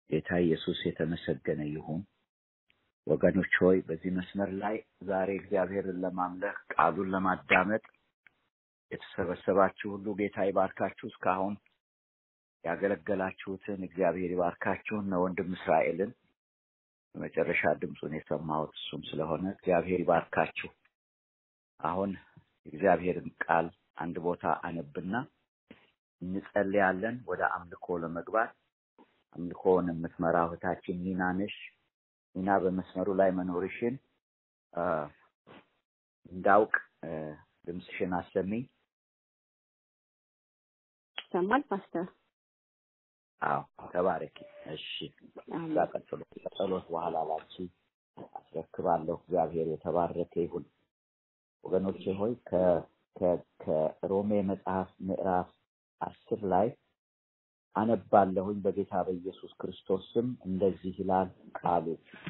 ጌታ ኢየሱስ የተመሰገነ ይሁን። ወገኖች ሆይ በዚህ መስመር ላይ ዛሬ እግዚአብሔርን ለማምለክ ቃሉን ለማዳመጥ የተሰበሰባችሁ ሁሉ ጌታ ይባርካችሁ። እስካሁን ያገለገላችሁትን እግዚአብሔር ይባርካችሁ። እነ ወንድም እስራኤልን በመጨረሻ ድምፁን የሰማሁት እሱም ስለሆነ እግዚአብሔር ይባርካችሁ። አሁን የእግዚአብሔርን ቃል አንድ ቦታ አነብና እንጸልያለን ወደ አምልኮ ለመግባት። አምልኮውን የምትመራ እህታችን ኒና ነሽ። ኒና በመስመሩ ላይ መኖርሽን እንዳውቅ ድምፅሽን አሰሚኝ። ይሰማል ፓስተር? አዎ ተባረኪ። እሺ እዛ ቀጥሎ ከጸሎት በኋላ ላንቺ አስረክባለሁ። እግዚአብሔር የተባረከ ይሁን። ወገኖቼ ሆይ ከሮሜ መጽሐፍ ምዕራፍ አስር ላይ አነባለሁኝ በጌታ በኢየሱስ ክርስቶስ ስም እንደዚህ ይላል ቃሉ።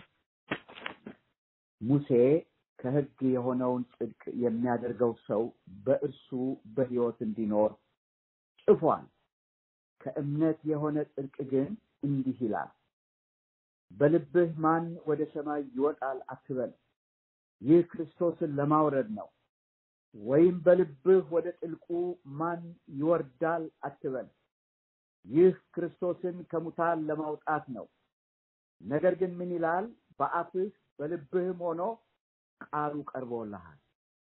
ሙሴ ከሕግ የሆነውን ጽድቅ የሚያደርገው ሰው በእርሱ በሕይወት እንዲኖር ጽፏል። ከእምነት የሆነ ጽድቅ ግን እንዲህ ይላል፣ በልብህ ማን ወደ ሰማይ ይወጣል አትበል፣ ይህ ክርስቶስን ለማውረድ ነው። ወይም በልብህ ወደ ጥልቁ ማን ይወርዳል አትበል፣ ይህ ክርስቶስን ከሙታን ለማውጣት ነው። ነገር ግን ምን ይላል? በአፍህ በልብህም ሆኖ ቃሉ ቀርቦልሃል።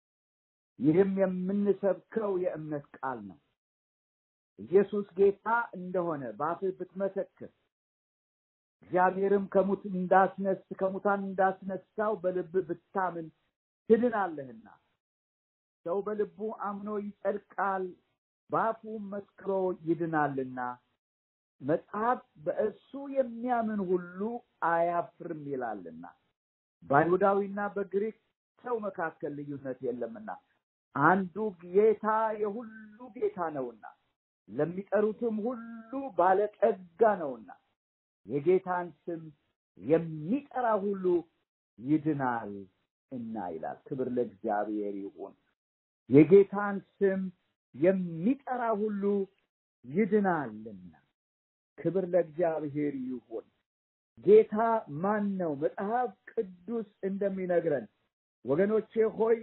ይህም የምንሰብከው የእምነት ቃል ነው። ኢየሱስ ጌታ እንደሆነ በአፍህ ብትመሰክር እግዚአብሔርም ከሙት እንዳስነስ ከሙታን እንዳስነሳው በልብህ ብታምን ትድናለህና ሰው በልቡ አምኖ ይጸድቃል፣ በአፉም መስክሮ ይድናልና መጽሐፍ በእሱ የሚያምን ሁሉ አያፍርም ይላልና በአይሁዳዊና በግሪክ ሰው መካከል ልዩነት የለምና አንዱ ጌታ የሁሉ ጌታ ነውና ለሚጠሩትም ሁሉ ባለጠጋ ነውና የጌታን ስም የሚጠራ ሁሉ ይድናል እና ይላል። ክብር ለእግዚአብሔር ይሁን። የጌታን ስም የሚጠራ ሁሉ ይድናልና ክብር ለእግዚአብሔር ይሁን። ጌታ ማን ነው? መጽሐፍ ቅዱስ እንደሚነግረን ወገኖቼ ሆይ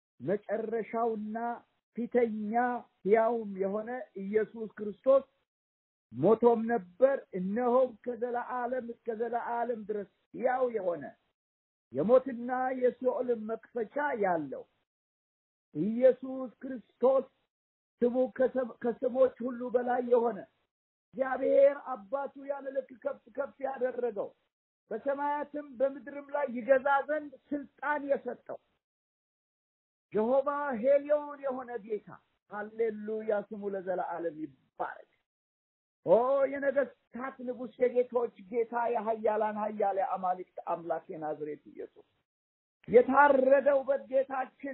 መጨረሻውና ፊተኛ ሕያውም የሆነ ኢየሱስ ክርስቶስ ሞቶም ነበር፣ እነሆም ከዘለዓለም እስከ ዘለዓለም ድረስ ሕያው የሆነ የሞትና የሲኦልን መክፈቻ ያለው ኢየሱስ ክርስቶስ ስሙ ከስሞች ሁሉ በላይ የሆነ እግዚአብሔር አባቱ ያለ ልክ ከፍ ከፍ ያደረገው በሰማያትም በምድርም ላይ ይገዛ ዘንድ ስልጣን የሰጠው ጀሆባ ሄሊዮን የሆነ ጌታ ሃሌሉያ፣ ስሙ ለዘላለም ይባረክ። ኦ የነገስታት ንጉሥ፣ የጌቶች ጌታ፣ የሀያላን ሀያል የአማልክት አምላክ የናዝሬት ኢየሱስ የታረደው በጌታችን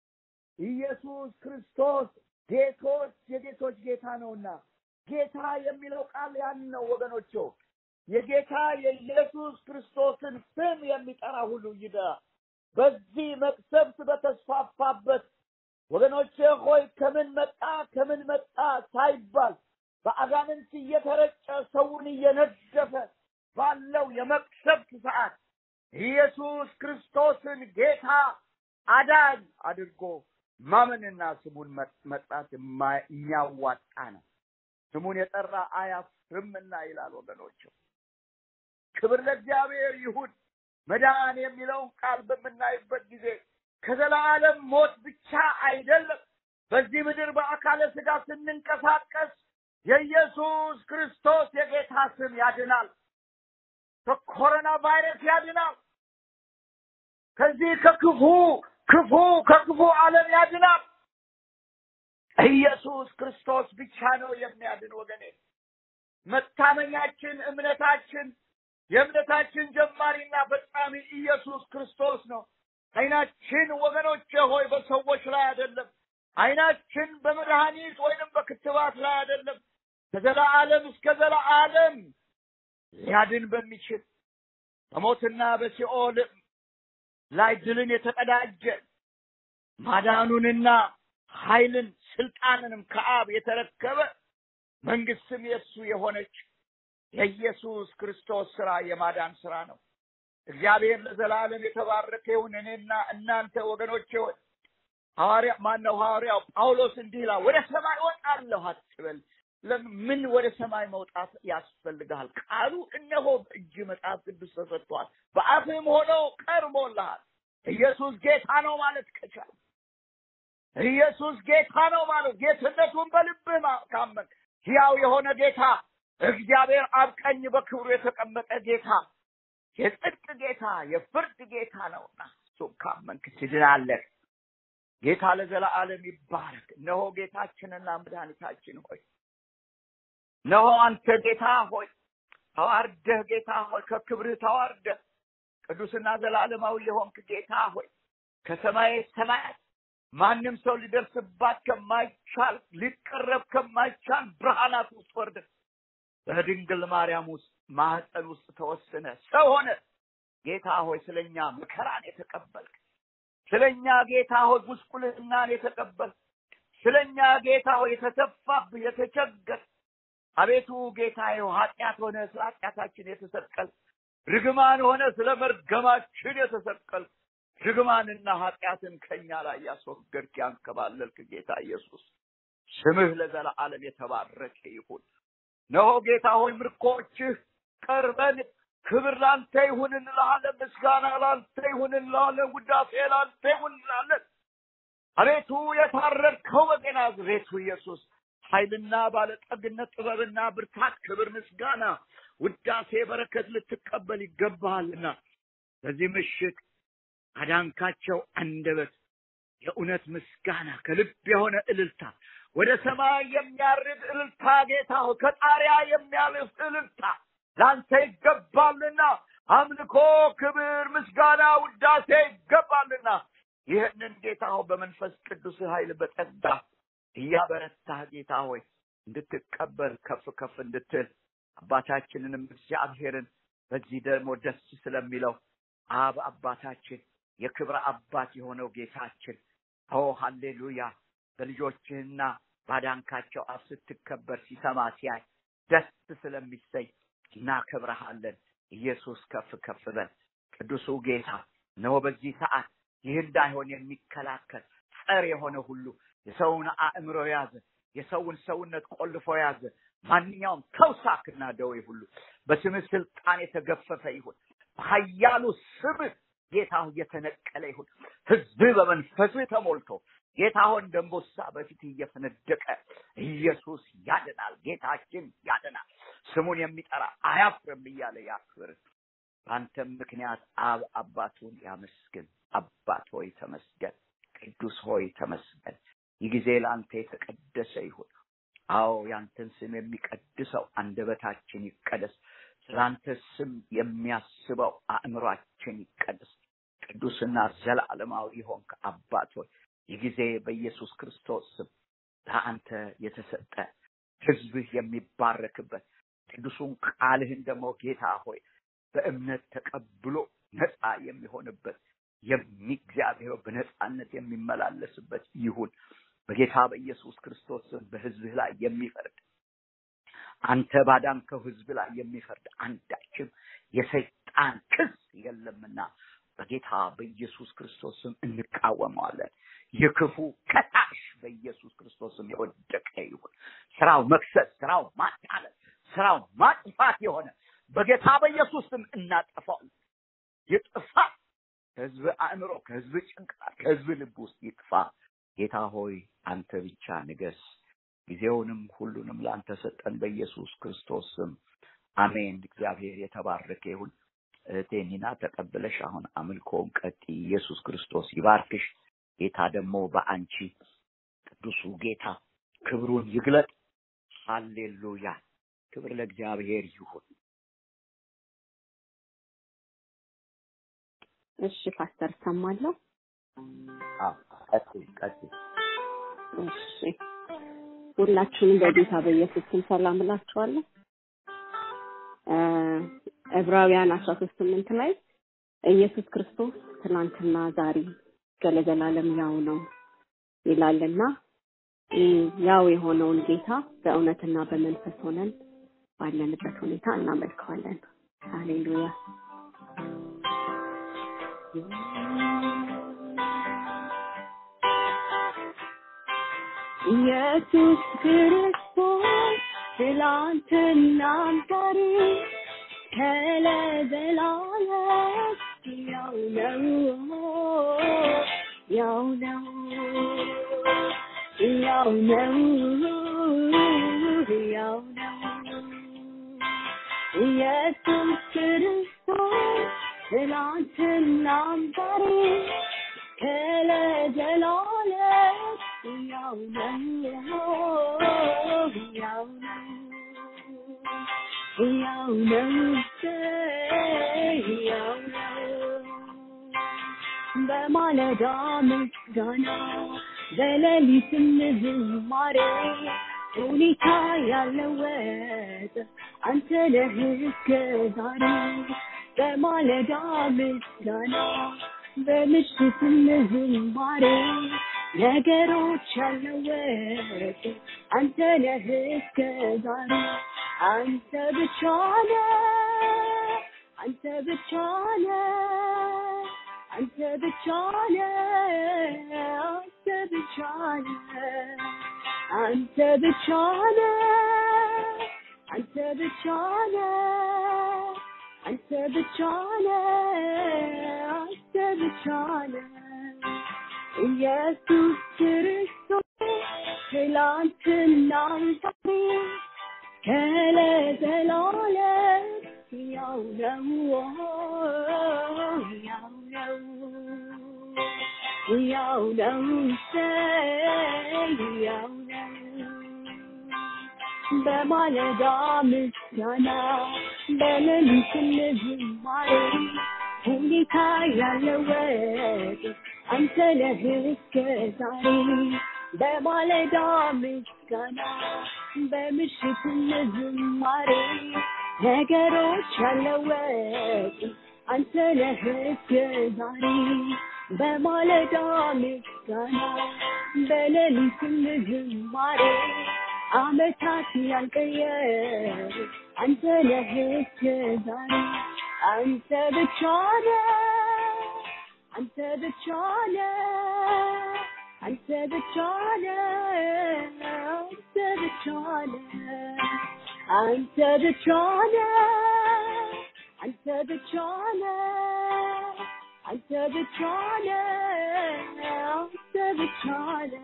ኢየሱስ ክርስቶስ ጌቶች የጌቶች ጌታ ነውና ጌታ የሚለው ቃል ያን ነው ወገኖቼ። የጌታ የኢየሱስ ክርስቶስን ስም የሚጠራ ሁሉ ይዳ በዚህ መቅሰፍት በተስፋፋበት ወገኖቼ ሆይ ከምን መጣ ከምን መጣ ሳይባል በአጋንንት እየተረጨ ሰውን እየነደፈ ባለው የመቅሰፍት ሰዓት ኢየሱስ ክርስቶስን ጌታ አዳኝ አድርጎ ማመንና ስሙን መጥራት የሚያዋጣ ነው። ስሙን የጠራ አያፍርምና ይላል ወገኖች። ክብር ለእግዚአብሔር ይሁን። መዳን የሚለውን ቃል በምናይበት ጊዜ ከዘላለም ሞት ብቻ አይደለም። በዚህ ምድር በአካለ ስጋ ስንንቀሳቀስ የኢየሱስ ክርስቶስ የጌታ ስም ያድናል። ከኮሮና ቫይረስ ያድናል። ከዚህ ከክፉ ክፉ ከክፉ ዓለም ያድናል። ኢየሱስ ክርስቶስ ብቻ ነው የሚያድን ወገኔ። መታመኛችን፣ እምነታችን፣ የእምነታችን ጀማሪና ፈጻሚ ኢየሱስ ክርስቶስ ነው። አይናችን ወገኖቼ ሆይ በሰዎች ላይ አይደለም። አይናችን በመድኃኒት ወይንም በክትባት ላይ አይደለም። ከዘላለም እስከ ዘላለም ሊያድን በሚችል በሞትና በሲኦል ላይ ድልን የተቀዳጀ ማዳኑንና ኃይልን ስልጣንንም ከአብ የተረከበ መንግስትም የእሱ የሆነች የኢየሱስ ክርስቶስ ስራ የማዳን ስራ ነው። እግዚአብሔር ለዘላለም የተባረከ ይሁን። እኔና እናንተ ወገኖቼ ሆይ ሐዋርያ ማነው ሐዋርያው ጳውሎስ እንዲህ ይላል፣ ወደ ሰማይ ወጣለሁ አትበል። ምን ወደ ሰማይ መውጣት ያስፈልግሃል? ቃሉ እነሆ በእጅ መጽሐፍ ቅዱስ ተሰጥቷል፣ በአፍህም ሆኖ ቀርቦልሃል። ኢየሱስ ጌታ ነው ማለት ከቻል ኢየሱስ ጌታ ነው ማለት ጌትነቱን በልብህ ካመን ሕያው የሆነ ጌታ እግዚአብሔር አብ ቀኝ በክብሩ የተቀመጠ ጌታ የጽድቅ ጌታ የፍርድ ጌታ ነውና እሱም ካመንክ ትድናለህ። ጌታ ለዘላለም ይባረክ። እነሆ ጌታችንና መድኃኒታችን ሆይ እነሆ አንተ ጌታ ሆይ ተዋርደህ ጌታ ሆይ ከክብርህ ተዋርደህ ቅዱስና ዘላለማዊ የሆንክ ጌታ ሆይ ከሰማይ ሰማያት ማንም ሰው ሊደርስባት ከማይቻል ሊቀረብ ከማይቻል ብርሃናት ውስጥ ወርደህ በድንግል ማርያም ውስጥ ማህፀን ውስጥ ተወስነ ሰው ሆነ። ጌታ ሆይ ስለኛ መከራን የተቀበልክ ስለኛ ጌታ ሆይ ጉስቁልናን የተቀበልክ ስለኛ ጌታ ሆይ የተተፋብህ የተቸገር አቤቱ ጌታ ኃጢአት ሆነ ስለ ኃጢአታችን የተሰቀል ርግማን ሆነ ስለ መርገማችን የተሰቀል ርግማንና ኃጢአትን ከኛ ላይ ያስወገድክ ያንከባለልክ ጌታ ኢየሱስ ስምህ ለዘላለም የተባረከ ይሁን። ነሆ ጌታ ሆይ ምርኮችህ ቀርበን ክብር ላንተ ይሁን እንልሃለን። ምስጋና ላንተ ይሁን እንልሃለን። ውዳሴ ላንተ ይሁን እንላለን። አቤቱ የታረድከው በናዝሬቱ ኢየሱስ ኃይልና ባለጠግነት፣ ጥበብና ብርታት፣ ክብር፣ ምስጋና፣ ውዳሴ፣ በረከት ልትቀበል ይገባሃልና በዚህ ምሽት አዳንካቸው አንደበት የእውነት ምስጋና ከልብ የሆነ እልልታ ወደ ሰማይ የሚያርግ እልልታ ጌታ ሆይ ከጣሪያ የሚያልፍ እልልታ ለአንተ ይገባልና አምልኮ፣ ክብር፣ ምስጋና፣ ውዳሴ ይገባልና ይህንን ጌታ ሆይ በመንፈስ ቅዱስ ኃይል በጸጋ እያበረታህ ጌታ ሆይ እንድትቀበል ከፍ ከፍ እንድትል አባታችንንም እግዚአብሔርን በዚህ ደግሞ ደስ ስለሚለው አብ አባታችን የክብር አባት የሆነው ጌታችን ኦ ሃሌሉያ በልጆችህና ባዳንካቸው አፍ ስትከበር ሲሰማ ሲያይ ደስ ስለሚሰኝ እናከብረሃለን። ኢየሱስ ከፍ ከፍ በል። ቅዱሱ ጌታ ነው በዚህ ሰዓት ይህ እንዳይሆን የሚከላከል ጸር የሆነ ሁሉ የሰውን አእምሮ የያዘ የሰውን ሰውነት ቆልፎ የያዘ ማንኛውም ተውሳክና ደዌ ሁሉ በስምህ ስልጣን የተገፈፈ ይሁን። በኃያሉ ስምህ ጌታ ሆይ የተነቀለ ይሁን። ህዝብህ በመንፈስህ ተሞልቶ ጌታ ሆይ እንደ አንበሳ በፊት እየፈነደቀ ኢየሱስ ያድናል፣ ጌታችን ያድናል፣ ስሙን የሚጠራ አያፍርም እያለ ያክብር። በአንተም ምክንያት አብ አባቱን ያመስግን። አባት ሆይ ተመስገን፣ ቅዱስ ሆይ ተመስገን። ይህ ጊዜ ለአንተ የተቀደሰ ይሁን። አዎ ያንተን ስም የሚቀድሰው አንደበታችን ይቀደስ። ስለአንተ ስም የሚያስበው አእምሯችን ይቀደስ። ቅዱስና ዘላለማዊ የሆንክ አባት ሆይ ይህ ጊዜ በኢየሱስ ክርስቶስ ስም ለአንተ የተሰጠ ህዝብህ የሚባረክበት ቅዱሱን ቃልህን ደግሞ ጌታ ሆይ በእምነት ተቀብሎ ነፃ የሚሆንበት እግዚአብሔር በነፃነት የሚመላለስበት ይሁን። በጌታ በኢየሱስ ክርስቶስ ስም በህዝብህ ላይ የሚፈርድ አንተ ባዳንከው ህዝብ ላይ የሚፈርድ አንዳችም የሰይጣን ክስ የለምና በጌታ በኢየሱስ ክርስቶስ ስም እንቃወመዋለን። የክፉ ከሳሽ በኢየሱስ ክርስቶስ ስም የወደቀ ይሁን። ስራው መክሰስ፣ ስራው ማጣለት፣ ስራው ማጥፋት የሆነ በጌታ በኢየሱስ ስም እናጠፋው። ይጥፋ ከህዝብ አእምሮ፣ ከህዝብ ጭንቅላት፣ ከህዝብ ልብ ውስጥ ይጥፋ። ጌታ ሆይ አንተ ብቻ ንገስ። ጊዜውንም ሁሉንም ለአንተ ሰጠን በኢየሱስ ክርስቶስ ስም አሜን። እግዚአብሔር የተባረከ ይሁን። እህቴ ኒና ተቀብለሽ አሁን አምልኮውን ቀጢ። ኢየሱስ ክርስቶስ ይባርክሽ። ጌታ ደግሞ በአንቺ ቅዱሱ ጌታ ክብሩን ይግለጥ። ሃሌሉያ! ክብር ለእግዚአብሔር ይሁን። እሺ ፓስተር ሰማለሁ። ቀጥይ ቀጥይ። እሺ ሁላችሁንም በጌታ በኢየሱስ ስም ሰላም እላችኋለሁ። ዕብራውያን አስራ ሶስት ስምንት ላይ ኢየሱስ ክርስቶስ ትናንትና ዛሬ እስከ ለዘላለም ያው ነው ይላልና ያው የሆነውን ጌታ በእውነትና በመንፈስ ሆነን ባለንበት ሁኔታ እናመልከዋለን። ሃሌሉያ። ኢየሱስ ክርስቶስ ትላንትናም ዛሬ ከለዘላለም ያው ነው ያው ነው ያው ነው ያው ነው ኢየሱስ ክርስቶስ ትላንትናም ዛሬ ከለዘላለም ያው ነው ያው ነው ያው ነው ያው ነው በማለዳ ምስጋና በሌሊትም ዝማሬ ሁኔታ ያለወጥ አንተ ነህ እስከ ዛሬ በማለዳ ምስጋና በምሽትም ዝማሬ ነገሮች ያለወጥ አንተ ነህ እስከ ዛሬ አንተ ብቻ ነህ አንተ ብቻ ነህ አንተ ብቻ ነህ አንተ ብቻ ነህ አንተ ብቻ ነህ አንተ ብቻ ነህ አንተ ብቻ ነህ አንተ ብቻ ነህ ኢየሱስ ክርስቶስ ትላንትናም ዛሬ ከለዘላለም ያው ነው ያው ነው ያው ነው ያው ነው በማለዳ ምስጋና በሌሊትም ዝማሬ ሁኔታ ያለወጥ አንተ ነህ እስከ ዛሬ በማለዳ ምስጋና በምሽትም ዝማሬ ነገሮች ያለወጥ አንተ ነህ እስከ ዛሬ በማለዳ ምስጋና በሌሊትም ዝማሬ አመታት ያልቀየር አንተ ነህ እስከ ዛሬ አንተ ብቻ ነህ አንተ ብቻ ነህ አንተ ብቻ ነህ አንተ ብቻ ነህ አንተ ብቻ ነህ አንተ ብቻ ነህ አንተ ብቻ ነህ አንተ ብቻ ነህ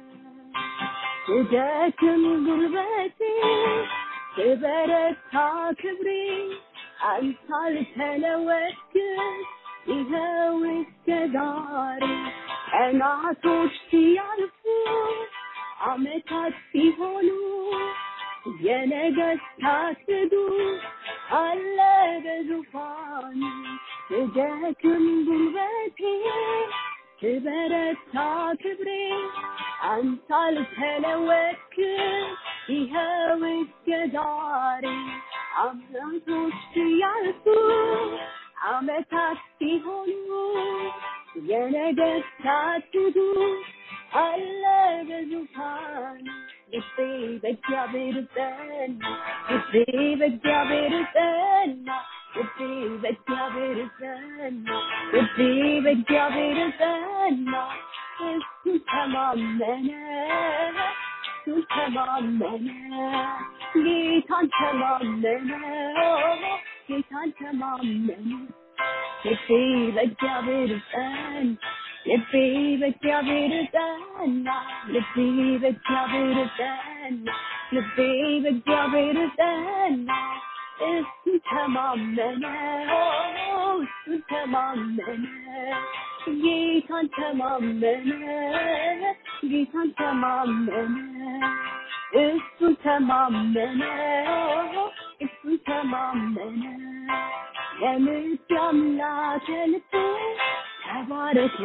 ስደክም ጉልበቴ ስበረታ ክብሬ አንተ አልተለወጥክም ይኸው እስከ ዛሬ ቀናቶች ሲያልፉ አመታት ሲሆኑ የነገስታት ንጉሥ አለ በዙፋኑ ስደክም ጉልበቴ ስበረታ ክብሬ አንተ አልተለወጥክም ይኸው እስከ ዛሬ አመታቶች ሲያልፉ አመታት ሲሆኑ የነገስታት ንጉሥ አለ በዙፋኑ ልቤ በእግዚአብሔር ጸና ልቤ በእግዚአብሔር ጸና ልቤ በእግዚአብሔር ጸና ልቤ በእግዚአብሔር ጸና እሱን ተማመነ እሱን ተማመነ ጌታን ተማመነ ጌታን ተማመነ ልቤ በእግዚአብሔር ጸና ልቤ በእግዚአብሔር ጸና ልቤ በእግዚአብሔር ጸና ልቤ በእግዚአብሔር ጸና እሱን ተማመነ እሱን ተማመነ ጌታን ተማመነ ጌታን ተማመነ እሱን ተማመነ እሱን ተማመነ የምት አምላክ የልቤ ተባረክ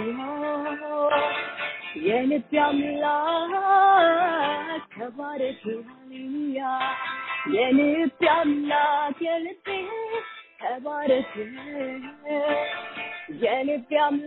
የልቤ አምላክ ተባረክ ሃሌሉያ የልቤ አምላክ የልቤ ተባረክ የልቤ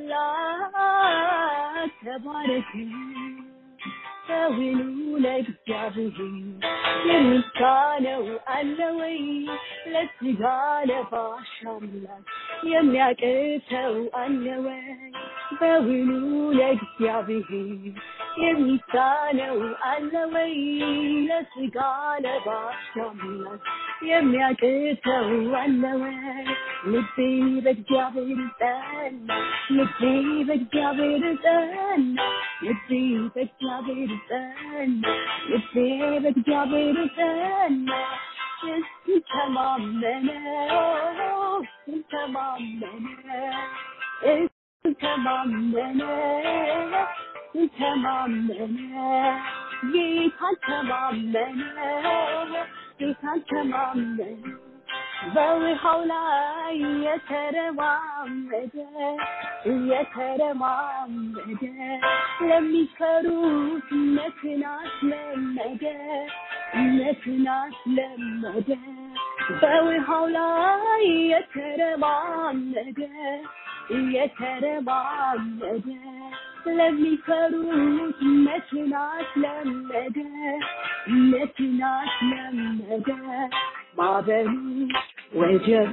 አምላክ ተባረክ ሰዊኑ ለእግዚአብሔር የሚሳነው አለ ወይ ለስጋ ለባሽ አምላክ የሚያቅተው አለ ወይ በውኑ ለእግዚአብሔር የሚሳነው አለ ወይ ለስጋ ለባሽ አምላክ የሚያቅተው አለ ወይ ልቤ በእግዚአብሔር ጸና ልቤ በእግዚአብሔር ጸና ልቤ በእግዚአብሔር ጸና ልቤ በእግዚአብሔር ጸና እሱ ተማመነ እሱ ተማመነ እሱ ተማመነ እሱ ተማመነ ጌታን ተማመነ ጌታን ተማመነ በውሃው ላይ የተረማመደ የተረማመደ ለሚፈሩት እምነትን አስለመደ እምነትን አስለመደ በውሃው ላይ የተረማመደ የተረማመደ ለሚፈሩት እምነትን አስለመደ እምነትን አስለመደ ማዕበሉ ወጀቡ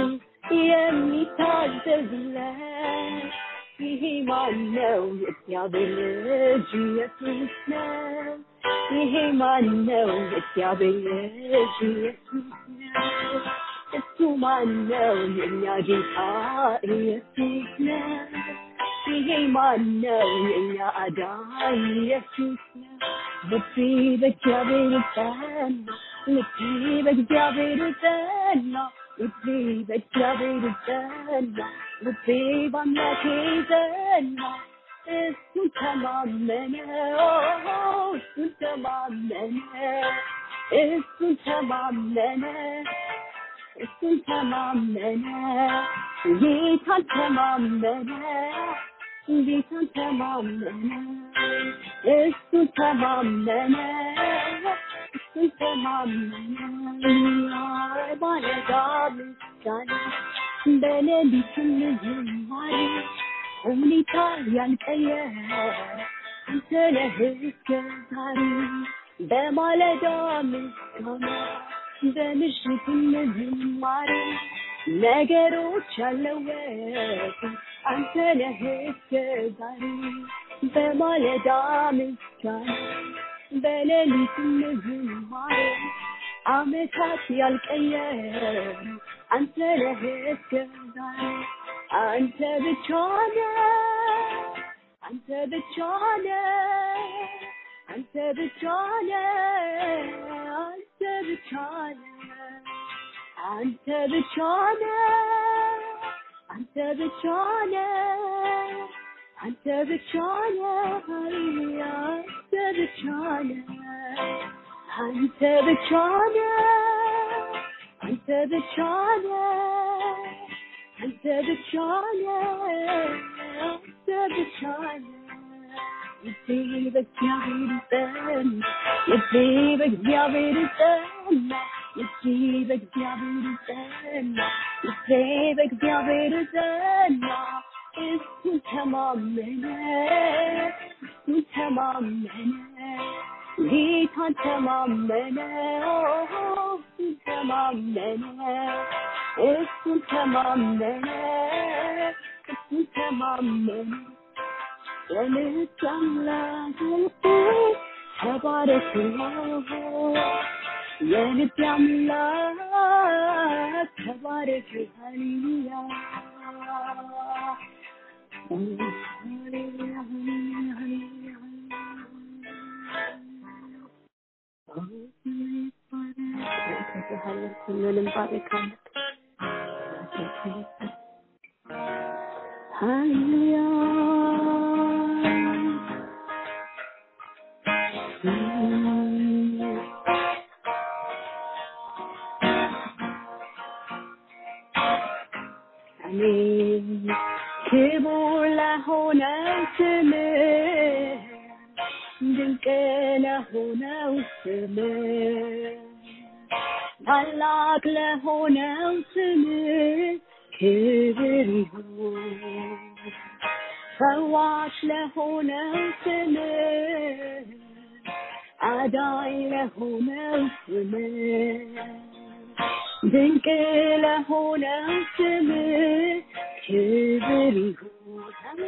የሚታዘዝለት ይሄ ማነው? የእግዚአብሔር ልጅ ኢየሱስ ነው። ይሄ ማነው? የእግዚአብሔር ልጅ ኢየሱስ ነው። እሱ ማነው? የእኛ ጌታ ኢየሱስ ነው። ይሄ ማነው? የእኛ አዳኝ ኢየሱስ ነው። ልቤ በእግዚአብሔር ጸና፣ ልቤ በእግዚአብሔር ጸና፣ ልቤ በእግዚአብሔር ጸና፣ ልቤ በአምላኬ ጸና። እሱን ተማመነ፣ እሱን ተማመነ፣ እሱን ተማመነ፣ እሱን ተማመነ፣ ጌታን ተማመነ፣ ጌታን ተማመነ፣ እሱን ተማመነ፣ እሱን ተማመነ። ማለዳ ምስጋና በሌሊትም ዝማሬ ሁኔታ ያልቀየረ አንተ ነህ እስከ ዛሬ በማለዳ ምስጋና በምሽትም ዝማሬ ነገሮች ያለወጡ አንተ ነህ እስከ ዛሬ በማለዳ ምስጋና በሌሊትም ዝማሬ አመታት ያልቀየሩ አንተ ነህ እስከ ዛሬ አንተ ብቻ ነህ አንተ ብቻ ነህ አንተ ብቻ ነህ አንተ ብቻ ነህ አንተ ብቻ ነህ አንተ ብቻ ነህ አንተ ብቻ ነህ ሃሌሉያ አንተ ብቻ ነህ አንተ ብቻ ነህ አንተ ብቻ ነህ አንተ ብቻ ነህ አንተ ብቻ ነህ ልቤ በእግዚአብሔር ጸና ልቤ በእግዚአብሔር ጸና ልቤ በእግዚአብሔር ጸና ልቤ በእግዚአብሔር ጸና እሱን ተማመነ እሱን ተማመነ ጌታን ተማመነ እሱን ተማመነ እሱን ተማመነ እሱን ተማመነ የልጅ አምላክ ልቤ ተባረክ የልጅ አምላክ ተባረክ ሃሌሉያ ሃሌሉያ ሃሌሉያ ሁሉንም ባረካለን። ሃሌሉያ አሜን ክቡር ለሆነው ስምህ ድንቅ ለሆነው ስምህ ታላቅ ለሆነው ስምህ ክብር ይሁን ፈዋሽ ለሆነው ስምህ አዳኝ ለሆነው ስምህ ድንቅ ለሆነው ስምህ ክብር ይሁን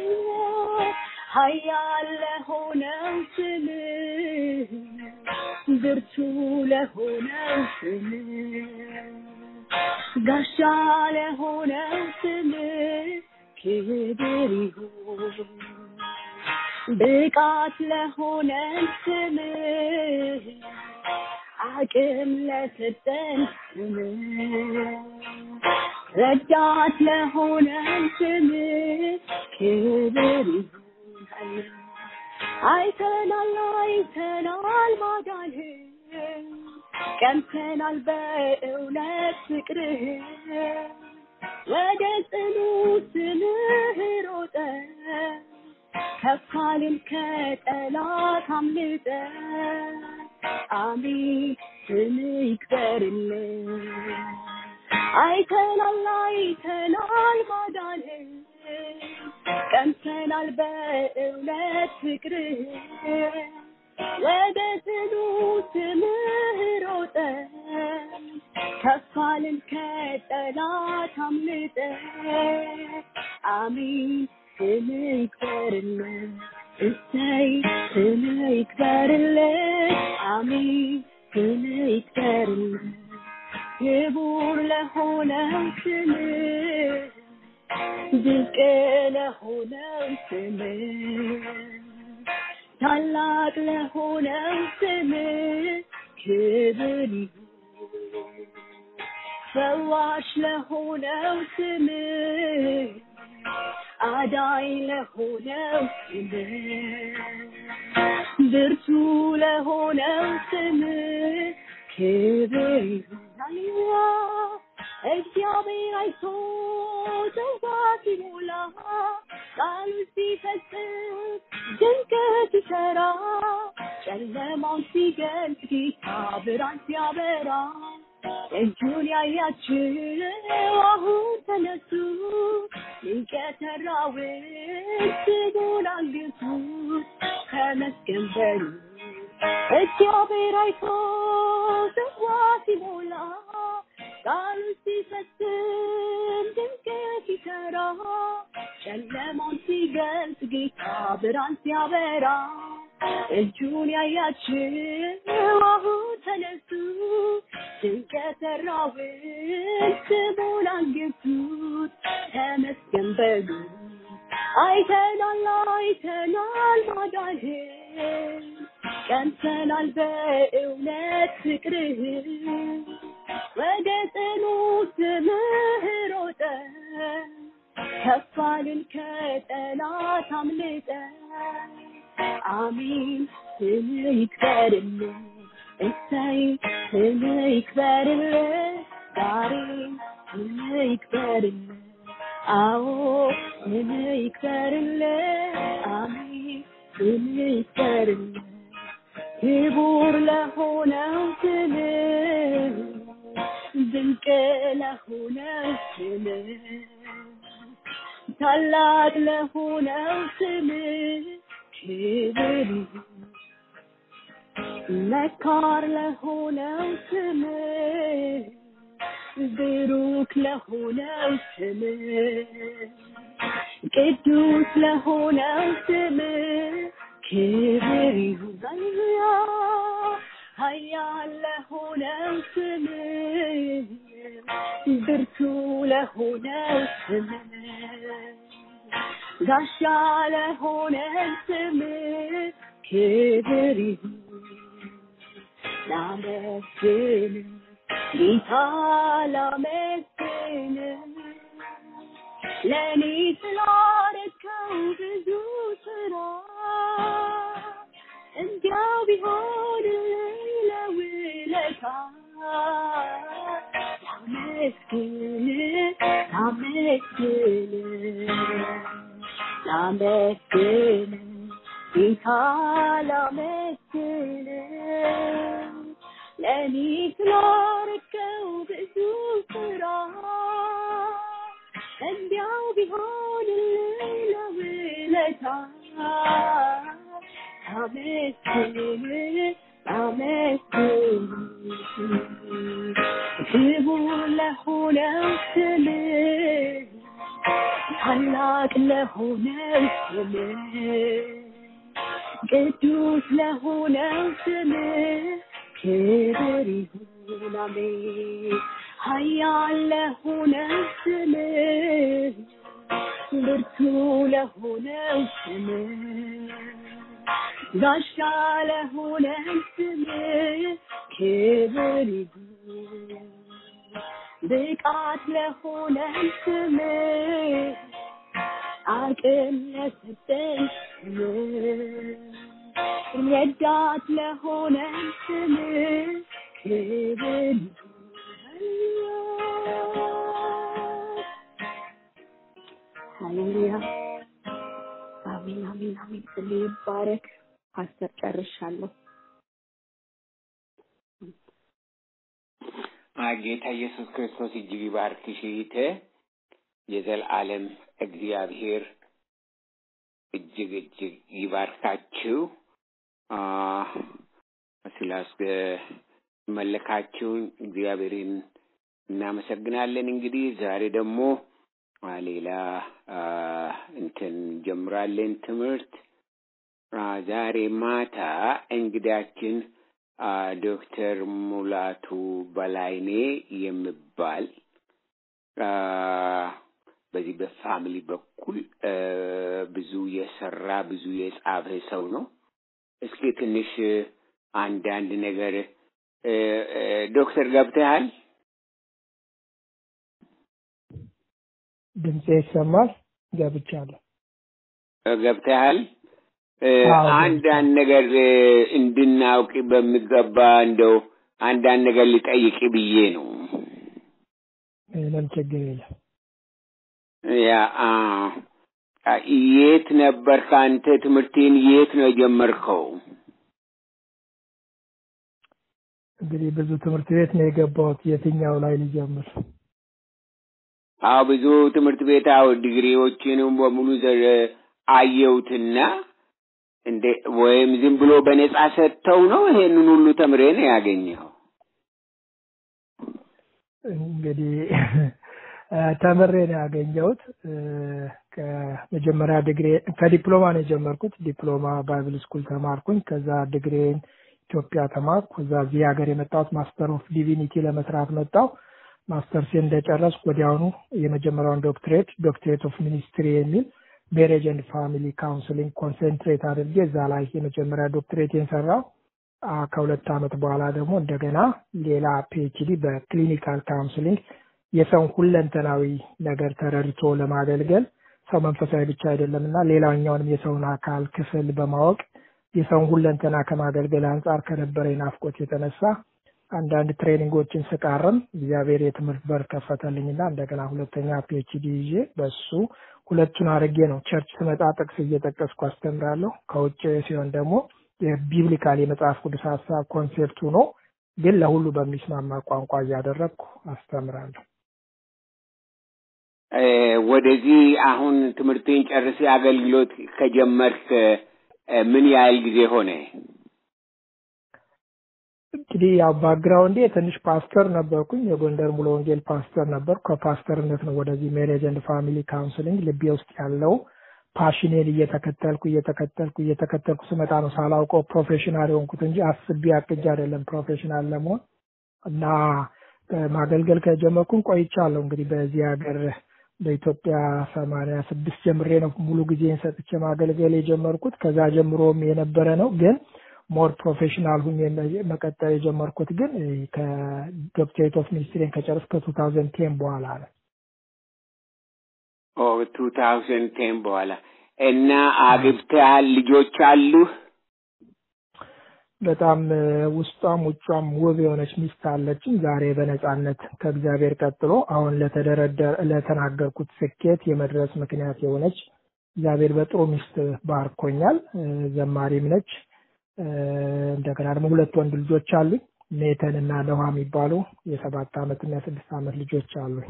ኃያል ለሆነው ስምህ ብርቱ ለሆነው ስምህ ጋሻ ለሆነው ስምህ ክብር ይሁን ብቃት ለሆነን ስምህ አቅም ለሰጠን ስምህ ረዳት ለሆነን ስምህ ክብር ይሁን አይተናል አይተናል ማዳንህን ቀምተናል በእውነት ፍቅርህን ወደ ጽኑ ስምህ ሮጠን ከፋልን ከጠላት አምልጠን አሜን ስምህ ይክበርልን አይተናል አይተናል ማዳንህን ቀምተናል በእውነት ፍቅርህን ወደ ጽኑ ስምህ ሮጠን ከፋልን ከጠላት አምልጠን አሜን ስምህ ይክበርልን እሰይ ስምህ ይክበርልን አሜን ስምህ ይክበርልን ክቡር ለሆነው ስምህ ድንቅ ለሆነው ስምህ ታላቅ ለሆነው ስምህ ክብር ይሁን ፈዋሽ ለሆነው ስምህ አዳኝ ለሆነው ስምህ ብርቱ ለሆነው ስምህ ክብር ይሁን ሃሌሉያ እግዚአብሔር አይቶ ጽዋ ሲሞላ ቃሉ ሲፈጽም ድንገት ሲሰራ ጨለማውን ሲገልጥ ጌታ ብርሃን ሲያበራ እጁን ያያችሁ አሁን ተነሱ ድንቅ የሠራውን ስሙን አንግሱት ተመስገን በሉ እግዚአብሔር አይቶ ጽዋ ሲሞላ ቃሉ ሲፈጽም ድንገት ሲሰራ ጨለማውን ሲገልጽ ጌታ ብርሃን ሲያበራ እጁን ያያችሁ አሁን ተነሱ ድንቅ የሠራውን ስሙን አንግሱት ተመስገን በሉ አይተናል አይተናል ማዳንህን ቀምሰናል በእውነት ፍቅርህን ወደ ጽኑ ስምህ ሮጠን ከፋልን ከጠላት አምልጠን አሜን ስምህ ይክበርልን እሰይ ስምህ ይክበርልን ዛሬም ስምህ ይክበርልን አዎ ስምህ ይክበርልን አሜን ስምህ ይክበርልን ክቡር ለሆነው ስምህ ድንቅ ለሆነው ስምህ ታላቅ ለሆነው ስምህ ክብር ይሁን መካር ለሆነው ስምህ ብሩክ ለሆነው ስምህ ቅዱስ ለሆነው ስምህ ክብር ይሁን ሃሌሉያ ኃያል ለሆነው ስምህ ብርቱ ለሆነው ስምህ ጋሻ ለሆነው ስምህ ክብር ይሁን ላመስግን ጌታ ላመስግን ለእኔ ስላረከው ብዙ ስራ እንዲያው ቢሆን ለውለታ ላመስግን ላመስግን ላመስግን ጌታ ላመስግን ለእኔ ስላረከው ብዙ ስራ እንዲያው ቢሆን ለውለታ አመስግን አመስግን ክቡር ለሆነው ስምህ ታላቅ ለሆነው ስምህ ቅዱስ ለሆነው ስምህ ክብር ይሁን አሜን። ኃያል ለሆነው ስምህ ብርቱ ለሆነው ስምህ ጋሻ ለሆነው ስምህ ክብር ይሁን ብቃት ለሆነው ስምህ አቅም ለሰጠን ስምህ ረዳት ለሆነን ስምህ ክብር ሃሌሉያ አሜን አሜን አሜን ስም ይባረክ ፓስተር ጨርሻለሁ ጌታ ኢየሱስ ክርስቶስ እጅግ ይባርክሽ እህቴ። የዘላለም እግዚአብሔር እጅግ እጅግ ይባርካችሁ። አ፣ ስላስመለካችሁን እግዚአብሔርን እናመሰግናለን። እንግዲህ ዛሬ ደግሞ አ፣ ሌላ አ፣ እንትን ጀምራለን ትምህርት አ፣ ዛሬ ማታ እንግዳችን አ፣ ዶክተር ሙላቱ በላይኔ የሚባል አ፣ በዚህ በፋሚሊ በኩል አ፣ ብዙ የሰራ ብዙ የጻፈ ሰው ነው። እስኪ ትንሽ አንዳንድ ነገር እ፣ እ፣ ዶክተር ገብተሃል? ድምጼ ይሰማል? ገብቻለሁ። ገብተሃል? እ፣ አዎ፣ አንዳንድ ነገር እ፣ እንድናውቅ በሚገባ እንደው አንዳንድ ነገር ልጠይቅ ብዬ ነው። ምንም ችግር የለም። ያ አ፣ አ፣ የት ነበር ከአንተ ትምህርቴን የት ነው የጀመርከው? እንግዲህ ብዙ ትምህርት ቤት ነው የገባሁት። የትኛው ላይ ልጀምር? አዎ ብዙ ትምህርት ቤት አዎ ዲግሪዎችንም በሙሉ ዘ- አየሁትና እንደ ወይም ዝም ብሎ በነጻ ሰጥተው ነው ይሄንን ሁሉ ተምሬ ነው ያገኘው? እንግዲህ እ፣ ተምሬ ነው ያገኘሁት። እ፣ ከመጀመሪያ ዲግሪ ከዲፕሎማ ነው የጀመርኩት። ዲፕሎማ ባይብል ስኩል ተማርኩኝ። ከዛ ዲግሪን ኢትዮጵያ ተማርኩ። ከዛ እዚህ ሀገር የመጣሁት ማስተር ኦፍ ዲቪኒቲ ለመስራት መጣሁ። ማስተርስ እንደጨረስኩ ወዲያውኑ የመጀመሪያውን ዶክትሬት ዶክትሬት ኦፍ ሚኒስትሪ የሚል ሜሬጅ ኤንድ ፋሚሊ ካውንስሊንግ ኮንሰንትሬት አድርጌ እዛ ላይ የመጀመሪያ ዶክትሬቴን ሰራው። አ፣ ከሁለት ዓመት በኋላ ደግሞ እንደገና ሌላ ፒኤችዲ በክሊኒካል ካውንስሊንግ የሰውን ሁለንተናዊ ነገር ተረድቶ ለማገልገል ሰው መንፈሳዊ ብቻ አይደለም እና ሌላኛውንም የሰውን አካል ክፍል በማወቅ የሰውን ሁለንተና ከማገልገል አንጻር ከነበረኝ ናፍቆት የተነሳ አንዳንድ ትሬኒንጎችን ስቃርም እግዚአብሔር የትምህርት በር ከፈተልኝና እንደገና ሁለተኛ ፒኤችዲ ይዤ በሱ ሁለቱን አድርጌ ነው ቸርች ስመጣ ጥቅስ እየጠቀስኩ አስተምራለሁ። ከውጭ ሲሆን ደግሞ የቢብሊካል የመጽሐፍ ቅዱስ ሀሳብ ኮንሴፕቱ ነው፣ ግን ለሁሉ በሚስማማ ቋንቋ እያደረግኩ አስተምራለሁ። እ፣ ወደዚህ አሁን ትምህርቴን ጨርሴ አገልግሎት ከጀመርክ እ፣ ምን ያህል ጊዜ ሆነ? እንግዲህ ያው ባክግራውንዴ ትንሽ ፓስተር ነበርኩኝ። የጎንደር ሙሉ ወንጌል ፓስተር ነበርኩ። ከፓስተርነት ነው ወደዚህ ሜሬጅ ኤንድ ፋሚሊ ካውንስሊንግ ልቤ ውስጥ ያለው ፓሽኔን እየተከተልኩ እየተከተልኩ እየተከተልኩ ስመጣ ነው ሳላውቀው ፕሮፌሽናል የሆንኩት እንጂ አስቤ አቅጄ አይደለም ፕሮፌሽናል ለመሆን እና እ፣ ማገልገል ከጀመርኩኝ ቆይቻለሁ። እንግዲህ በዚህ ሀገር በኢትዮጵያ ሰማንያ ስድስት ጀምሬ ነው ሙሉ ጊዜን ሰጥቼ ማገልገል የጀመርኩት። ከዛ ጀምሮም የነበረ ነው ግን ሞር ፕሮፌሽናል ሁኜ መ- መቀጠል የጀመርኩት ግን እ፣ ከዶክትሬት ኦፍ ሚኒስትሪን ከጨረስኩ ከቱ ታውዘንድ ቴን በኋላ ነው። ኦ ቱ ታውዘንድ ቴን በኋላ እና አግብተሃል? ልጆች አሉህ? በጣም እ፣ ውስጧም ውጯም ውብ የሆነች ሚስት አለችኝ። ዛሬ በነጻነት ከእግዚአብሔር ቀጥሎ አሁን ለተደረደር ለተናገርኩት ስኬት የመድረስ ምክንያት የሆነች እግዚአብሔር በጥሩ ሚስት ባርኮኛል። እ፣ ዘማሪም ነች። እ፣ እንደገና ደግሞ ሁለት ወንድ ልጆች አሉኝ። ኔተን እና ነዋ የሚባሉ የሰባት ዓመት እና የስድስት ዓመት ልጆች አሉኝ።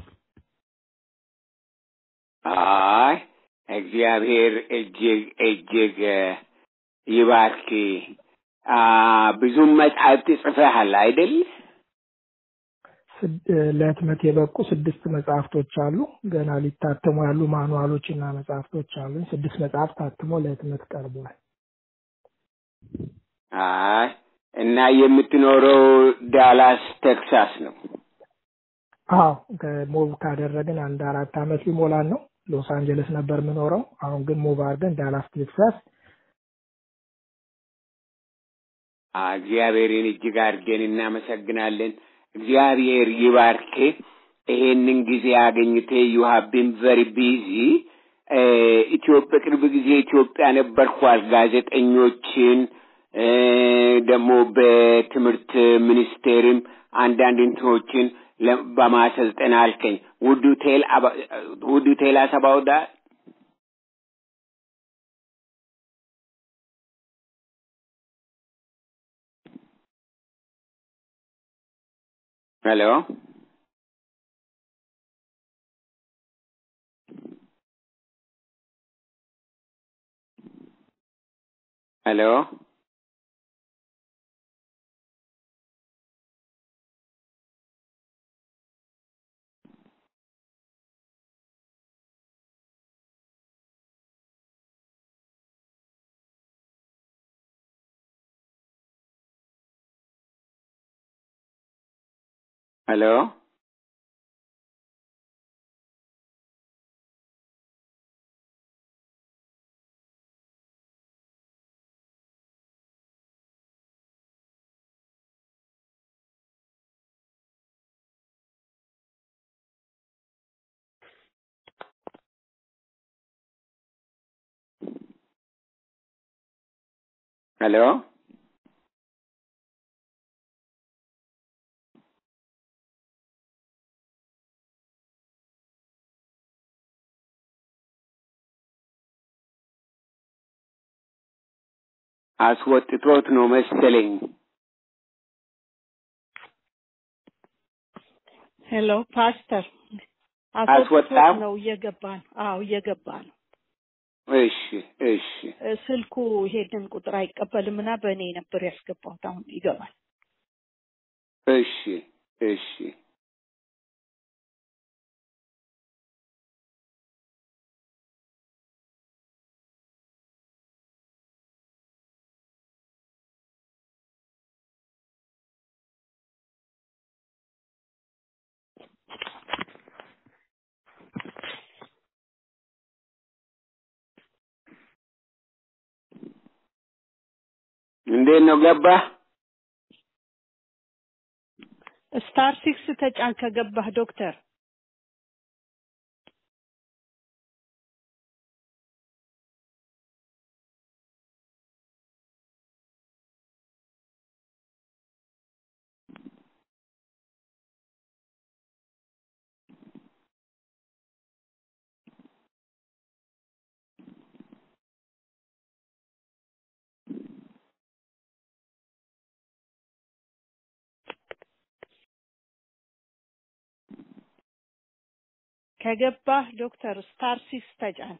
አይ እግዚአብሔር እጅግ እጅግ እ፣ ይባርክ። አ ብዙም መጽሐፍት ጽፈሃል አይደል? ስድ- እ፣ ለህትመት የበቁ ስድስት መጽሐፍቶች አሉ። ገና ሊታተሙ ያሉ ማኑዋሎች እና መጽሐፍቶች አሉ። ስድስት መጽሐፍ ታትሞ ለህትመት ቀርቧል። አይ እና የምትኖረው ዳላስ ቴክሳስ ነው። አዎ ከሞቭ ካደረግን አንድ አራት አመት ሊሞላን ነው። ሎስ አንጀለስ ነበር የምኖረው። አሁን ግን ሞቭ አድርገን ዳላስ ቴክሳስ አ፣ እግዚአብሔርን እጅግ አድርገን እናመሰግናለን። እግዚአብሔር ይባርክ። ይሄንን ጊዜ አገኝቴ ዩ ሃቭ ቢን ቨሪ ቢዚ ኢትዮጵያ ቅርብ ጊዜ ኢትዮጵያ ነበርኳል። ጋዜጠኞችን እ፣ ደግሞ በትምህርት ሚኒስቴርም አንዳንድ እንትኖችን ለ- በማሰልጠን አልከኝ። ውዱ ቴል ውዱ ቴል አስ አባውት ዳት ሄሎ ሄሎ ሄሎ ሄሎ አስወጥቶት ነው መሰለኝ። ሄሎ ፓስተር አስወጣው? አስወጥቶት ነው እየገባ ነው። አዎ እየገባ ነው። እሺ እሺ እ፣ ስልኩ ይሄንን ቁጥር አይቀበልም እና በእኔ ነበር ያስገባሁት። አሁን ይገባል። እሺ እሺ እንዴት ነው ገባ? ስታር ሲክስ ተጫን ከገባህ ዶክተር ከገባህ ዶክተር ስታር ሲክስ ተጫን።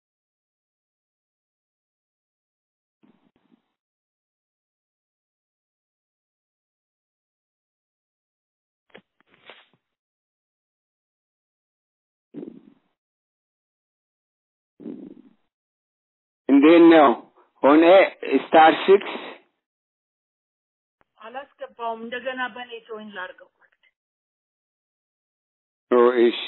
እንዴት ነው ሆነ? ስታር ሲክስ አላስገባውም። እንደገና በእኔ ጆይን ላድርገው። ኦ እሺ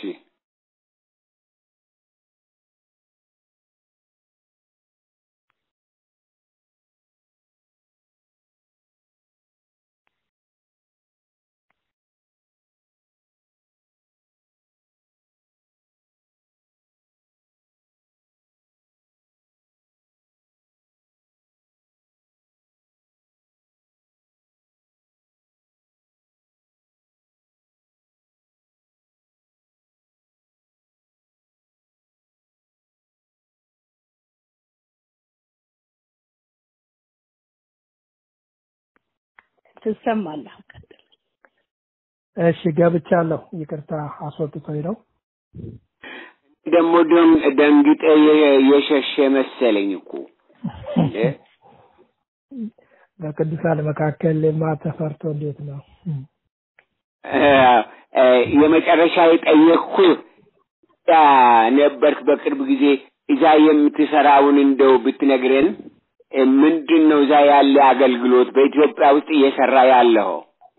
ትሰማለህ። ቀጥል። እሺ ገብቻለሁ። ይቅርታ አስወጥቶኝ ነው። ደግሞ ደም- ደንግጠ የ- የሸሸ መሰለኝ እኮ እንዴ? በቅዱሳን መካከል ማ ተፈርቶ እንዴት ነው? የመጨረሻ የጠየቅኩህ ነበርክ በቅርብ ጊዜ እዛ የምትሰራውን እንደው ብትነግረን ምንድን ነው እዛ ያለ አገልግሎት በኢትዮጵያ ውስጥ እየሰራ ያለው?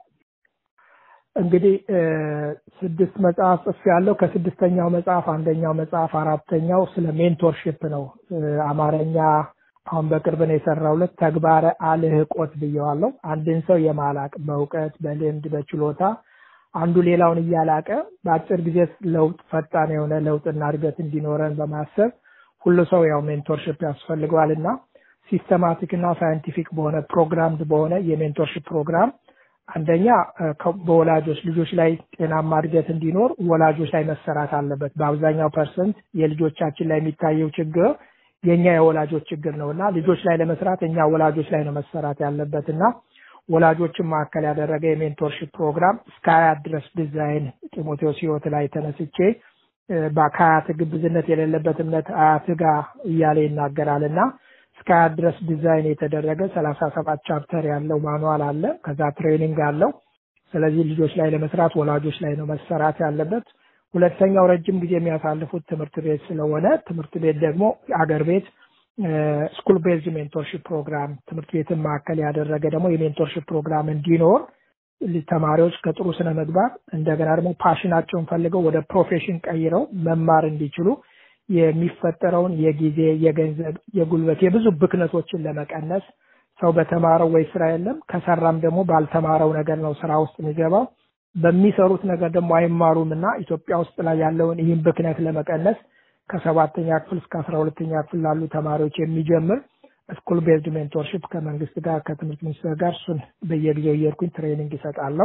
እንግዲህ ስድስት መጽሐፍ ጽፍ ያለው ከስድስተኛው መጽሐፍ አንደኛው መጽሐፍ አራተኛው ስለ ሜንቶርሽፕ ነው። አማርኛ አሁን በቅርብ ነው የሰራሁለት ተግባረ አልህቆት ብየዋለሁ። አንድን ሰው የማላቅ በእውቀት በልምድ በችሎታ አንዱ ሌላውን እያላቀ በአጭር ጊዜ ለውጥ ፈጣን የሆነ ለውጥና እድገት እንዲኖረን በማሰብ ሁሉ ሰው ያው ሜንቶርሽፕ ያስፈልገዋል እና ሲስተማቲክ እና ሳይንቲፊክ በሆነ ፕሮግራምድ በሆነ የሜንቶርሽፕ ፕሮግራም አንደኛ በወላጆች ልጆች ላይ ጤናማ እድገት እንዲኖር ወላጆች ላይ መሰራት አለበት። በአብዛኛው ፐርሰንት የልጆቻችን ላይ የሚታየው ችግር የእኛ የወላጆች ችግር ነው እና ልጆች ላይ ለመስራት እኛ ወላጆች ላይ ነው መሰራት ያለበት እና ወላጆችን ማዕከል ያደረገ የሜንቶርሽፕ ፕሮግራም እስከ አያት ድረስ ዲዛይን ጢሞቴዎስ ህይወት ላይ ተነስቼ ከአያት ግብዝነት የሌለበት እምነት አያት ጋር እያለ ይናገራል እና እስከ አያት ድረስ ዲዛይን የተደረገ ሰላሳ ሰባት ቻፕተር ያለው ማኑዋል አለ። ከዛ ትሬኒንግ አለው። ስለዚህ ልጆች ላይ ለመስራት ወላጆች ላይ ነው መሰራት ያለበት። ሁለተኛው ረጅም ጊዜ የሚያሳልፉት ትምህርት ቤት ስለሆነ ትምህርት ቤት ደግሞ አገር ቤት ስኩል ቤዝድ ሜንቶርሽፕ ፕሮግራም ትምህርት ቤትን ማዕከል ያደረገ ደግሞ የሜንቶርሽፕ ፕሮግራም እንዲኖር ተማሪዎች ከጥሩ ስነ ምግባር እንደገና ደግሞ ፓሽናቸውን ፈልገው ወደ ፕሮፌሽን ቀይረው መማር እንዲችሉ የሚፈጠረውን የጊዜ፣ የገንዘብ፣ የጉልበት የብዙ ብክነቶችን ለመቀነስ ሰው በተማረው ወይ ስራ የለም ከሰራም ደግሞ ባልተማረው ነገር ነው ስራ ውስጥ የሚገባው። በሚሰሩት ነገር ደግሞ አይማሩም እና ኢትዮጵያ ውስጥ ላይ ያለውን ይህን ብክነት ለመቀነስ ከሰባተኛ ክፍል እስከ አስራ ሁለተኛ ክፍል ላሉ ተማሪዎች የሚጀምር ስኩል ቤዝድ ሜንቶርሽፕ ከመንግስት ጋር ከትምህርት ሚኒስቴር ጋር እሱን በየጊዜው እየሄድኩኝ ትሬኒንግ ይሰጣለሁ።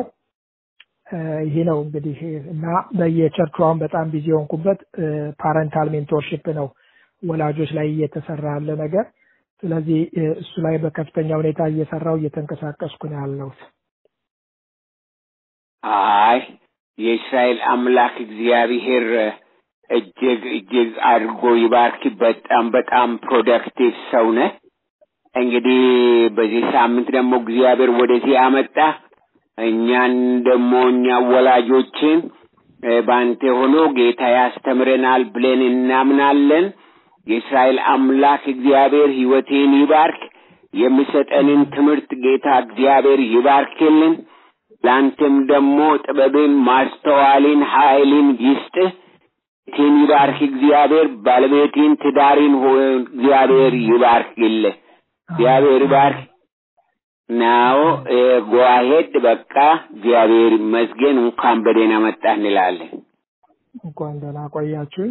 ይሄ ነው እንግዲህ እና በየቸርቹ አሁን በጣም ቢዚ የሆንኩበት ፓረንታል ሜንቶርሽፕ ነው ወላጆች ላይ እየተሰራ ያለ ነገር። ስለዚህ እሱ ላይ በከፍተኛ ሁኔታ እየሰራው እየተንቀሳቀስኩ ነው ያለሁት። አይ የእስራኤል አምላክ እግዚአብሔር እጅግ እጅግ አድርጎ ይባርክ። በጣም በጣም ፕሮደክቲቭ ሰው ነህ። እንግዲህ በዚህ ሳምንት ደግሞ እግዚአብሔር ወደዚህ አመጣ። እኛን ደግሞ እኛ ወላጆችን በአንተ ሆኖ ጌታ ያስተምረናል ብለን እናምናለን። የእስራኤል አምላክ እግዚአብሔር ህይወቴን ይባርክ። የሚሰጠንን ትምህርት ጌታ እግዚአብሔር ይባርክልን። ለአንተም ደግሞ ጥበብን፣ ማስተዋልን፣ ኃይልን ይስጥህ። ቴን ይባርክ እግዚአብሔር። ባለቤቴን፣ ትዳሪን እግዚአብሔር ይባርክልህ። እግዚአብሔር ይባርክ። ናው ጓሄድ በቃ እግዚአብሔር ይመስገን። እንኳን በደህና መጣህ እንላለን። እንኳን ደህና ቆያችሁ።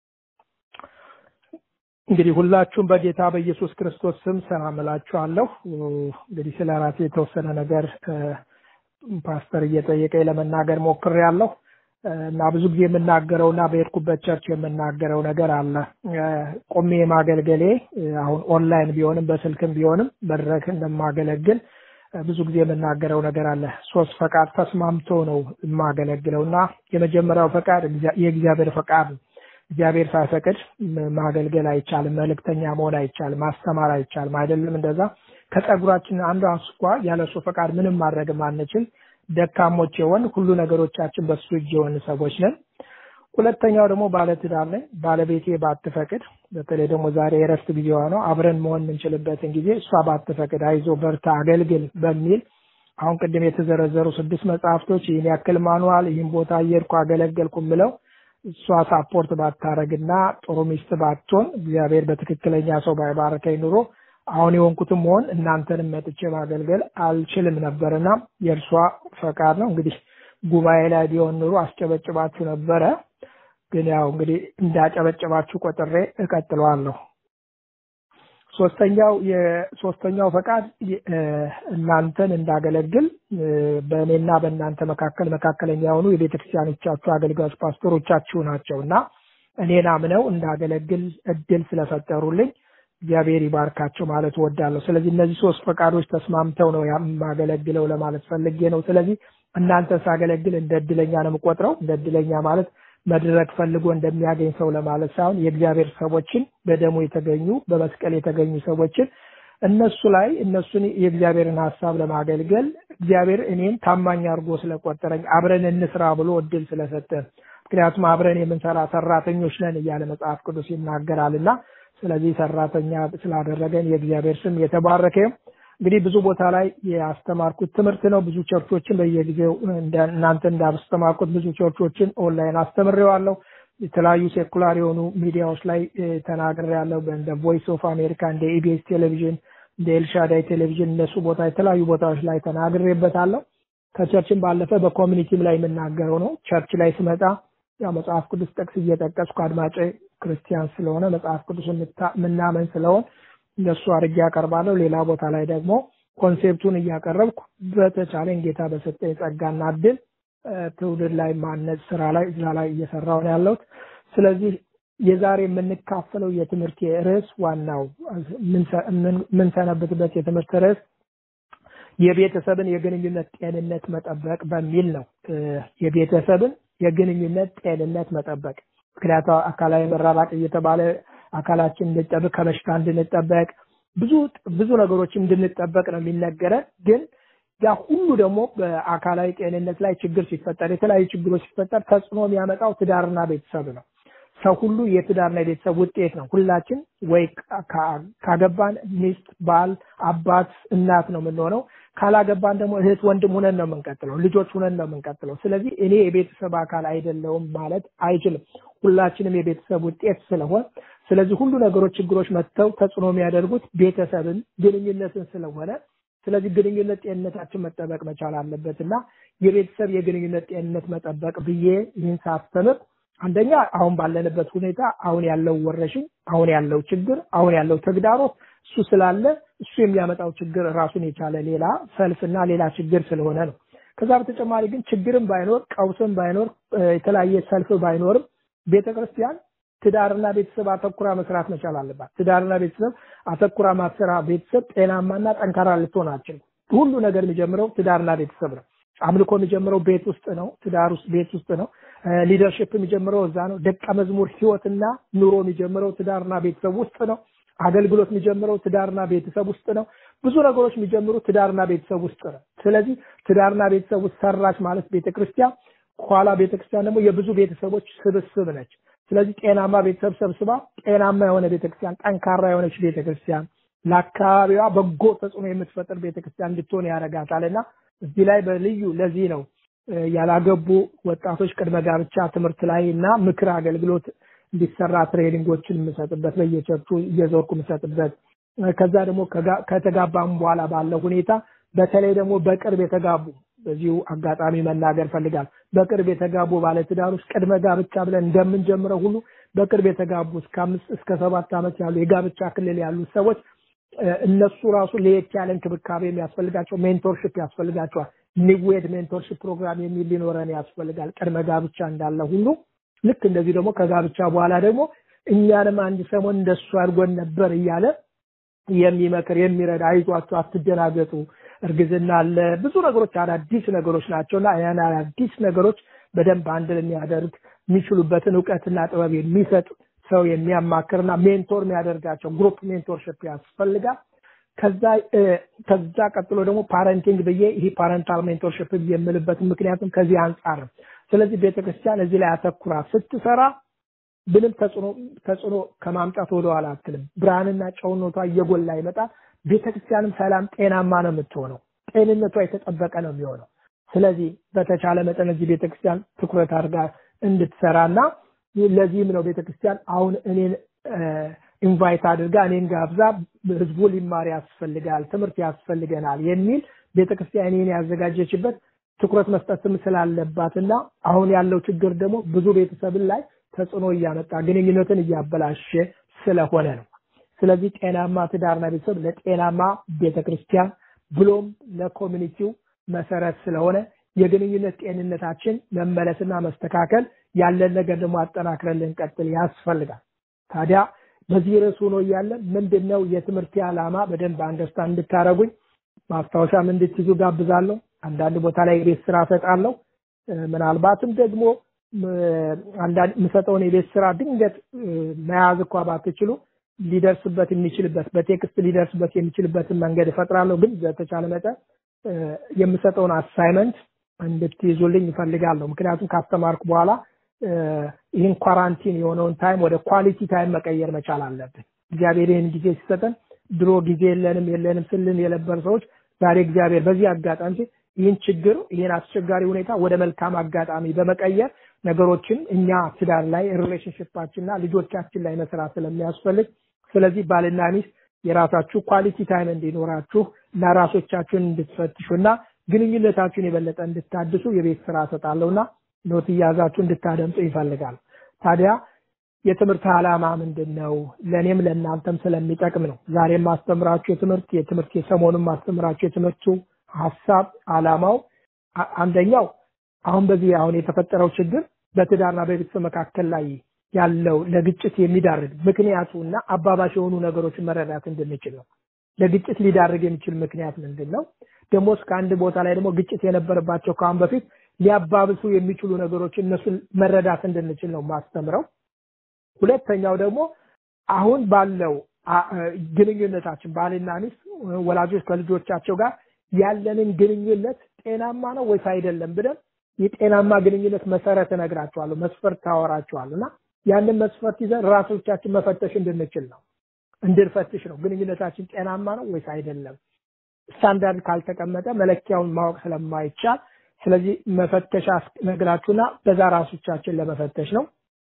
እንግዲህ ሁላችሁም በጌታ በኢየሱስ ክርስቶስ ስም ሰላም እላችኋለሁ። እንግዲህ ስለ ራሴ የተወሰነ ነገር ፓስተር እየጠየቀኝ ለመናገር ሞክሬያለሁ እና ብዙ ጊዜ የምናገረው እና በሄድኩበት ቸርች የምናገረው ነገር አለ። ቆሜ ማገልገሌ አሁን ኦንላይን ቢሆንም በስልክም ቢሆንም መድረክ እንደማገለግል ብዙ ጊዜ የምናገረው ነገር አለ። ሶስት ፈቃድ ተስማምቶ ነው የማገለግለው እና የመጀመሪያው ፈቃድ የእግዚአብሔር ፈቃድ ነው። እግዚአብሔር ሳይፈቅድ ማገልገል አይቻልም። መልእክተኛ መሆን አይቻልም። ማስተማር አይቻልም። አይደለም እንደዛ ከጸጉራችን አንዱ አንስኳ ያለ እሱ ፈቃድ ምንም ማድረግም አንችል። ደካሞች የሆን ሁሉ ነገሮቻችን በሱ እጅ የሆን ሰዎች ነን። ሁለተኛው ደግሞ ባለትዳር ነኝ። ባለቤቴ ባትፈቅድ፣ በተለይ ደግሞ ዛሬ የእረፍት ጊዜዋ ነው፣ አብረን መሆን የምንችልበትን ጊዜ እሷ ባትፈቅድ፣ አይዞ በርታ፣ አገልግል በሚል አሁን ቅድም የተዘረዘሩ ስድስት መጽሐፍቶች ይህን ያክል ማኑዋል፣ ይህን ቦታ እየሄድኩ አገለገልኩ ምለው እሷ ሳፖርት ባታረግና ጥሩ ሚስት ባትሆን እግዚአብሔር በትክክለኛ ሰው ባይባረከኝ ኑሮ አሁን የሆንኩትም መሆን እናንተንም መጥቼ ማገልገል አልችልም ነበርና የእርሷ ፈቃድ ነው። እንግዲህ ጉባኤ ላይ ቢሆን ኑሮ አስጨበጭባችሁ ነበረ። ግን ያው እንግዲህ እንዳጨበጭባችሁ ቆጥሬ እቀጥለዋለሁ። ሶስተኛው የሶስተኛው ፈቃድ እናንተን እንዳገለግል በእኔና በእናንተ መካከል መካከለኛ የሆኑ የቤተ ክርስቲያኖቻችሁ አገልጋዮች ፓስተሮቻችሁ ናቸው እና እኔን አምነው እንዳገለግል እድል ስለፈጠሩልኝ እግዚአብሔር ይባርካቸው ማለት እወዳለሁ። ስለዚህ እነዚህ ሶስት ፈቃዶች ተስማምተው ነው የማገለግለው ለማለት ፈልጌ ነው። ስለዚህ እናንተ ሳገለግል እንደ እድለኛ ነው የምቆጥረው። እንደ እድለኛ ማለት መድረክ ፈልጎ እንደሚያገኝ ሰው ለማለት ሳይሆን የእግዚአብሔር ሰዎችን በደሙ የተገኙ በመስቀል የተገኙ ሰዎችን እነሱ ላይ እነሱን የእግዚአብሔርን ሀሳብ ለማገልገል እግዚአብሔር እኔን ታማኝ አድርጎ ስለቆጠረኝ አብረን እንስራ ብሎ እድል ስለሰጠን ምክንያቱም አብረን የምንሰራ ሰራተኞች ነን እያለ መጽሐፍ ቅዱስ ይናገራል እና ስለዚህ ሰራተኛ ስላደረገን የእግዚአብሔር ስም የተባረከ እንግዲህ ብዙ ቦታ ላይ ያስተማርኩት ትምህርት ነው። ብዙ ቸርቾችን በየጊዜው እናንተ እንዳስተማርኩት ብዙ ቸርቾችን ኦንላይን አስተምሬዋለሁ። የተለያዩ ሴኩላር የሆኑ ሚዲያዎች ላይ ተናግሬያለሁ። እንደ ቮይስ ኦፍ አሜሪካ፣ እንደ ኢቢኤስ ቴሌቪዥን፣ እንደ ኤልሻዳይ ቴሌቪዥን እነሱ ቦታ የተለያዩ ቦታዎች ላይ ተናግሬበታለሁ። ከቸርችን ባለፈ በኮሚኒቲም ላይ የምናገረው ነው። ቸርች ላይ ስመጣ ያው መጽሐፍ ቅዱስ ጠቅስ እየጠቀስኩ አድማጭ ክርስቲያን ስለሆነ መጽሐፍ ቅዱስ ምናመን ስለሆን እንደሱ አድርጌ ያቀርባለሁ። ሌላ ቦታ ላይ ደግሞ ኮንሴፕቱን እያቀረብኩ በተቻለኝ ጌታ በሰጠኝ ጸጋና እድል ትውልድ ላይ ማነጽ ስራ ላይ እዛ ላይ እየሰራሁ ነው ያለሁት። ስለዚህ የዛሬ የምንካፈለው የትምህርት ርዕስ ዋናው የምንሰነብትበት የትምህርት ርዕስ የቤተሰብን የግንኙነት ጤንነት መጠበቅ በሚል ነው። የቤተሰብን የግንኙነት ጤንነት መጠበቅ ምክንያቱ አካላዊ መራራቅ እየተባለ አካላችን እንድንጠብቅ ከበሽታ እንድንጠበቅ ብዙ ብዙ ነገሮች እንድንጠበቅ ነው የሚነገረን። ግን ያ ሁሉ ደግሞ በአካላዊ ጤንነት ላይ ችግር ሲፈጠር የተለያዩ ችግሮች ሲፈጠር ተጽዕኖ የሚያመጣው ትዳርና ቤተሰብ ነው። ሰው ሁሉ የትዳርና የቤተሰብ ውጤት ነው። ሁላችን ወይ ካገባን ሚስት፣ ባል፣ አባት፣ እናት ነው የምንሆነው። ካላገባን ደግሞ እህት፣ ወንድም ሁነን ነው የምንቀጥለው። ልጆች ሁነን ነው የምንቀጥለው። ስለዚህ እኔ የቤተሰብ አካል አይደለውም ማለት አይችልም። ሁላችንም የቤተሰብ ውጤት ስለሆን ስለዚህ ሁሉ ነገሮች ችግሮች መጥተው ተጽዕኖ የሚያደርጉት ቤተሰብን ግንኙነትን ስለሆነ ስለዚህ ግንኙነት ጤንነታችን መጠበቅ መቻል አለበት እና የቤተሰብ የግንኙነት ጤንነት መጠበቅ ብዬ ይህን ሳስተምር አንደኛ አሁን ባለንበት ሁኔታ አሁን ያለው ወረሽኝ፣ አሁን ያለው ችግር፣ አሁን ያለው ተግዳሮት እሱ ስላለ እሱ የሚያመጣው ችግር ራሱን የቻለ ሌላ ሰልፍና ሌላ ችግር ስለሆነ ነው። ከዛ በተጨማሪ ግን ችግርም ባይኖር ቀውስም ባይኖር የተለያየ ሰልፍ ባይኖርም ቤተክርስቲያን ትዳርና ቤተሰብ አተኩራ መስራት መቻል አለባት። ትዳርና ቤተሰብ አተኩራ ማሰራ ቤተሰብ ጤናማና ጠንካራ ልትሆን አትችልም። ሁሉ ነገር የሚጀምረው ትዳርና ቤተሰብ ነው። አምልኮ የሚጀምረው ቤት ውስጥ ነው። ትዳር ውስጥ ቤት ውስጥ ነው። ሊደርሽፕ የሚጀምረው እዛ ነው። ደቀ መዝሙር ህይወትና ኑሮ የሚጀምረው ትዳርና ቤተሰብ ውስጥ ነው። አገልግሎት የሚጀምረው ትዳርና ቤተሰብ ውስጥ ነው። ብዙ ነገሮች የሚጀምሩ ትዳርና ቤተሰብ ውስጥ ነው። ስለዚህ ትዳርና ቤተሰብ ውስጥ ሰራች ማለት ቤተክርስቲያን፣ ኋላ ቤተክርስቲያን ደግሞ የብዙ ቤተሰቦች ስብስብ ነች። ስለዚህ ጤናማ ቤተሰብ ሰብስባ ጤናማ የሆነ ቤተክርስቲያን፣ ጠንካራ የሆነች ቤተክርስቲያን ለአካባቢዋ በጎ ተጽዕኖ የምትፈጥር ቤተክርስቲያን እንድትሆን ያደርጋታል እና እዚህ ላይ በልዩ ለዚህ ነው ያላገቡ ወጣቶች ቅድመ ጋብቻ ትምህርት ላይ እና ምክር አገልግሎት እንዲሰራ ትሬኒንጎችን የምሰጥበት በየቸርቹ እየዞርኩ የምሰጥበት ከዛ ደግሞ ከተጋባም በኋላ ባለው ሁኔታ በተለይ ደግሞ በቅርብ የተጋቡ በዚሁ አጋጣሚ መናገር ፈልጋል። በቅርብ የተጋቡ ባለትዳሮች ቅድመ ጋብቻ ብለን እንደምንጀምረው ሁሉ በቅርብ የተጋቡ እስከ አምስት እስከ ሰባት ዓመት ያሉ የጋብቻ ክልል ያሉ ሰዎች እነሱ ራሱ ለየት ያለ እንክብካቤ የሚያስፈልጋቸው ሜንቶርሽፕ ያስፈልጋቸዋል። ኒዌድ ሜንቶርሽፕ ፕሮግራም የሚል ሊኖረን ያስፈልጋል። ቅድመ ጋብቻ እንዳለ ሁሉ ልክ እንደዚህ ደግሞ ከጋብቻ በኋላ ደግሞ እኛንም አንድ ሰሞን እንደሱ አድርጎን ነበር እያለ የሚመክር የሚረዳ አይዟችሁ፣ አትደናገጡ፣ እርግዝና አለ፣ ብዙ ነገሮች አዳዲስ ነገሮች ናቸውና ያን አዳዲስ ነገሮች በደንብ አንድ የሚያደርግ የሚችሉበትን እውቀትና ጥበብ የሚሰጥ ሰው የሚያማክርና ሜንቶር የሚያደርጋቸው ግሩፕ ሜንቶርሽፕ ያስፈልጋል። ከዛ ከዛ ቀጥሎ ደግሞ ፓረንቲንግ ብዬ ይሄ ፓረንታል ሜንቶርሽፕ የምልበትን ምክንያቱም ከዚህ አንጻር ነው። ስለዚህ ቤተክርስቲያን እዚህ ላይ አተኩራ ስትሰራ ምንም ተጽዕኖ ተጽዕኖ ከማምጣት ወደኋላ አትልም። ብርሃንና ጨውነቷ እየጎላ ይመጣል። ቤተክርስቲያንም ሰላም፣ ጤናማ ነው የምትሆነው። ጤንነቷ የተጠበቀ ነው የሚሆነው። ስለዚህ በተቻለ መጠን እዚህ ቤተክርስቲያን ትኩረት አድርጋ እንድትሰራና ለዚህም ነው ቤተክርስቲያን አሁን እኔን ኢንቫይት አድርጋ እኔን ጋብዛ ህዝቡ ሊማር ያስፈልጋል፣ ትምህርት ያስፈልገናል የሚል ቤተክርስቲያን እኔን ያዘጋጀችበት ትኩረት መስጠትም ስላለባትና አሁን ያለው ችግር ደግሞ ብዙ ቤተሰብን ላይ ተጽዕኖ እያመጣ ግንኙነትን እያበላሸ ስለሆነ ነው። ስለዚህ ጤናማ ትዳርና ቤተሰብ ለጤናማ ቤተክርስቲያን ብሎም ለኮሚኒቲው መሰረት ስለሆነ የግንኙነት ጤንነታችን መመለስና መስተካከል ያለን ነገር ደግሞ አጠናክረን ልንቀጥል ያስፈልጋል። ታዲያ በዚህ ርዕስ ሆኖ እያለ ምንድን ነው የትምህርት ዓላማ በደንብ አንደርስታንድ እንድታደረጉኝ ማስታወሻም እንድትይዙ ጋብዛለሁ። አንዳንድ ቦታ ላይ የቤት ስራ እሰጣለሁ። ምናልባትም ደግሞ አንዳንድ የምሰጠውን የቤት ስራ ድንገት መያዝ እኳ ባትችሉ ሊደርስበት የሚችልበት በቴክስት ሊደርስበት የሚችልበትን መንገድ እፈጥራለሁ። ግን በተቻለ መጠን እ፣ የምሰጠውን አሳይመንት እንድትይዙልኝ ይፈልጋለሁ። ምክንያቱም ካስተማርኩ በኋላ እ፣ ይህን ኳራንቲን የሆነውን ታይም ወደ ኳሊቲ ታይም መቀየር መቻል አለብን። እግዚአብሔር ይህን ጊዜ ሲሰጠን ድሮ ጊዜ የለንም የለንም ስልን የነበር ሰዎች ዛሬ እግዚአብሔር በዚህ አጋጣሚ ይህን ችግር ይህን አስቸጋሪ ሁኔታ ወደ መልካም አጋጣሚ በመቀየር ነገሮችን እኛ ትዳር ላይ ሪሌሽንሽፓችንና ልጆቻችን ላይ መስራት ስለሚያስፈልግ ስለዚህ ባልና ሚስት የራሳችሁ ኳሊቲ ታይም እንዲኖራችሁ እና ራሶቻችሁን እንድትፈትሹ እና ግንኙነታችሁን የበለጠ እንድታድሱ የቤት ስራ ሰጣለሁና ኖት እያዛችሁ እንድታደምጡ ይፈልጋል። ታዲያ የትምህርት ዓላማ ምንድን ነው? ለእኔም ለእናንተም ስለሚጠቅም ነው። ዛሬም ማስተምራችሁ የትምህርት የትምህርት የሰሞኑን ማስተምራችሁ የትምህርቱ ሀሳብ ዓላማው አ- አንደኛው አሁን በዚህ አሁን የተፈጠረው ችግር በትዳርና በቤተሰብ መካከል ላይ ያለው ለግጭት የሚዳርግ ምክንያቱ እና አባባሽ የሆኑ ነገሮችን መረዳት እንድንችል ነው። ለግጭት ሊዳርግ የሚችል ምክንያት ምንድን ነው? ደግሞ እስከ አንድ ቦታ ላይ ደግሞ ግጭት የነበረባቸው ከአሁን በፊት ሊያባብሱ የሚችሉ ነገሮችን እነሱን መረዳት እንድንችል ነው ማስተምረው። ሁለተኛው ደግሞ አሁን ባለው አ- አ- ግንኙነታችን ባልና ሚስት ወላጆች ከልጆቻቸው ጋር ያለንን ግንኙነት ጤናማ ነው ወይስ አይደለም ብለን የጤናማ ግንኙነት መሰረት እነግራቸዋለሁ፣ መስፈርት ታወራቸዋለሁ እና ያንን መስፈርት ይዘን ራሶቻችን መፈተሽ እንድንችል ነው እንድንፈትሽ ነው። ግንኙነታችን ጤናማ ነው ወይስ አይደለም? ስታንዳርድ ካልተቀመጠ መለኪያውን ማወቅ ስለማይቻል ስለዚህ መፈተሻ ነግራችሁና በዛ ራሶቻችን ለመፈተሽ ነው።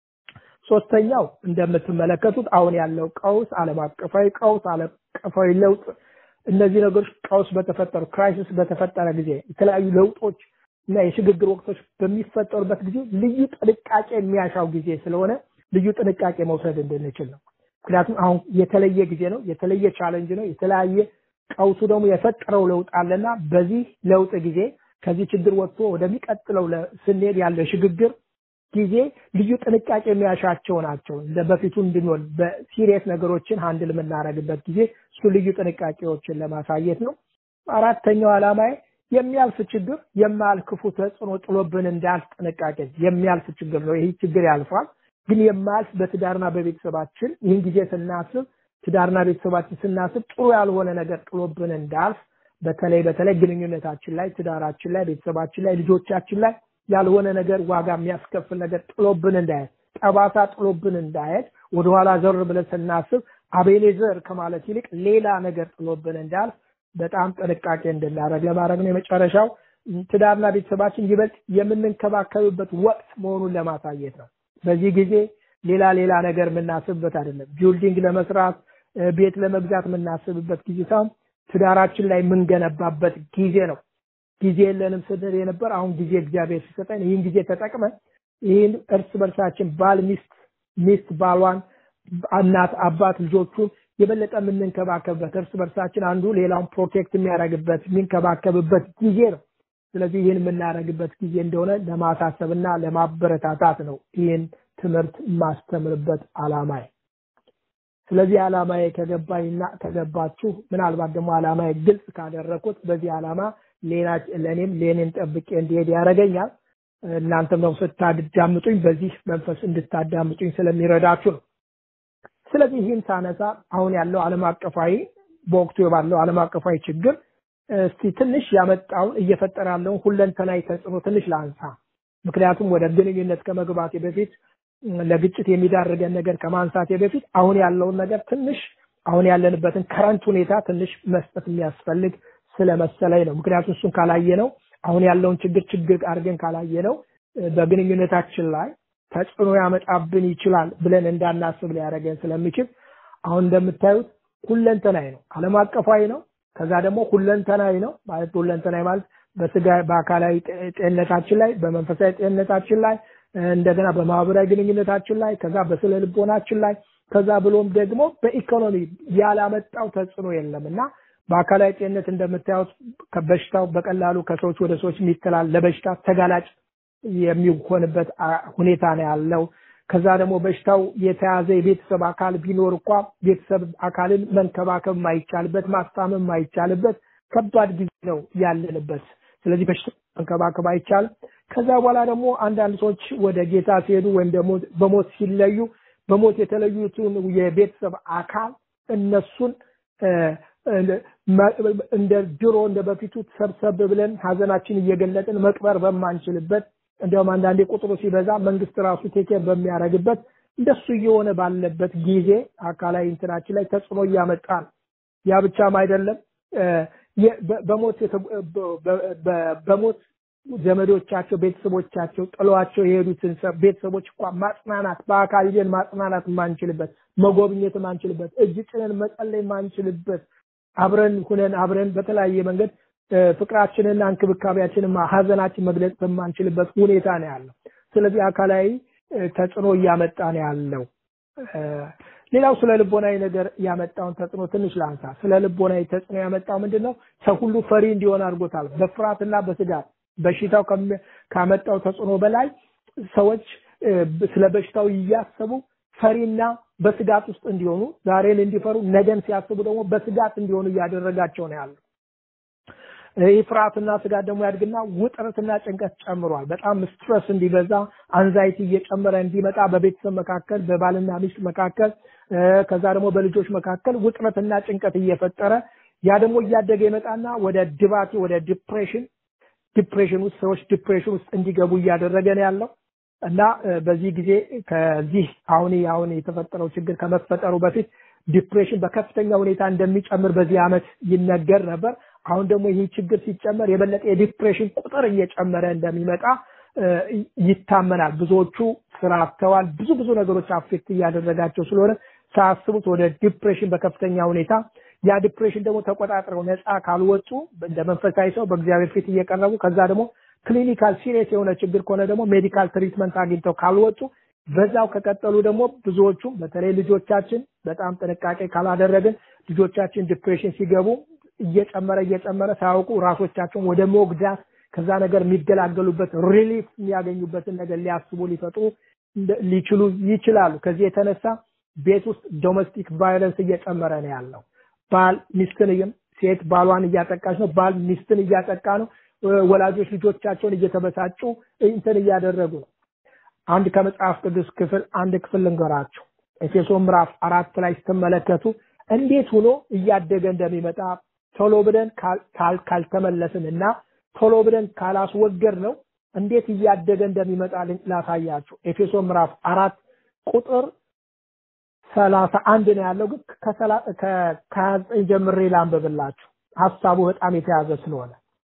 ሶስተኛው እንደምትመለከቱት አሁን ያለው ቀውስ ዓለም አቀፋዊ ቀውስ፣ ዓለም አቀፋዊ ለውጥ እነዚህ ነገሮች ቀውስ በተፈጠሩ ክራይሲስ በተፈጠረ ጊዜ የተለያዩ ለውጦች እና የሽግግር ወቅቶች በሚፈጠሩበት ጊዜ ልዩ ጥንቃቄ የሚያሻው ጊዜ ስለሆነ ልዩ ጥንቃቄ መውሰድ እንድንችል ነው። ምክንያቱም አሁን የተለየ ጊዜ ነው፣ የተለየ ቻለንጅ ነው፣ የተለያየ ቀውሱ ደግሞ የፈጠረው ለውጥ አለና በዚህ ለውጥ ጊዜ ከዚህ ችግር ወጥቶ ወደሚቀጥለው ለ- ስንሄድ ያለው የሽግግር ጊዜ ልዩ ጥንቃቄ የሚያሻቸው ናቸው። እንደ በፊቱ እንድንሆን በሲሪየስ ነገሮችን ሃንድል የምናደርግበት ጊዜ እሱ ልዩ ጥንቃቄዎችን ለማሳየት ነው። አራተኛው ዓላማዬ የሚያልፍ ችግር የማያልፍ ክፉ ተጽዕኖ ጥሎብን እንዳያልፍ ጥንቃቄ የሚያልፍ ችግር ነው። ይህ ችግር ያልፋል፣ ግን የማያልፍ በትዳርና በቤተሰባችን ይህን ጊዜ ስናስብ ትዳርና ቤተሰባችን ስናስብ ጥሩ ያልሆነ ነገር ጥሎብን እንዳያልፍ በተለይ በተለይ ግንኙነታችን ላይ ትዳራችን ላይ ቤተሰባችን ላይ ልጆቻችን ላይ ያልሆነ ነገር ዋጋ የሚያስከፍል ነገር ጥሎብን እንዳይሄድ ጠባሳ ጥሎብን እንዳይሄድ ወደኋላ ዘር ብለን ስናስብ አቤኔዘር ከማለት ይልቅ ሌላ ነገር ጥሎብን እንዳያልፍ በጣም ጥንቃቄ እንድናደርግ ለማድረግ ነው። የመጨረሻው ትዳርና ቤተሰባችን ይበልጥ የምንንከባከብበት ወቅት መሆኑን ለማሳየት ነው። በዚህ ጊዜ ሌላ ሌላ ነገር የምናስብበት አይደለም። ቢልዲንግ ለመስራት እ፣ ቤት ለመግዛት የምናስብበት ጊዜ ሳይሆን ትዳራችን ላይ የምንገነባበት ጊዜ ነው። ጊዜ የለንም ስንል የነበር አሁን ጊዜ እግዚአብሔር ሲሰጠን ይህን ጊዜ ተጠቅመን ይህን እርስ በርሳችን ባል ሚስት ሚስት ባሏን እናት አባት ልጆቹን የበለጠ የምንንከባከብበት እርስ በርሳችን አንዱ ሌላውን ፕሮቴክት የሚያደርግበት የሚንከባከብበት ጊዜ ነው። ስለዚህ ይህን የምናደርግበት ጊዜ እንደሆነ ለማሳሰብና ለማበረታታት ነው ይህን ትምህርት የማስተምርበት ዓላማዬ። ስለዚህ ዓላማዬ ከገባኝና ከገባችሁ ምናልባት ደግሞ ዓላማዬ ግልጽ ካደረኩት በዚህ ዓላማ ሌላ ለእኔም ለእኔን ጠብቄ እንዲሄድ ያደርገኛል። እናንተም ደግሞ ስታዳምጡኝ በዚህ መንፈስ እንድታዳምጡኝ ስለሚረዳችሁ ነው። ስለዚህ ይህን ሳነሳ አሁን ያለው ዓለም አቀፋዊ በወቅቱ ባለው ዓለም አቀፋዊ ችግር እስቲ ትንሽ ያመጣውን እየፈጠረ ያለውን ሁለንተናዊ ተጽዕኖ ትንሽ ላንሳ። ምክንያቱም ወደ ግንኙነት ከመግባቴ በፊት ለግጭት የሚዳርገን ነገር ከማንሳቴ በፊት አሁን ያለውን ነገር ትንሽ አሁን ያለንበትን ከረንት ሁኔታ ትንሽ መስጠት የሚያስፈልግ ስለመሰለኝ ነው። ምክንያቱም እሱን ካላየ ነው አሁን ያለውን ችግር ችግር አድርገን ካላየ ነው በግንኙነታችን ላይ ተጽዕኖ ያመጣብን ይችላል ብለን እንዳናስብ ሊያደርገን ስለሚችል አሁን እንደምታዩት ሁለንተናዊ ነው፣ ዓለም አቀፋዊ ነው። ከዛ ደግሞ ሁለንተናዊ ነው ማለት ሁለንተናዊ ማለት በስጋ በአካላዊ ጤንነታችን ላይ በመንፈሳዊ ጤንነታችን ላይ እንደገና በማህበራዊ ግንኙነታችን ላይ ከዛ በስነ ልቦናችን ላይ ከዛ ብሎም ደግሞ በኢኮኖሚ ያላመጣው ተጽዕኖ የለም እና በአካላዊ ጤንነት እንደምታዩት በሽታው በቀላሉ ከሰዎች ወደ ሰዎች የሚተላል ለበሽታ ተጋላጭ የሚሆንበት ሁኔታ ነው ያለው። ከዛ ደግሞ በሽታው የተያዘ የቤተሰብ አካል ቢኖር እንኳ ቤተሰብ አካልን መንከባከብ የማይቻልበት ማስታመም የማይቻልበት ከባድ ጊዜ ነው ያለንበት። ስለዚህ በሽታ መንከባከብ አይቻልም። ከዛ በኋላ ደግሞ አንዳንድ ሰዎች ወደ ጌታ ሲሄዱ ወይም ደግሞ በሞት ሲለዩ በሞት የተለዩትን የቤተሰብ አካል እነሱን እንደ ድሮ እንደ በፊቱ ሰብሰብ ብለን ሀዘናችን እየገለጥን መቅበር በማንችልበት እንዲያውም አንዳንዴ ቁጥሩ ሲበዛ መንግስት ራሱ ቴኬር በሚያደርግበት እንደሱ እየሆነ ባለበት ጊዜ አካላዊ እንትናችን ላይ ተጽዕኖ እያመጣ ነው። ያ ብቻም አይደለም በሞት በሞት ዘመዶቻቸው ቤተሰቦቻቸው ጥሏቸው የሄዱትን ቤተሰቦች እንኳን ማጽናናት በአካል ሂደን ማጽናናት የማንችልበት መጎብኘት የማንችልበት እጅ ጭነን መጸለይ የማንችልበት አብረን ሁነን አብረን በተለያየ መንገድ ፍቅራችንና እንክብካቤያችንን ሀዘናችን መግለጽ በማንችልበት ሁኔታ ነው ያለው። ስለዚህ አካላዊ ተጽዕኖ እያመጣ ነው ያለው። ሌላው ስለ ልቦናዊ ነገር ያመጣውን ተጽዕኖ ትንሽ ላንሳ። ስለ ልቦናዊ ተጽዕኖ ያመጣው ምንድን ነው? ሰው ሁሉ ፈሪ እንዲሆን አድርጎታል። በፍርሃትና በስጋት በሽታው ካመጣው ተጽዕኖ በላይ ሰዎች ስለ በሽታው እያሰቡ ፈሪና በስጋት ውስጥ እንዲሆኑ ዛሬን እንዲፈሩ ነገን ሲያስቡ ደግሞ በስጋት እንዲሆኑ እያደረጋቸው ነው ያለው። ይህ ፍርሃትና ስጋት ደግሞ ያድግና ውጥረትና ጭንቀት ጨምሯል። በጣም ስትረስ እንዲበዛ አንዛይቲ እየጨመረ እንዲመጣ በቤተሰብ መካከል፣ በባልና ሚስት መካከል፣ ከዛ ደግሞ በልጆች መካከል ውጥረትና ጭንቀት እየፈጠረ ያ ደግሞ እያደገ ይመጣና ወደ ድባቴ ወደ ዲፕሬሽን ዲፕሬሽን ውስጥ ሰዎች ዲፕሬሽን ውስጥ እንዲገቡ እያደረገ ነው ያለው እና በዚህ ጊዜ ከዚህ አሁን አሁን የተፈጠረው ችግር ከመፈጠሩ በፊት ዲፕሬሽን በከፍተኛ ሁኔታ እንደሚጨምር በዚህ ዓመት ይነገር ነበር። አሁን ደግሞ ይህ ችግር ሲጨመር የበለጠ የዲፕሬሽን ቁጥር እየጨመረ እንደሚመጣ ይታመናል። ብዙዎቹ ስራ አጥተዋል። ብዙ ብዙ ነገሮች አፌክት እያደረጋቸው ስለሆነ ሳያስቡት ወደ ዲፕሬሽን በከፍተኛ ሁኔታ ያ ዲፕሬሽን ደግሞ ተቆጣጥረው ነፃ ካልወጡ እንደ መንፈሳዊ ሰው በእግዚአብሔር ፊት እየቀረቡ ከዛ ደግሞ ክሊኒካል ሲሪየስ የሆነ ችግር ከሆነ ደግሞ ሜዲካል ትሪትመንት አግኝተው ካልወጡ በዛው ከቀጠሉ ደግሞ ብዙዎቹ በተለይ ልጆቻችን በጣም ጥንቃቄ ካላደረግን ልጆቻችን ዲፕሬሽን ሲገቡ እየጨመረ እየጨመረ ሳያውቁ ራሶቻቸውን ወደ መጉዳት ከዛ ነገር የሚገላገሉበት ሪሊፍ የሚያገኙበትን ነገር ሊያስቡ ሊፈጥሩ ሊችሉ ይችላሉ። ከዚህ የተነሳ ቤት ውስጥ ዶሜስቲክ ቫዮለንስ እየጨመረ ነው ያለው። ባል ሚስትን ሴት ባሏን እያጠቃች ነው። ባል ሚስትን እያጠቃ ነው። ወላጆች ልጆቻቸውን እየተበሳጩ እንትን እያደረጉ ነው። አንድ ከመጽሐፍ ቅዱስ ክፍል አንድ ክፍል ልንገራችሁ። ኤፌሶን ምዕራፍ አራት ላይ ስትመለከቱ እንዴት ሆኖ እያደገ እንደሚመጣ ቶሎ ብለን ካልተመለስን እና ቶሎ ብለን ካላስወገድ ነው እንዴት እያደገ እንደሚመጣ ላሳያችሁ። ኤፌሶን ምዕራፍ አራት ቁጥር ሰላሳ አንድ ነው ያለው፣ ግን ከሀያ ዘጠኝ ጀምሬ ላንብብላችሁ ሀሳቡ በጣም የተያዘ ስለሆነ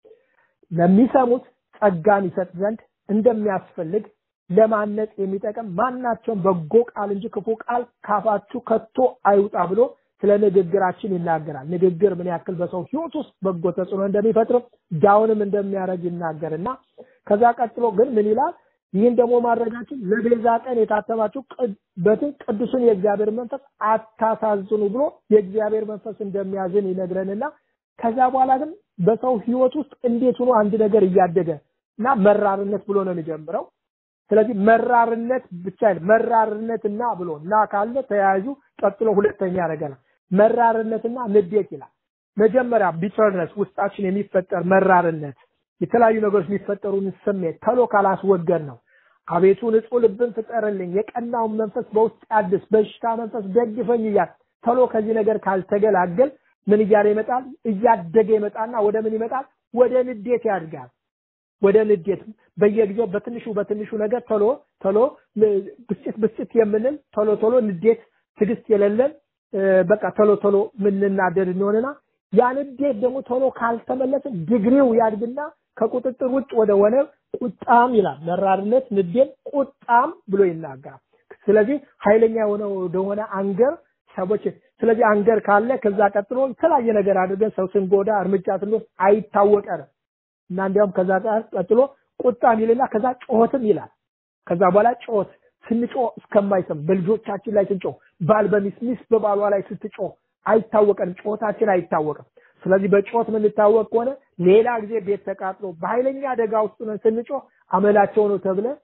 ለሚሰሙት ጸጋን ይሰጥ ዘንድ እንደሚያስፈልግ ለማነጽ የሚጠቅም ማናቸውም በጎ ቃል እንጂ ክፉ ቃል ካፋችሁ ከቶ አይውጣ ብሎ ስለ ንግግራችን ይናገራል። ንግግር ምን ያክል በሰው ሕይወት ውስጥ በጎ ተጽዕኖ እንደሚፈጥር ዳውንም እንደሚያደርግ ይናገርና ከዛ ቀጥሎ ግን ምን ይላል? ይህን ደግሞ ማድረጋችን ለቤዛ ቀን የታተማችሁ በትን ቅዱስን የእግዚአብሔር መንፈስ አታሳዝኑ ብሎ የእግዚአብሔር መንፈስ እንደሚያዝን ይነግረንና ከዛ በኋላ ግን በሰው ሕይወት ውስጥ እንዴት ሆኖ አንድ ነገር እያደገ እና መራርነት ብሎ ነው የሚጀምረው። ስለዚህ መራርነት ብቻ መራርነትና ብሎ እና ካለ ተያያዙ። ቀጥሎ ሁለተኛ ነገር መራርነትና ንዴት ይላል። መጀመሪያ ቢተርነስ ውስጣችን የሚፈጠር መራርነት፣ የተለያዩ ነገሮች የሚፈጠሩን ስሜት ተሎ ካላስወገድ ነው። አቤቱ ንጹሕ ልብን ፍጠርልኝ፣ የቀናውን መንፈስ በውስጥ አድስ፣ በሽታ መንፈስ ደግፈኝ እያል ተሎ ከዚህ ነገር ካልተገላገል ምን እያለ ይመጣል? እያደገ ይመጣና ወደ ምን ይመጣል? ወደ ንዴት ያድጋል። ወደ ንዴት በየጊዜው በትንሹ በትንሹ ነገር ቶሎ ቶሎ ብስጭት ብስጭት የምንል ቶሎ ቶሎ ንዴት ትዕግስት የሌለን በቃ ቶሎ ቶሎ ምንናደድ እንሆንና ያ ንዴት ደግሞ ቶሎ ካልተመለሰ ድግሪው ያድግና ከቁጥጥር ውጭ ወደ ሆነ ቁጣም ይላል። መራርነት፣ ንዴት፣ ቁጣም ብሎ ይናገራል። ስለዚህ ኃይለኛ የሆነ ወደሆነ አንገር ሰዎች ስለዚህ አንገር ካለ ከዛ ቀጥሎ የተለያየ ነገር አድርገን ሰው ስንጎዳ እርምጃ ስንወስድ አይታወቀንም እና እንዲያውም ከዛ ቀጥሎ ቁጣ ይልና ከዛ ጮኸትም ይላል። ከዛ በኋላ ጮኸት ስንጮህ እስከማይሰም በልጆቻችን ላይ ስንጮህ፣ ባል በሚስት ሚስት በባሏ ላይ ስትጮህ አይታወቀንም፣ ጮኸታችን አይታወቅም። ስለዚህ በጮኸት የምንታወቅ ከሆነ ሌላ ጊዜ ቤት ተቃጥሎ በኃይለኛ አደጋ ውስጥ ነን ስንጮህ አመላቸው ነው ተብለን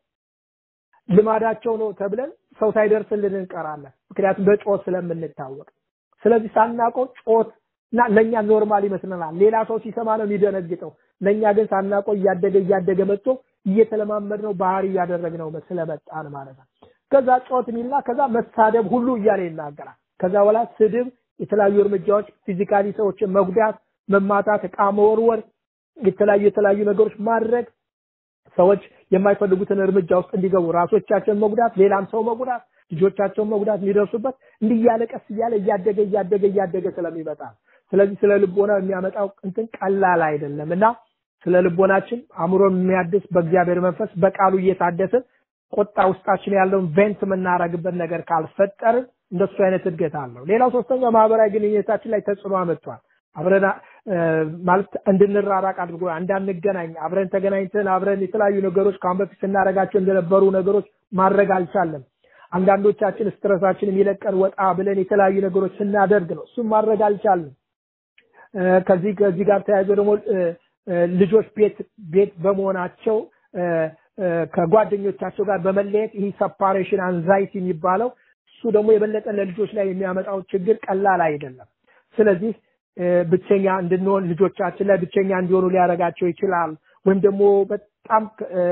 ልማዳቸው ነው ተብለን ሰው ሳይደርስልን እንቀራለን። ምክንያቱም በጮኸት ስለምንታወቅ። ስለዚህ ሳናውቀው ጮኸት እና ለኛ ኖርማል ይመስለናል። ሌላ ሰው ሲሰማ ነው የሚደነግጠው። ለኛ ግን ሳናውቀው እያደገ እያደገ መጥቶ እየተለማመድ ነው ባህሪ እያደረግነው ስለመጣን ማለት ነው። ከዛ ጮት ሚልና ከዛ መሳደብ ሁሉ እያለ ይናገራል። ከዛ በኋላ ስድብ፣ የተለያዩ እርምጃዎች፣ ፊዚካሊ ሰዎችን መጉዳት፣ መማታት፣ እቃ መወርወር፣ የተለያዩ የተለያዩ ነገሮች ማድረግ ሰዎች የማይፈልጉትን እርምጃ ውስጥ እንዲገቡ ራሶቻቸውን መጉዳት፣ ሌላም ሰው መጉዳት፣ ልጆቻቸውን መጉዳት የሚደርሱበት እንዲህ እያለ ቀስ እያለ እያደገ እያደገ እያደገ ስለሚመጣ ስለዚህ ስለ ልቦና የሚያመጣው እንትን ቀላል አይደለም እና ስለ ልቦናችን አእምሮን የሚያድስ በእግዚአብሔር መንፈስ በቃሉ እየታደስን ቁጣ ውስጣችን ያለውን ቬንት የምናረግበት ነገር ካልፈጠርን እንደሱ አይነት እድገት አለው። ሌላው ሶስተኛው ማህበራዊ ግንኙነታችን ላይ ተጽዕኖ አመጥቷል። አብረን ማለት እንድንራራቅ አድርጎ እንዳንገናኝ አብረን ተገናኝተን አብረን የተለያዩ ነገሮች ከአሁን በፊት ስናደርጋቸው እንደነበሩ ነገሮች ማድረግ አልቻለም። አንዳንዶቻችን ስትረሳችን የሚለቀን ወጣ ብለን የተለያዩ ነገሮች ስናደርግ ነው። እሱም ማድረግ አልቻለም። ከዚህ ከዚህ ጋር ተያይዞ ደግሞ ልጆች ቤት ቤት በመሆናቸው ከጓደኞቻቸው ጋር በመለየት ይህ ሰፓሬሽን አንዛይቲ የሚባለው እሱ ደግሞ የበለጠ ለልጆች ላይ የሚያመጣው ችግር ቀላል አይደለም። ስለዚህ ብቸኛ እንድንሆን ልጆቻችን ላይ ብቸኛ እንዲሆኑ ሊያደርጋቸው ይችላል። ወይም ደግሞ በጣም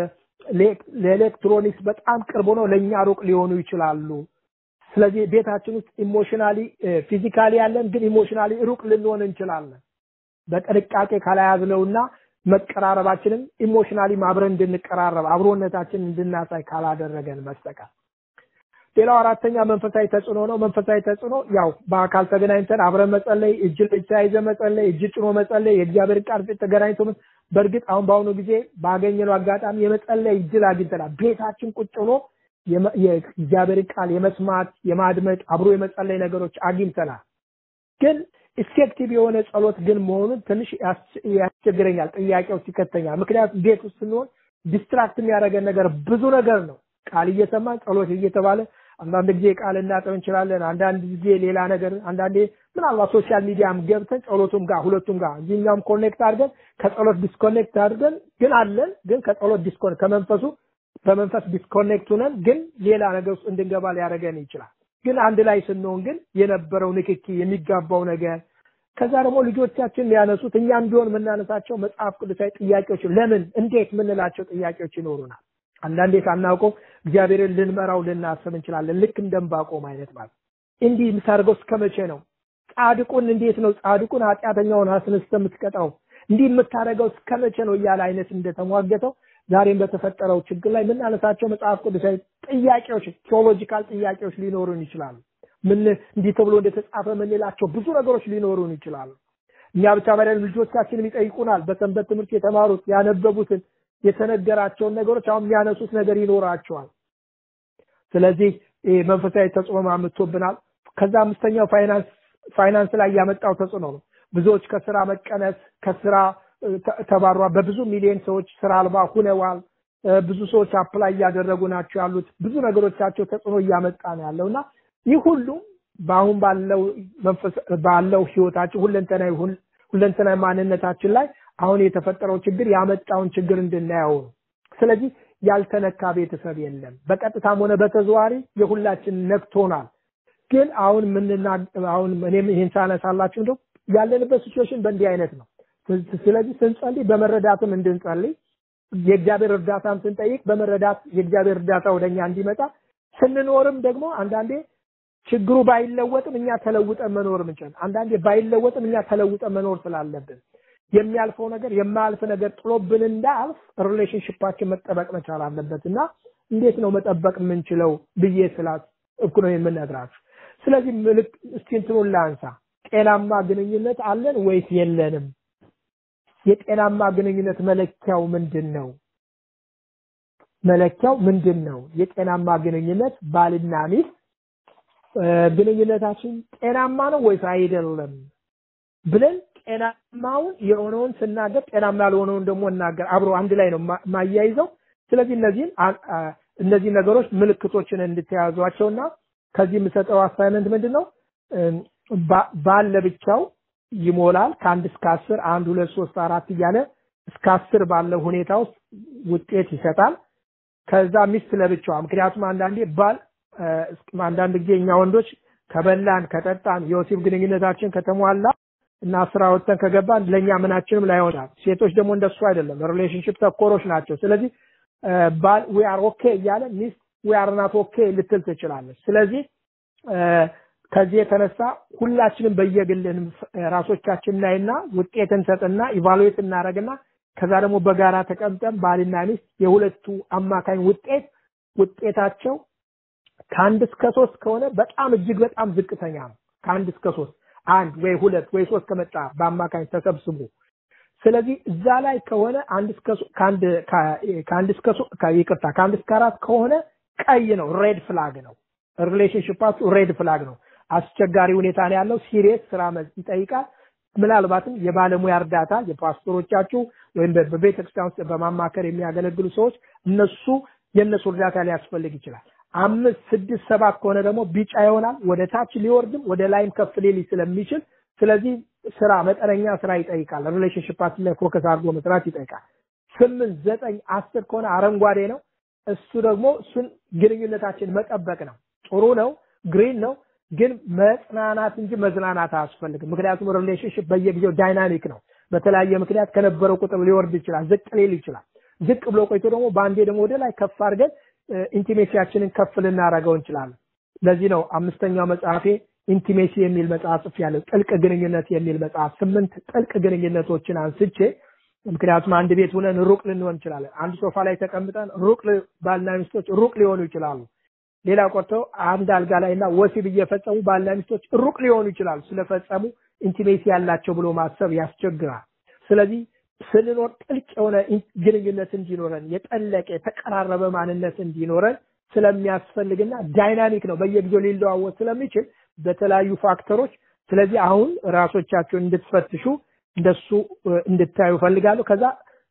ለኤሌክትሮኒክስ በጣም ቅርብ ሆነው ለእኛ ሩቅ ሊሆኑ ይችላሉ። ስለዚህ ቤታችን ውስጥ ኢሞሽናሊ ፊዚካሊ ያለን ግን ኢሞሽናሊ ሩቅ ልንሆን እንችላለን። በጥንቃቄ ካላያዝነውና መቀራረባችንን ኢሞሽናሊ አብረን እንድንቀራረብ አብሮነታችንን እንድናሳይ ካላደረገን በስተቀር ሌላው አራተኛ መንፈሳዊ ተጽዕኖ ነው። መንፈሳዊ ተጽዕኖ ያው በአካል ተገናኝተን አብረን መጸለይ፣ እጅ ለእጅ ተያይዘ መጸለይ፣ እጅ ጭኖ መጸለይ፣ የእግዚአብሔር ቃል ፊት ተገናኝቶ በእርግጥ አሁን በአሁኑ ጊዜ ባገኘነው አጋጣሚ የመጸለይ እድል አግኝተናል። ቤታችን ቁጭ ብሎ የእግዚአብሔርን ቃል የመስማት የማድመጥ አብሮ የመጸለይ ነገሮች አግኝተናል። ግን ኢፌክቲቭ የሆነ ጸሎት ግን መሆኑን ትንሽ ያስቸግረኛል፣ ጥያቄ ውስጥ ይከተኛል። ምክንያቱም ቤት ውስጥ ስንሆን ዲስትራክት የሚያደርገን ነገር ብዙ ነገር ነው። ቃል እየሰማን ጸሎት እየተባለ አንዳንድ ጊዜ ቃል እናጠብ እንችላለን። አንዳንድ ጊዜ ሌላ ነገር፣ አንዳንዴ ምናልባት ሶሻል ሚዲያም ገብተን ጸሎቱም ጋር ሁለቱም ጋር እዚህኛውም ኮኔክት አድርገን ከጸሎት ዲስኮኔክት አድርገን ግን አለን ግን ከጸሎት ዲስኮኔክት ከመንፈሱ በመንፈስ ዲስኮኔክት ሆነን ግን ሌላ ነገር ውስጥ እንድንገባ ሊያደርገን ይችላል። ግን አንድ ላይ ስንሆን ግን የነበረው ንክኪ የሚጋባው ነገር ከዛ ደግሞ ልጆቻችን ሊያነሱት እኛም ቢሆን የምናነሳቸው መጽሐፍ ቅዱሳዊ ጥያቄዎች ለምን እንዴት የምንላቸው ጥያቄዎች ይኖሩናል። አንዳንዴ ሳናውቀው እግዚአብሔርን ልንመራው ልናስብ እንችላለን። ልክ እንደምባቆም አይነት ማለት እንዲህ የምታደርገው እስከ መቼ ነው? ጻድቁን እንዴት ነው ጻድቁን ኃጢአተኛውን አስነስተህ የምትቀጣው? እንዲህ የምታደርገው እስከ መቼ ነው እያለ አይነት እንደተሟገተው ዛሬም በተፈጠረው ችግር ላይ የምናነሳቸው መጽሐፍ ቅዱሳዊ ጥያቄዎች ቴዎሎጂካል ጥያቄዎች ሊኖሩን ይችላሉ። ምን እንዲህ ተብሎ እንደተጻፈ የምንላቸው ብዙ ነገሮች ሊኖሩን ይችላሉ። እኛ ብቻ ባይደለም ልጆቻችንም ይጠይቁናል። በሰንበት ትምህርት የተማሩት ያነበቡትን የተነገራቸውን ነገሮች አሁን የሚያነሱት ነገር ይኖራቸዋል። ስለዚህ መንፈሳዊ ተጽዕኖ አምጥቶብናል። ከዛ አምስተኛው ፋይናንስ ፋይናንስ ላይ ያመጣው ተጽዕኖ ነው። ብዙዎች ከስራ መቀነስ ከስራ ተባሯል። በብዙ ሚሊዮን ሰዎች ስራ አልባ ሁነዋል። ብዙ ሰዎች አፕላይ እያደረጉ ናቸው ያሉት። ብዙ ነገሮቻቸው ተጽዕኖ እያመጣ ነው ያለው እና ይህ ሁሉ በአሁን ባለው መንፈስ ባለው ህይወታችን ሁለንተናዊ ሁለንተናዊ ማንነታችን ላይ አሁን የተፈጠረው ችግር ያመጣውን ችግር እንድናየው ነው። ስለዚህ ያልተነካ ቤተሰብ የለም። በቀጥታም ሆነ በተዘዋሪ የሁላችን ነክቶናል። ግን አሁን ምንና አሁን እኔም ይህን ሳነሳላችሁ እንደው ያለንበት ሲቹዌሽን በእንዲህ አይነት ነው። ስለዚህ ስንጸልይ በመረዳትም እንድንጸልይ የእግዚአብሔር እርዳታም ስንጠይቅ በመረዳት የእግዚአብሔር እርዳታ ወደኛ እንዲመጣ ስንኖርም ደግሞ አንዳንዴ ችግሩ ባይለወጥም እኛ ተለውጠን መኖር ምንችል፣ አንዳንዴ ባይለወጥም እኛ ተለውጠን መኖር ስላለብን የሚያልፈው ነገር የማያልፍ ነገር ጥሎብን እንዳልፍ ሪሌሽንሽፓችን መጠበቅ መቻል አለበት እና እንዴት ነው መጠበቅ የምንችለው ብዬ ስላት እኩ ነው የምነግራችሁ። ስለዚህ ምልክ እስቲ እንትኑን ላንሳ። ጤናማ ግንኙነት አለን ወይስ የለንም? የጤናማ ግንኙነት መለኪያው ምንድን ነው? መለኪያው ምንድን ነው? የጤናማ ግንኙነት ባልና ሚስት ግንኙነታችን ጤናማ ነው ወይስ አይደለም ብለን ጤናማውን የሆነውን ስናገር ጤናማ ያልሆነውን ደግሞ እናገር አብሮ አንድ ላይ ነው ማያይዘው። ስለዚህ እነዚህን እነዚህ ነገሮች ምልክቶችን እንድትያዟቸውና ከዚህ የምሰጠው አሳይመንት ምንድን ነው? ባል ለብቻው ይሞላል ከአንድ እስከ አስር አንድ ሁለት ሶስት አራት እያለ እስከ አስር ባለው ሁኔታ ውስጥ ውጤት ይሰጣል። ከዛ ሚስት ለብቻዋ ምክንያቱም አንዳንዴ ባል አንዳንድ ጊዜ እኛ ወንዶች ከበላን ከጠጣን የወሲብ ግንኙነታችን ከተሟላ እና ስራ ወጥተን ከገባን ለእኛ ምናችንም ላይሆናል። ሴቶች ደግሞ እንደሱ አይደለም፣ ሪሌሽንሽፕ ተኮሮች ናቸው። ስለዚህ ባል ዊ አር ኦኬ እያለ ሚስት ዊ አር ናት ኦኬ ልትል ትችላለች። ስለዚህ ከዚህ የተነሳ ሁላችንም በየግልን ራሶቻችን እናይና ውጤት እንሰጥና ኢቫሉዌት እናደርግና ከዛ ደግሞ በጋራ ተቀምጠን ባልና ሚስት የሁለቱ አማካኝ ውጤት ውጤታቸው ከአንድ እስከ ሶስት ከሆነ በጣም እጅግ በጣም ዝቅተኛ ነው። ከአንድ እስከ ሶስት አንድ ወይ ሁለት ወይ ሶስት ከመጣ በአማካኝ ተሰብስቦ ስለዚህ እዛ ላይ ከሆነ አንድ እስከ ከአንድ ከአንድ እስከ ይቅርታ ከአንድ እስከ አራት ከሆነ ቀይ ነው፣ ሬድ ፍላግ ነው። ሪሌሽንሽፓችሁ ሬድ ፍላግ ነው። አስቸጋሪ ሁኔታ ነው ያለው። ሲሪየስ ስራ ይጠይቃል። ምናልባትም የባለሙያ እርዳታ የፓስተሮቻችሁ ወይም በቤተ ክርስቲያን ውስጥ በማማከር የሚያገለግሉ ሰዎች እነሱ የእነሱ እርዳታ ሊያስፈልግ ይችላል። አምስት ስድስት ሰባት ከሆነ ደግሞ ቢጫ ይሆናል። ወደ ታች ሊወርድም ወደ ላይም ከፍ ሊል ስለሚችል ስለዚህ ስራ መጠነኛ ስራ ይጠይቃል። ሪሌሽንሽፓችን ላይ ፎከስ አድርጎ መስራት ይጠይቃል። ስምንት ዘጠኝ አስር ከሆነ አረንጓዴ ነው። እሱ ደግሞ እሱን ግንኙነታችን መጠበቅ ነው። ጥሩ ነው፣ ግሪን ነው። ግን መጽናናት እንጂ መዝናናት አያስፈልግም። ምክንያቱም ሪሌሽንሽፕ በየጊዜው ዳይናሚክ ነው። በተለያየ ምክንያት ከነበረው ቁጥር ሊወርድ ይችላል፣ ዝቅ ሊል ይችላል። ዝቅ ብሎ ቆይቶ ደግሞ በአንዴ ደግሞ ወደ ላይ ከፍ አድርገን ኢንቲሜሲያችንን ከፍ ልናደርገው እንችላለን። ለዚህ ነው አምስተኛው መጽሐፌ ኢንቲሜሲ የሚል መጽሐፍ ጽፌያለሁ። ጥልቅ ግንኙነት የሚል መጽሐፍ ስምንት ጥልቅ ግንኙነቶችን አንስቼ ምክንያቱም አንድ ቤት ሆነን ሩቅ ልንሆን እንችላለን። አንድ ሶፋ ላይ ተቀምጠን ሩቅ ባልና ሚስቶች ሩቅ ሊሆኑ ይችላሉ። ሌላ ቆርቶ አንድ አልጋ ላይ እና ወሲብ እየፈጸሙ ባልና ሚስቶች ሩቅ ሊሆኑ ይችላሉ። ስለፈጸሙ ኢንቲሜሲ ያላቸው ብሎ ማሰብ ያስቸግራል። ስለዚህ ስንኖር ጥልቅ የሆነ ግንኙነት እንዲኖረን የጠለቀ የተቀራረበ ማንነት እንዲኖረን ስለሚያስፈልግና ዳይናሚክ ነው፣ በየጊዜው ሊለዋወጥ ስለሚችል በተለያዩ ፋክተሮች። ስለዚህ አሁን ራሶቻችሁን እንድትፈትሹ እንደሱ እንድታዩ ፈልጋለሁ። ከዛ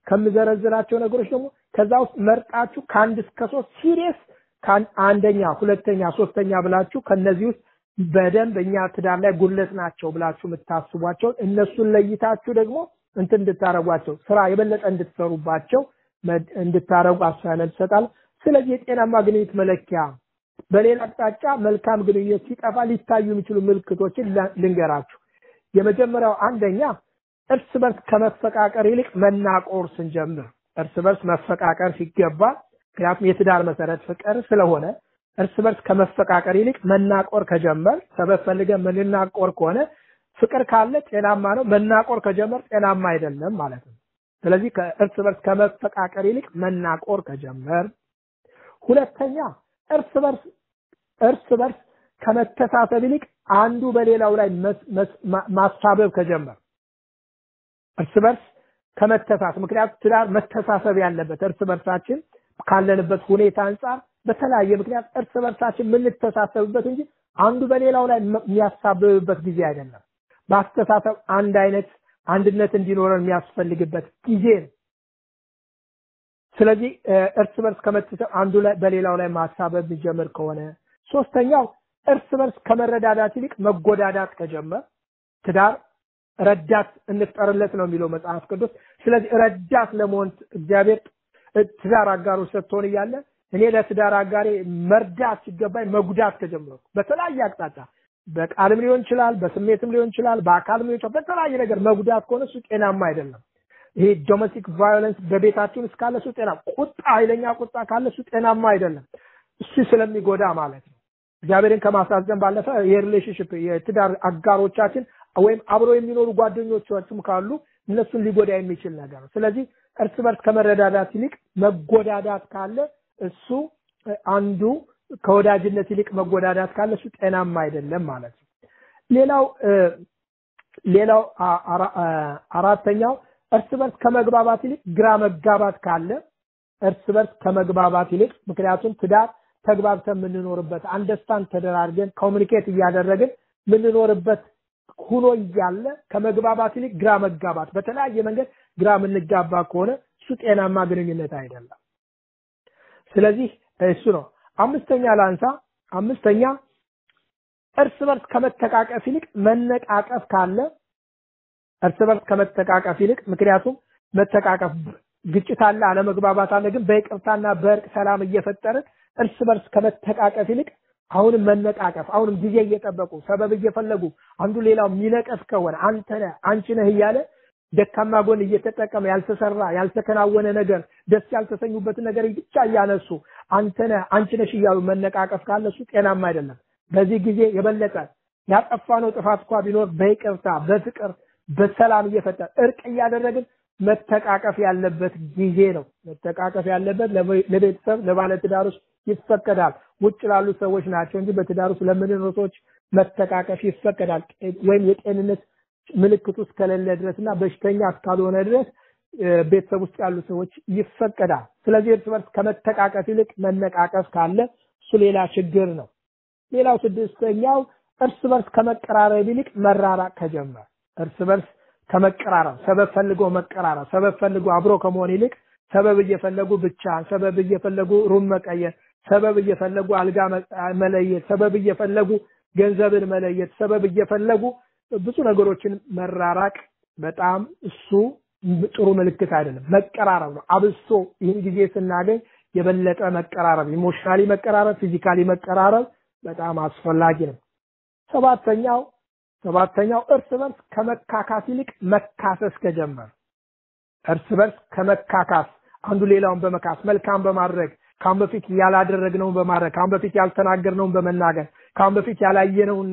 ከምዘረዝራቸው ነገሮች ደግሞ ከዛ ውስጥ መርጣችሁ ከአንድ እስከ ሶስት ሲሪየስ አንደኛ፣ ሁለተኛ፣ ሶስተኛ ብላችሁ ከነዚህ ውስጥ በደንብ እኛ ትዳር ላይ ጉድለት ናቸው ብላችሁ የምታስቧቸውን እነሱን ለይታችሁ ደግሞ እንትን እንድታረጓቸው ስራ የበለጠ እንድትሰሩባቸው እንድታረጉ አሳይመንት ትሰጣለሁ። ስለዚህ የጤናማ ግንኙነት መለኪያ በሌላ አቅጣጫ መልካም ግንኙነት ሲጠፋ ሊታዩ የሚችሉ ምልክቶችን ልንገራችሁ። የመጀመሪያው አንደኛ እርስ በርስ ከመፈቃቀር ይልቅ መናቆር ስንጀምር፣ እርስ በርስ መፈቃቀር ሲገባ ምክንያቱም የትዳር መሰረት ፍቅር ስለሆነ እርስ በርስ ከመፈቃቀር ይልቅ መናቆር ከጀመር ሰበብ ፈልገን ምንናቆር ከሆነ ፍቅር ካለ ጤናማ ነው። መናቆር ከጀመር ጤናማ አይደለም ማለት ነው። ስለዚህ ከእርስ በርስ ከመፈቃቀር ይልቅ መናቆር ከጀመር፣ ሁለተኛ እርስ በርስ እርስ በርስ ከመተሳሰብ ይልቅ አንዱ በሌላው ላይ ማሳበብ ከጀመር፣ እርስ በርስ ከመተሳሰብ ምክንያቱም ትዳር መተሳሰብ ያለበት እርስ በርሳችን ካለንበት ሁኔታ አንጻር በተለያየ ምክንያት እርስ በርሳችን የምንተሳሰብበት እንጂ አንዱ በሌላው ላይ የሚያሳብብበት ጊዜ አይደለም። በአስተሳሰብ አንድ አይነት አንድነት እንዲኖረን የሚያስፈልግበት ጊዜ ነው። ስለዚህ እርስ በርስ ከመተሳሰብ አንዱ ላይ በሌላው ላይ ማሳበብ የሚጀምር ከሆነ፣ ሶስተኛው እርስ በርስ ከመረዳዳት ይልቅ መጎዳዳት ከጀመር ትዳር ረዳት እንፍጠርለት ነው የሚለው መጽሐፍ ቅዱስ። ስለዚህ ረዳት ለመሆን እግዚአብሔር ትዳር አጋሮች ሰጥቶን እያለ እኔ ለትዳር አጋሬ መርዳት ሲገባኝ መጉዳት ከጀመርኩ በተለያየ አቅጣጫ በቃልም ሊሆን ይችላል፣ በስሜትም ሊሆን ይችላል፣ በአካልም ሊሆን ይችላል። በተለያየ ነገር መጉዳት ከሆነ እሱ ጤናማ አይደለም። ይሄ ዶሜስቲክ ቫዮለንስ በቤታችን ውስጥ ካለ እሱ ጤና ቁጣ፣ ኃይለኛ ቁጣ ካለ እሱ ጤናማ አይደለም። እሱ ስለሚጎዳ ማለት ነው። እግዚአብሔርን ከማሳዘን ባለፈ የሪሌሽንሽፕ የትዳር አጋሮቻችን ወይም አብሮ የሚኖሩ ጓደኞቻችም ካሉ እነሱን ሊጎዳ የሚችል ነገር ነው። ስለዚህ እርስ በርስ ከመረዳዳት ይልቅ መጎዳዳት ካለ እሱ አንዱ ከወዳጅነት ይልቅ መጎዳዳት ካለ እሱ ጤናማ አይደለም ማለት ነው። ሌላው ሌላው አራተኛው እርስ በርስ ከመግባባት ይልቅ ግራ መጋባት ካለ እርስ በርስ ከመግባባት ይልቅ ምክንያቱም ትዳር ተግባብተን የምንኖርበት አንደርስታንድ ተደራርገን ኮሚኒኬት እያደረግን የምንኖርበት ሁኖ እያለ ከመግባባት ይልቅ ግራ መጋባት በተለያየ መንገድ ግራ የምንጋባ ከሆነ እሱ ጤናማ ግንኙነት አይደለም። ስለዚህ እሱ ነው። አምስተኛ ላንሳ። አምስተኛ እርስ በርስ ከመተቃቀፍ ይልቅ መነቃቀፍ ካለ እርስ በርስ ከመተቃቀፍ ይልቅ ምክንያቱም መተቃቀፍ ግጭት አለ፣ አለመግባባት አለ። ግን በይቅርታና በእርቅ ሰላም እየፈጠርን እርስ በርስ ከመተቃቀፍ ይልቅ አሁንም መነቃቀፍ አሁንም ጊዜ እየጠበቁ ሰበብ እየፈለጉ አንዱ ሌላው የሚነቀፍ ከሆነ አንተ ነህ አንቺ ነህ እያለ ደካማ ጎን እየተጠቀመ ያልተሰራ ያልተከናወነ ነገር ደስ ያልተሰኙበትን ነገር ብቻ እያነሱ አንተ ነህ አንቺ ነሽ እያሉ መነቃቀፍ ካለ እሱ ጤናማ አይደለም። በዚህ ጊዜ የበለጠ ያጠፋነው ጥፋት እንኳ ቢኖር በይቅርታ በፍቅር በሰላም እየፈጠር እርቅ እያደረግን መተቃቀፍ ያለበት ጊዜ ነው። መተቃቀፍ ያለበት ለቤተሰብ ለባለትዳሮች ይፈቀዳል። ውጭ ላሉ ሰዎች ናቸው እንጂ በትዳር ውስጥ ለምንኖር ሰዎች መተቃቀፍ ይፈቀዳል። ወይም የጤንነት ምልክቱ እስከሌለ ድረስ እና በሽተኛ እስካልሆነ ድረስ ቤተሰብ ውስጥ ያሉ ሰዎች ይፈቀዳል። ስለዚህ እርስ በርስ ከመተቃቀፍ ይልቅ መነቃቀፍ ካለ እሱ ሌላ ችግር ነው። ሌላው ስድስተኛው እርስ በርስ ከመቀራረብ ይልቅ መራራቅ ከጀመር እርስ በርስ ከመቀራረብ ሰበብ ፈልጎ መቀራረብ ሰበብ ፈልጎ አብሮ ከመሆን ይልቅ ሰበብ እየፈለጉ ብቻ ሰበብ እየፈለጉ ሩም መቀየር ሰበብ እየፈለጉ አልጋ መለየት ሰበብ እየፈለጉ ገንዘብን መለየት ሰበብ እየፈለጉ ብዙ ነገሮችን መራራቅ በጣም እሱ ጥሩ ምልክት አይደለም። መቀራረብ ነው። አብሶ ይህን ጊዜ ስናገኝ የበለጠ መቀራረብ፣ ኢሞሽናሊ መቀራረብ፣ ፊዚካሊ መቀራረብ በጣም አስፈላጊ ነው። ሰባተኛው ሰባተኛው እርስ በርስ ከመካካስ ይልቅ መካሰስ ከጀመር እርስ በርስ ከመካካስ አንዱ ሌላውን በመካስ መልካም በማድረግ ካሁን በፊት ያላደረግነውን በማድረግ ካሁን በፊት ያልተናገርነውን በመናገር ካሁን በፊት ያላየነውን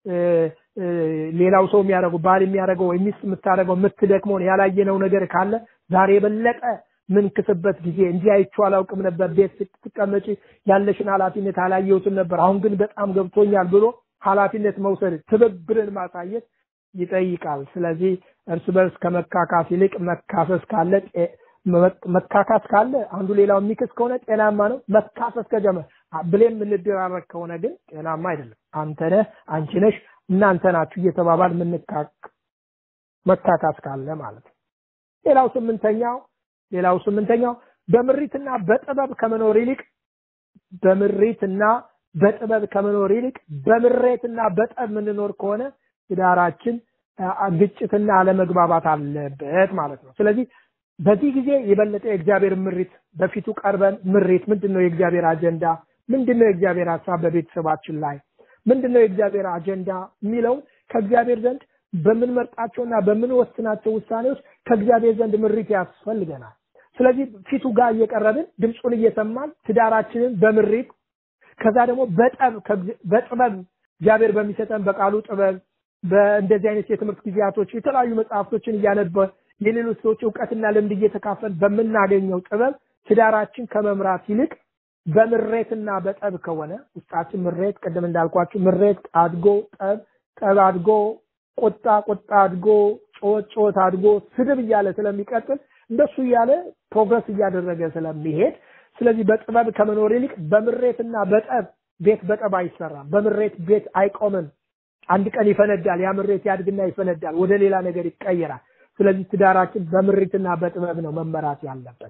ሌላው ሰው የሚያደርገው ባል የሚያደርገው ወይ ሚስት የምታደርገው የምትደክመውን ያላየነው ነገር ካለ ዛሬ የበለጠ ምንክስበት ጊዜ እንዲህ አይቼው አላውቅም ነበር። ቤት ስትቀመጪ ያለሽን ኃላፊነት አላየሁትም ነበር፣ አሁን ግን በጣም ገብቶኛል ብሎ ኃላፊነት መውሰድ ትብብርን ማሳየት ይጠይቃል። ስለዚህ እርስ በርስ ከመካካስ ይልቅ መካሰስ ካለ መካካስ ካለ አንዱ ሌላው የሚክስ ከሆነ ጤናማ ነው። መካሰስ ከጀመረ ብሌም የምንደራረግ ከሆነ ግን ጤናማ አይደለም። አንተ ነህ፣ አንቺ ነሽ፣ እናንተ ናችሁ እየተባባል ምንካክ መካካስ ካለ ማለት ነው። ሌላው ስምንተኛው ሌላው ስምንተኛው በምሪትና በጥበብ ከመኖር ይልቅ በምሪትና በጥበብ ከመኖር ይልቅ በምሬትና በጠብ የምንኖር ከሆነ ትዳራችን ግጭትና አለመግባባት አለበት ማለት ነው። ስለዚህ በዚህ ጊዜ የበለጠ የእግዚአብሔር ምሪት በፊቱ ቀርበን ምሪት ምንድን ነው የእግዚአብሔር አጀንዳ ምንድን ነው የእግዚአብሔር ሀሳብ በቤተሰባችን ላይ ምንድን ነው የእግዚአብሔር አጀንዳ የሚለውን ከእግዚአብሔር ዘንድ በምንመርጣቸውና በምንወስናቸው ውሳኔዎች ከእግዚአብሔር ዘንድ ምሪት ያስፈልገናል። ስለዚህ ፊቱ ጋር እየቀረብን ድምፁን እየሰማን ትዳራችንን በምሪት ከዛ ደግሞ በጠብ በጥበብ እግዚአብሔር በሚሰጠን በቃሉ ጥበብ በእንደዚህ አይነት የትምህርት ጊዜያቶች የተለያዩ መጽሐፍቶችን እያነበ የሌሎች ሰዎች እውቀትና ልምድ እየተካፈል በምናገኘው ጥበብ ትዳራችን ከመምራት ይልቅ በምሬትና በጠብ ከሆነ ውስጣችን ምሬት ቅድም እንዳልኳችሁ ምሬት አድጎ ጠብ ጠብ አድጎ ቁጣ ቁጣ አድጎ ጮት ጮት አድጎ ስድብ እያለ ስለሚቀጥል እንደሱ እያለ ፕሮግረስ እያደረገ ስለሚሄድ ስለዚህ በጥበብ ከመኖር ይልቅ በምሬትና በጠብ ቤት በጠብ አይሰራም። በምሬት ቤት አይቆምም። አንድ ቀን ይፈነዳል። ያ ምሬት ያድግና ይፈነዳል፣ ወደ ሌላ ነገር ይቀየራል። ስለዚህ ትዳራችን በምሪትና በጥበብ ነው መመራት ያለበት።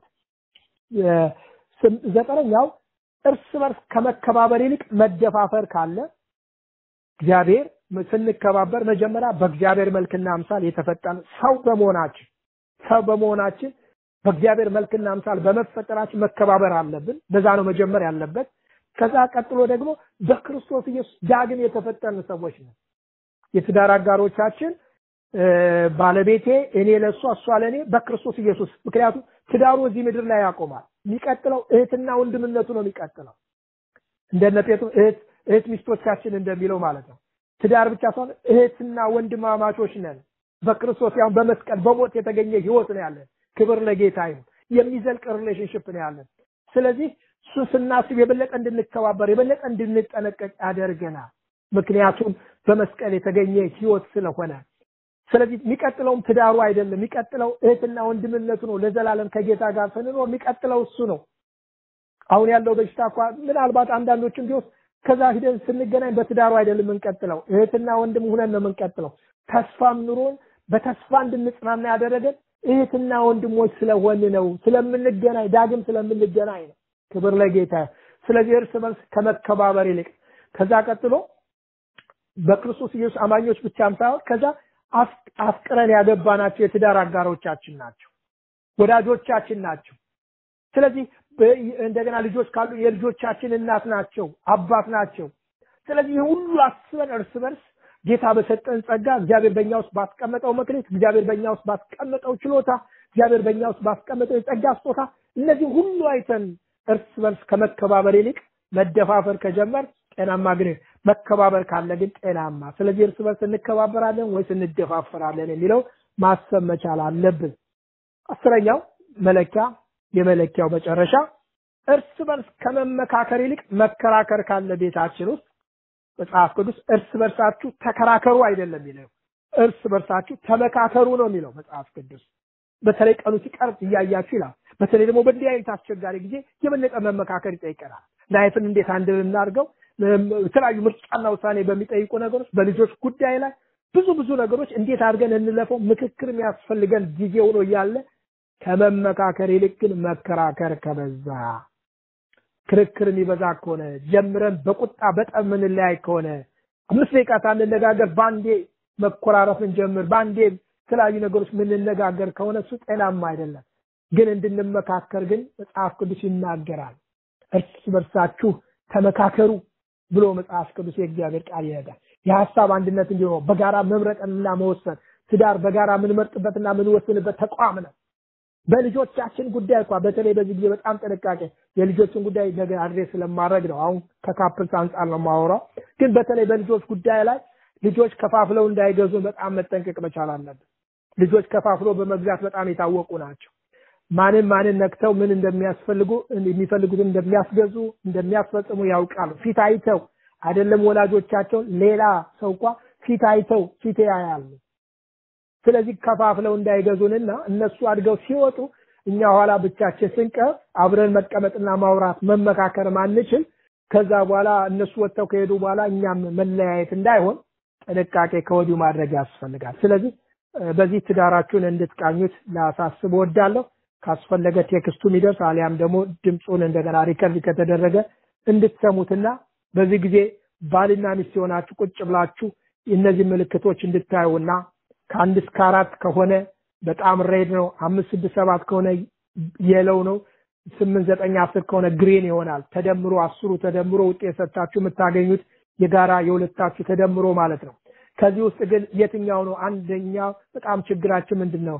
ዘጠነኛው እርስ በርስ ከመከባበር ይልቅ መደፋፈር ካለ እግዚአብሔር ስንከባበር መጀመሪያ በእግዚአብሔር መልክና አምሳል የተፈጠረ ሰው በመሆናችን ሰው በመሆናችን በእግዚአብሔር መልክና አምሳል በመፈጠራችን መከባበር አለብን። በዛ ነው መጀመር ያለበት። ከዛ ቀጥሎ ደግሞ በክርስቶስ ኢየሱስ ዳግም የተፈጠርን ሰዎች ነው። የትዳር አጋሮቻችን ባለቤቴ እኔ ለእሷ እሷ ለእኔ በክርስቶስ ኢየሱስ ምክንያቱም ትዳሩ እዚህ ምድር ላይ ያቆማል። የሚቀጥለው እህትና ወንድምነቱ ነው የሚቀጥለው። እንደነ ጴጥሮስ እህት እህት ሚስቶቻችን እንደሚለው ማለት ነው። ትዳር ብቻ ሳይሆን እህትና ወንድማማቾች ነን። በክርስቶስ ያው በመስቀል በሞት የተገኘ ህይወት ነው ያለን። ክብር ለጌታ ይሁን። የሚዘልቅ ሪሌሽንሽፕ ነው ያለን። ስለዚህ እሱ ስናስብ የበለጠ እንድንከባበር የበለጠ እንድንጠነቀቅ ያደርገናል። ምክንያቱም በመስቀል የተገኘ ህይወት ስለሆነ ስለዚህ የሚቀጥለውም ትዳሩ አይደለም፣ የሚቀጥለው እህትና ወንድምነቱ ነው። ለዘላለም ከጌታ ጋር ስንኖር የሚቀጥለው እሱ ነው። አሁን ያለው በሽታ እንኳ ምናልባት አንዳንዶችም ቢወስድ ከዛ ሂደን ስንገናኝ በትዳሩ አይደለም የምንቀጥለው፣ እህትና ወንድም ሁነን ነው የምንቀጥለው። ተስፋም ኑሮን በተስፋ እንድንጽናና ያደረገን እህትና ወንድሞች ስለሆን ነው፣ ስለምንገናኝ ዳግም ስለምንገናኝ ነው። ክብር ለጌታ። ስለዚህ እርስ በርስ ከመከባበር ይልቅ ከዛ ቀጥሎ በክርስቶስ ኢየሱስ አማኞች ብቻም ሳይሆን ከዛ አፍቅረን ያገባናቸው የትዳር አጋሮቻችን ናቸው፣ ወዳጆቻችን ናቸው። ስለዚህ እንደገና ልጆች ካሉ የልጆቻችን እናት ናቸው፣ አባት ናቸው። ስለዚህ ሁሉ አስበን እርስ በርስ ጌታ በሰጠን ጸጋ እግዚአብሔር በእኛ ውስጥ ባስቀመጠው መክሊት እግዚአብሔር በእኛ ውስጥ ባስቀመጠው ችሎታ እግዚአብሔር በእኛ ውስጥ ባስቀመጠው የጸጋ ስጦታ እነዚህ ሁሉ አይተን እርስ በርስ ከመከባበር ይልቅ መደፋፈር ከጀመር ጤናማ ግን መከባበር ካለ ግን ጤናማ ስለዚህ እርስ በርስ እንከባበራለን ወይስ እንደፋፈራለን የሚለው ማሰብ መቻል አለብን አስረኛው መለኪያ የመለኪያው መጨረሻ እርስ በርስ ከመመካከር ይልቅ መከራከር ካለ ቤታችን ውስጥ መጽሐፍ ቅዱስ እርስ በርሳችሁ ተከራከሩ አይደለም የሚለው እርስ በርሳችሁ ተመካከሩ ነው የሚለው መጽሐፍ ቅዱስ በተለይ ቀኑ ሲቀርብ እያያችሁ ይላል በተለይ ደግሞ በእንዲህ አይነት አስቸጋሪ ጊዜ የበለጠ መመካከር ይጠይቀናል ላይፍን እንዴት አንድ እናድርገው የተለያዩ ምርጫና ውሳኔ በሚጠይቁ ነገሮች በልጆች ጉዳይ ላይ ብዙ ብዙ ነገሮች እንዴት አድርገን እንለፈው ምክክር የሚያስፈልገን ጊዜ ሆኖ እያለ ከመመካከር ይልቅ ግን መከራከር ከበዛ ክርክር የሚበዛ ከሆነ ጀምረን በቁጣ በጠብ ምንለያይ ከሆነ አምስት ደቂቃ ሳንነጋገር በአንዴ መኮራረፍን ጀምር በአንዴ የተለያዩ ነገሮች ምንነጋገር ከሆነ እሱ ጤናማ አይደለም ግን እንድንመካከር ግን መጽሐፍ ቅዱስ ይናገራል እርስ በርሳችሁ ተመካከሩ ብሎ መጽሐፍ ቅዱስ የእግዚአብሔር ቃል ይነጋል የሀሳብ አንድነት እንዲሆነው በጋራ መምረጥና መወሰን ትዳር በጋራ የምንመርጥበትና የምንወስንበት ተቋም ነው በልጆቻችን ጉዳይ እንኳ በተለይ በዚህ ጊዜ በጣም ጥንቃቄ የልጆችን ጉዳይ ነገ አድሬስ ስለማድረግ ነው አሁን ከካፕልስ አንጻር ነው ማወራው ግን በተለይ በልጆች ጉዳይ ላይ ልጆች ከፋፍለው እንዳይገዙ በጣም መጠንቀቅ መቻል አለብን ልጆች ከፋፍሎ በመግዛት በጣም የታወቁ ናቸው ማንን ማንን ነክተው ምን እንደሚያስፈልጉ የሚፈልጉትን እንደሚያስገዙ እንደሚያስፈጽሙ ያውቃሉ ፊት አይተው አይደለም ወላጆቻቸውን ሌላ ሰው እንኳ ፊት አይተው ፊት ያያሉ ስለዚህ ከፋፍለው እንዳይገዙንና እነሱ አድገው ሲወጡ እኛ ኋላ ብቻችን ስንቀር አብረን መቀመጥና ማውራት መመካከር ማንችል ከዛ በኋላ እነሱ ወጥተው ከሄዱ በኋላ እኛም መለያየት እንዳይሆን ጥንቃቄ ከወዲሁ ማድረግ ያስፈልጋል ስለዚህ በዚህ ትዳራችሁን እንድትቃኙት ላሳስብ ወዳለሁ ካስፈለገ ቴክስቱ የሚደርስ አሊያም ደግሞ ድምፁን እንደገና ሪከርድ ከተደረገ እንድትሰሙትና በዚህ ጊዜ ባልና ሚስት የሆናችሁ ቁጭ ብላችሁ እነዚህ ምልክቶች እንድታዩና ከአንድ እስከ አራት ከሆነ በጣም ሬድ ነው አምስት ስድስት ሰባት ከሆነ የለው ነው ስምንት ዘጠኝ አስር ከሆነ ግሪን ይሆናል ተደምሮ አስሩ ተደምሮ ውጤት ሰጥታችሁ የምታገኙት የጋራ የሁለታችሁ ተደምሮ ማለት ነው ከዚህ ውስጥ ግን የትኛው ነው አንደኛው በጣም ችግራችን ምንድን ነው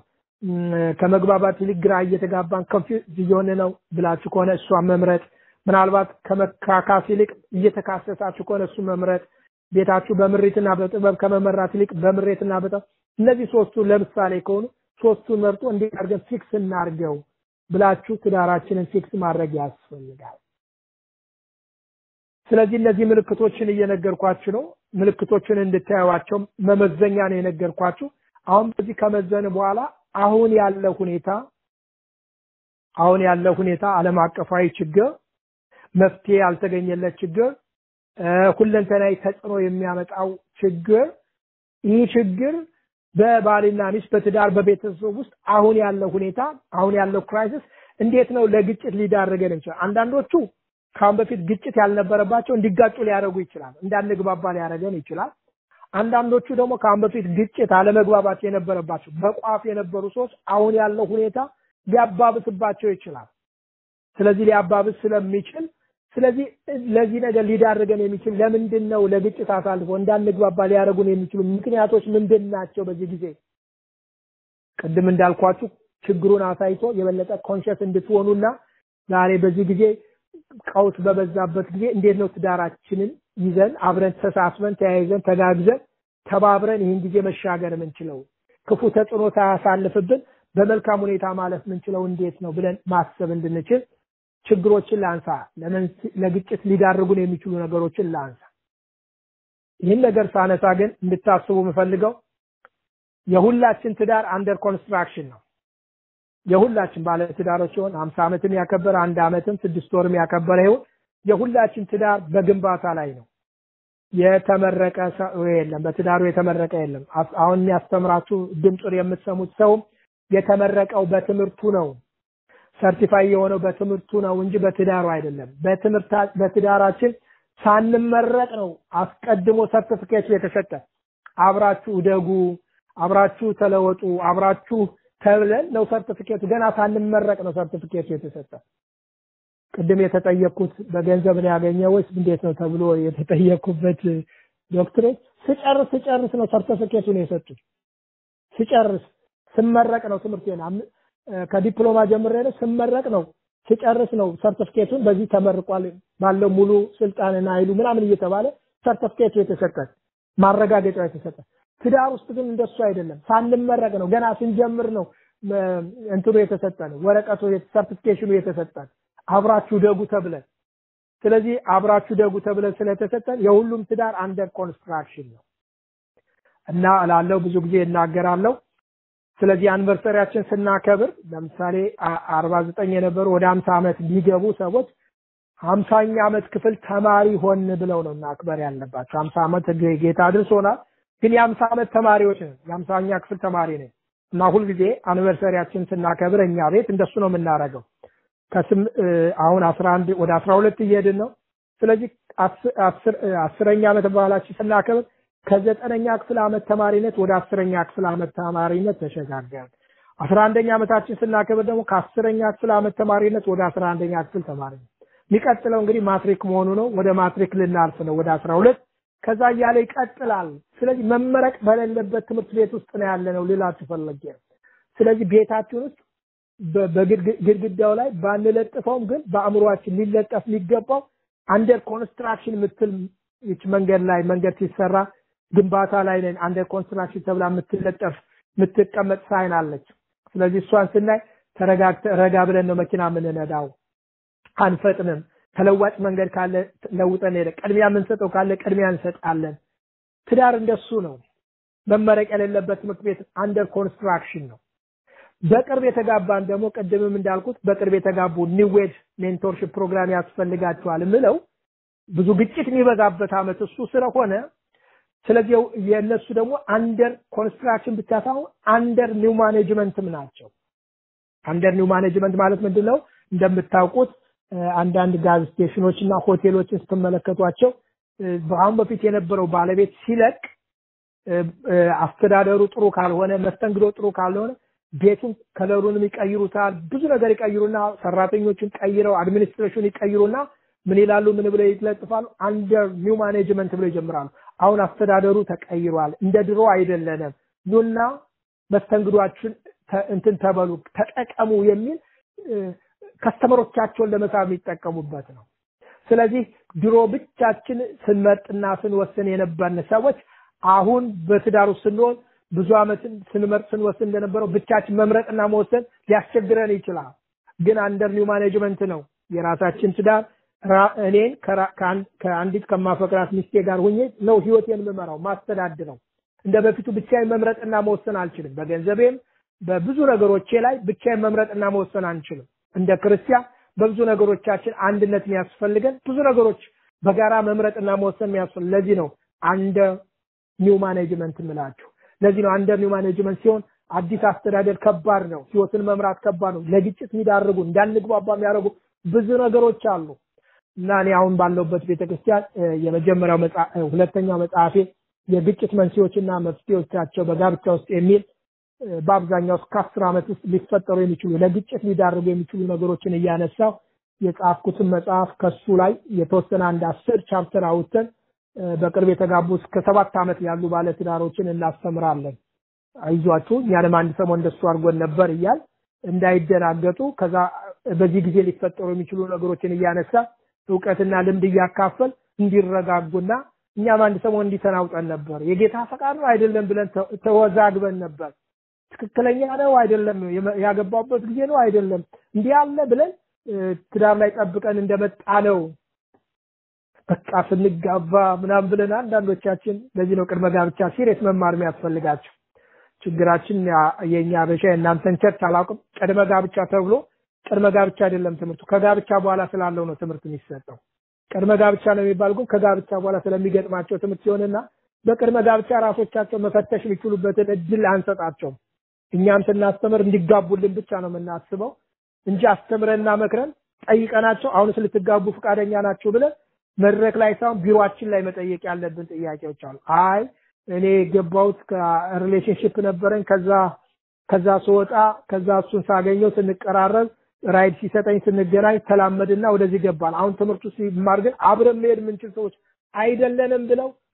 ከመግባባት ይልቅ ግራ እየተጋባን ኮንፊውዝ እየሆነ ነው ብላችሁ ከሆነ እሷን መምረጥ ምናልባት ከመካካስ ይልቅ እየተካሰሳችሁ ከሆነ እሱ መምረጥ ቤታችሁ በምሬትና በጥበብ ከመመራት ይልቅ በምሬትና በጥበብ እነዚህ ሶስቱ ለምሳሌ ከሆኑ ሶስቱን መርጦ እንዴት አድርገን ፊክስ እናርገው ብላችሁ ትዳራችንን ፊክስ ማድረግ ያስፈልጋል ስለዚህ እነዚህ ምልክቶችን እየነገርኳችሁ ነው ምልክቶችን እንድታዩዋቸው መመዘኛ ነው የነገርኳችሁ አሁን በዚህ ከመዘን በኋላ አሁን ያለው ሁኔታ አሁን ያለው ሁኔታ ዓለም አቀፋዊ ችግር መፍትሄ ያልተገኘለት ችግር ሁለንተናዊ ተጽዕኖ የሚያመጣው ችግር ይህ ችግር በባልና ሚስት በትዳር በቤተሰብ ውስጥ አሁን ያለው ሁኔታ አሁን ያለው ክራይሲስ እንዴት ነው ለግጭት ሊዳርገን ይችላል አንዳንዶቹ ከአሁን በፊት ግጭት ያልነበረባቸው እንዲጋጩ ሊያደርጉ ይችላል እንዳንግባባ ሊያደርገን ይችላል አንዳንዶቹ ደግሞ ከአሁን በፊት ግጭት አለመግባባት የነበረባቸው በቋፍ የነበሩ ሰዎች አሁን ያለው ሁኔታ ሊያባብስባቸው ይችላል ስለዚህ ሊያባብስ ስለሚችል ስለዚህ ለዚህ ነገር ሊዳርገን የሚችል ለምንድን ነው ለግጭት አሳልፎ እንዳንግባባ ሊያደርጉን የሚችሉ ምክንያቶች ምንድን ናቸው በዚህ ጊዜ ቅድም እንዳልኳችሁ ችግሩን አሳይቶ የበለጠ ኮንሸስ እንድትሆኑና ዛሬ በዚህ ጊዜ ቀውስ በበዛበት ጊዜ እንዴት ነው ትዳራችንን ይዘን አብረን ተሳስበን ተያይዘን ተጋግዘን ተባብረን ይህን ጊዜ መሻገር የምንችለው ክፉ ተጽዕኖ ሳያሳልፍብን በመልካም ሁኔታ ማለፍ የምንችለው እንዴት ነው ብለን ማሰብ እንድንችል ችግሮችን ላንሳ ለግጭት ሊዳርጉን የሚችሉ ነገሮችን ላንሳ ይህን ነገር ሳነሳ ግን እንድታስቡ የምፈልገው የሁላችን ትዳር አንደር ኮንስትራክሽን ነው የሁላችን ባለ ትዳሮች ሲሆን ሀምሳ ዓመትም ያከበረ አንድ ዓመትም ስድስት ወርም ያከበረ ይሁን የሁላችን ትዳር በግንባታ ላይ ነው የተመረቀ ሰው የለም በትዳሩ የተመረቀ የለም አሁን የሚያስተምራችሁ ድምፁን የምትሰሙት ሰውም የተመረቀው በትምህርቱ ነው ሰርቲፋይ የሆነው በትምህርቱ ነው እንጂ በትዳሩ አይደለም በትምህርት በትዳራችን ሳንመረቅ ነው አስቀድሞ ሰርቲፊኬቱ የተሰጠ አብራችሁ ደጉ አብራችሁ ተለወጡ አብራችሁ ተብለን ነው ሰርቲፊኬቱ ገና ሳንመረቅ ነው ሰርቲፊኬቱ የተሰጠ ቅድም የተጠየቅኩት በገንዘብ ነው ያገኘው ወይስ እንዴት ነው ተብሎ የተጠየቅኩበት ዶክትሬት ስጨርስ ስጨርስ ነው ሰርተፊኬቱን የሰጡኝ። ስጨርስ ስመረቅ ነው ትምህርቴን አም- እ፣ ከዲፕሎማ ጀምሬ ነው ስመረቅ ነው ስጨርስ ነው ሰርተፊኬቱን በዚህ ተመርቋል ባለው ሙሉ ስልጣንና ኃይሉ ምናምን እየተባለ ሰርተፊኬቱ የተሰጠን ማረጋገጫው የተሰጠ። ትዳር ውስጥ ግን እንደሱ አይደለም። ሳንመረቅ ነው ገና ስንጀምር ነው እ፣ እንትኑ የተሰጠን ወረቀቱ ሰርቲፊኬሽኑ የተሰጠን አብራችሁ ደጉ ተብለን ስለዚህ አብራችሁ ደጉ ተብለን ስለተሰጠን የሁሉም ትዳር አንደር ኮንስትራክሽን ነው እና እላለሁ ብዙ ጊዜ እናገራለሁ። ስለዚህ አንቨርሰሪያችን ስናከብር ለምሳሌ አርባ ዘጠኝ የነበሩ ወደ ሀምሳ ዓመት ሊገቡ ሰዎች ሀምሳኛ ዓመት ክፍል ተማሪ ሆን ብለው ነው ማክበር ያለባቸው። ሀምሳ ዓመት ጌ- ጌታ አድርሶናል፣ ግን የሀምሳ ዓመት ተማሪዎች ነን። የሀምሳኛ ክፍል ተማሪ ነን እና ሁልጊዜ አኒቨርሰሪያችን ስናከብር እኛ ቤት እንደሱ ነው የምናደርገው። ከስም እ፣ አሁን አስራ አንድ ወደ አስራ ሁለት እየሄድን ነው። ስለዚህ አስ- አስር- እ፣ አስረኛ ዓመት በዓላችን ስናከብር ከዘጠነኛ ክፍል ዓመት ተማሪነት ወደ አስረኛ ክፍል ዓመት ተማሪነት ተሸጋገርን። አስራ አንደኛ ዓመታችን ስናከብር ደግሞ ከአስረኛ ክፍል ዓመት ተማሪነት ወደ አስራ አንደኛ ክፍል ተማሪነት የሚቀጥለው እንግዲህ ማትሪክ መሆኑ ነው። ወደ ማትሪክ ልናልፍ ነው ወደ አስራ ሁለት ከዛ እያለ ይቀጥላል። ስለዚህ መመረቅ በሌለበት ትምህርት ቤት ውስጥ ነው ያለ ነው ልላችሁ ፈልጌ ነው። ስለዚህ ቤታችን ውስጥ በ- በግድግ- ግድግዳው ላይ ባንለጥፈውም ግን በአእምሯችን ሊለጠፍ የሚገባው አንደር ኮንስትራክሽን የምትል ይች መንገድ ላይ መንገድ ሲሰራ ግንባታ ላይ ነን አንደር ኮንስትራክሽን ተብላ የምትለጠፍ የምትቀመጥ ሳይን አለች። ስለዚህ እሷን ስናይ ተረጋግተ ረጋ ብለን ነው መኪና የምንነዳው። አንፈጥንም። ተለዋጭ መንገድ ካለ ለውጠን ሄደ ቅድሚያ የምንሰጠው ካለ ቅድሚያ እንሰጣለን። ትዳር እንደሱ ነው። መመረቅ የሌለበት ትምህርት ቤት አንደር ኮንስትራክሽን ነው። በቅርብ የተጋባን ደግሞ ቅድምም እንዳልኩት በቅርብ የተጋቡ ኒዌድ ሜንቶርሽፕ ፕሮግራም ያስፈልጋቸዋል ምለው ብዙ ግጭት የሚበዛበት አመት እሱ ስለሆነ ስለዚህ የእነሱ ደግሞ አንደር ኮንስትራክሽን ብቻ ሳይሆን አንደር ኒው ማኔጅመንትም ናቸው። አንደር ኒው ማኔጅመንት ማለት ምንድን ነው? እንደምታውቁት እ፣ አንዳንድ ጋዝ ስቴሽኖች እና ሆቴሎችን ስትመለከቷቸው እ፣ በአሁን በፊት የነበረው ባለቤት ሲለቅ እ፣ እ፣ አስተዳደሩ ጥሩ ካልሆነ፣ መስተንግዶ ጥሩ ካልሆነ ቤቱን ከለሩንም ይቀይሩታል። ብዙ ነገር ይቀይሩና ሰራተኞችን ቀይረው አድሚኒስትሬሽን ይቀይሩና ምን ይላሉ? ምን ብለው ይለጥፋሉ? አንደር ኒው ማኔጅመንት ብለው ይጀምራሉ። አሁን አስተዳደሩ ተቀይሯል፣ እንደ ድሮ አይደለንም፣ ኑና መስተንግዷችን ተ- እንትን ተበሉ ተጠቀሙ የሚል እ፣ ከስተመሮቻቸውን ለመሳብ የሚጠቀሙበት ነው። ስለዚህ ድሮ ብቻችን ስንመርጥና ስንወስን የነበርን ሰዎች አሁን በትዳሩ ስንሆን ብዙ ዓመትን ስንመርጥ ስንወስን እንደነበረው ብቻችን መምረጥና መወሰን ሊያስቸግረን ይችላል። ግን አንደር ኒው ማኔጅመንት ነው የራሳችን ትዳር ራ- እኔን ከራ- ከአንድ- ከአንዲት ከማፈቅራት ሚስቴ ጋር ሁኜ ነው ህይወቴን የምመራው ማስተዳድረው። እንደ በፊቱ ብቻዬን መምረጥና መወሰን አልችልም። በገንዘቤም በብዙ ነገሮቼ ላይ ብቻዬን መምረጥና መወሰን አንችልም። እንደ ክርስቲያን በብዙ ነገሮቻችን አንድነት የሚያስፈልገን ብዙ ነገሮች በጋራ መምረጥና መወሰን የሚያስፈልግ ለዚህ ነው አንደር ኒው ማኔጅመንት የምላችሁ። ለዚህ ነው አንደር ኒው ማኔጅመንት ሲሆን አዲስ አስተዳደር ከባድ ነው። ህይወትን መምራት ከባድ ነው። ለግጭት የሚዳርጉ እንዳንግባባ የሚያደርጉ ብዙ ነገሮች አሉ እና እኔ አሁን ባለሁበት ቤተክርስቲያን እ፣ የመጀመሪያው መጽአ- እ፣ ሁለተኛው መጽሐፌ የግጭት መንስኤዎችና መፍትሄዎቻቸው በጋብቻ ውስጥ የሚል እ፣ በአብዛኛው እስከ አስር ዓመት ውስጥ ሊፈጠሩ የሚችሉ ለግጭት ሊዳርጉ የሚችሉ ነገሮችን እያነሳው የጻፍኩትን መጽሐፍ ከሱ ላይ የተወሰነ አንድ አስር ቻፕተር አውጥተን እ፣ በቅርብ የተጋቡ እስከ ሰባት ዓመት ያሉ ባለትዳሮችን እናስተምራለን። አይዟችሁ እኛንም አንድ ሰሞን እንደሱ አድርጎን ነበር እያል እንዳይደናገጡ ከዛ በዚህ ጊዜ ሊፈጠሩ የሚችሉ ነገሮችን እያነሳ እውቀትና ልምድ እያካፈል እንዲረጋጉና እኛም አንድ ሰሞን እንዲተናውጠን ነበር። የጌታ ፈቃድ ነው አይደለም ብለን ተ- ተወዛግበን ነበር። ትክክለኛ ነው አይደለም፣ የመ- ያገባበት ጊዜ ነው አይደለም፣ እንዲህ ያለ ብለን እ፣ ትዳር ላይ ጠብቀን እንደመጣ ነው በቃ ስንጋባ ምናምን ብለን አንዳንዶቻችን ለዚህ ነው ቅድመ ጋብቻ ሲሪየስ መማር የሚያስፈልጋቸው። ችግራችን ያ- የኛ አበሻ የእናንተን ቸርች አላውቅም። ቅድመ ጋብቻ ተብሎ ቅድመ ጋብቻ አይደለም ትምህርቱ፣ ከጋብቻ በኋላ ስላለው ነው ትምህርት የሚሰጠው። ቅድመ ጋብቻ ነው የሚባል ግን ከጋብቻ በኋላ ስለሚገጥማቸው ትምህርት ሲሆንና በቅድመ ጋብቻ ራሶቻቸው መፈተሽ የሚችሉበትን እድል አንሰጣቸውም። እኛም ስናስተምር እንዲጋቡልን ብቻ ነው የምናስበው እንጂ አስተምረንና መክረን ጠይቀናቸው አሁንስ ልትጋቡ ፈቃደኛ ናቸው ብለን መድረክ ላይ ሳይሆን ቢሮአችን ላይ መጠየቅ ያለብን ጥያቄዎች አሉ። አይ እኔ የገባሁት ከሪሌሽንሽፕ ነበረኝ ከዛ ከዛ ስወጣ ከዛ እሱን ሳገኘው ስንቀራረብ ራይድ ሲሰጠኝ ስንገናኝ ተላመድና ወደዚህ ገባል። አሁን ትምህርቱ ሲማር ግን አብረን መሄድ የምንችል ሰዎች አይደለንም ብለው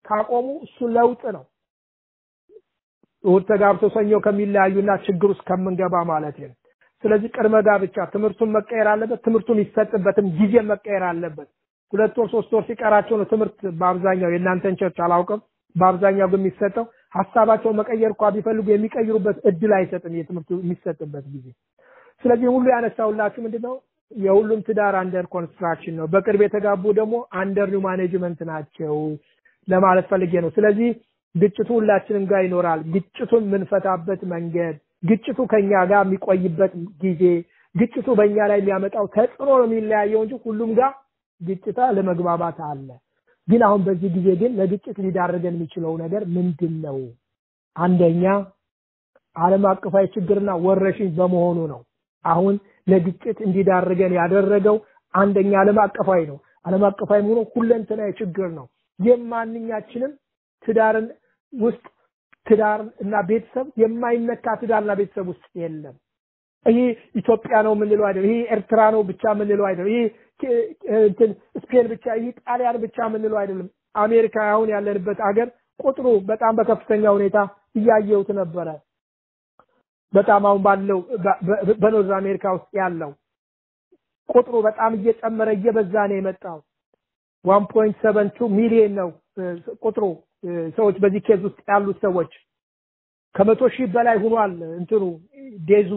ካቆሙ እሱ ለውጥ ነው። እሑድ ተጋብቶ ሰኞ ከሚለያዩና ችግር ውስጥ ከምንገባ ማለት ነው። ስለዚህ ቅድመ ጋብቻ ትምህርቱን መቀየር አለበት። ትምህርቱ የሚሰጥበትም ጊዜ መቀየር አለበት። ሁለት ወር ሶስት ወር ሲቀራቸው ነው ትምህርት በአብዛኛው የእናንተን ቸርች አላውቅም። በአብዛኛው ግን የሚሰጠው ሀሳባቸው መቀየር እንኳ ቢፈልጉ የሚቀይሩበት እድል አይሰጥም የትምህርቱ የሚሰጥበት ጊዜ። ስለዚህ ሁሉ ያነሳውላችሁ ምንድነው የሁሉም ትዳር አንደር ኮንስትራክሽን ነው። በቅርብ የተጋቡ ደግሞ አንደር ኒው ማኔጅመንት ናቸው ለማለት ፈልጌ ነው። ስለዚህ ግጭቱ ሁላችንም ጋር ይኖራል። ግጭቱን የምንፈታበት መንገድ፣ ግጭቱ ከኛ ጋር የሚቆይበት ጊዜ፣ ግጭቱ በእኛ ላይ የሚያመጣው ተጽዕኖ ነው የሚለያየው እንጂ ሁሉም ጋር ግጭታ ለመግባባት አለ። ግን አሁን በዚህ ጊዜ ግን ለግጭት ሊዳርገን የሚችለው ነገር ምንድን ነው? አንደኛ ዓለም አቀፋዊ ችግርና ወረሽኝ በመሆኑ ነው። አሁን ለግጭት እንዲዳርገን ያደረገው አንደኛ ዓለም አቀፋዊ ነው። ዓለም አቀፋዊ መሆኑ ሁለንተናዊ ችግር ነው። የማንኛችንም ትዳርን ውስጥ ትዳር እና ቤተሰብ የማይነካ ትዳርና ቤተሰብ ውስጥ የለም። ይሄ ኢትዮጵያ ነው የምንለው አይደለም። ይሄ ኤርትራ ነው ብቻ የምንለው አይደለም። ይሄ እንትን ስፔን ብቻ፣ ይሄ ጣሊያን ብቻ የምንለው አይደለም። አሜሪካ አሁን ያለንበት አገር ቁጥሩ በጣም በከፍተኛ ሁኔታ እያየሁት ነበረ። በጣም አሁን ባለው በኖርዝ አሜሪካ ውስጥ ያለው ቁጥሩ በጣም እየጨመረ እየበዛ ነው የመጣው። ዋን ፖይንት ሰቨን ቱ ሚሊዮን ነው ቁጥሩ ሰዎች በዚህ ኬዝ ውስጥ ያሉት ሰዎች ከመቶ ሺህ በላይ ሆኗል። እንትኑ ዴዙ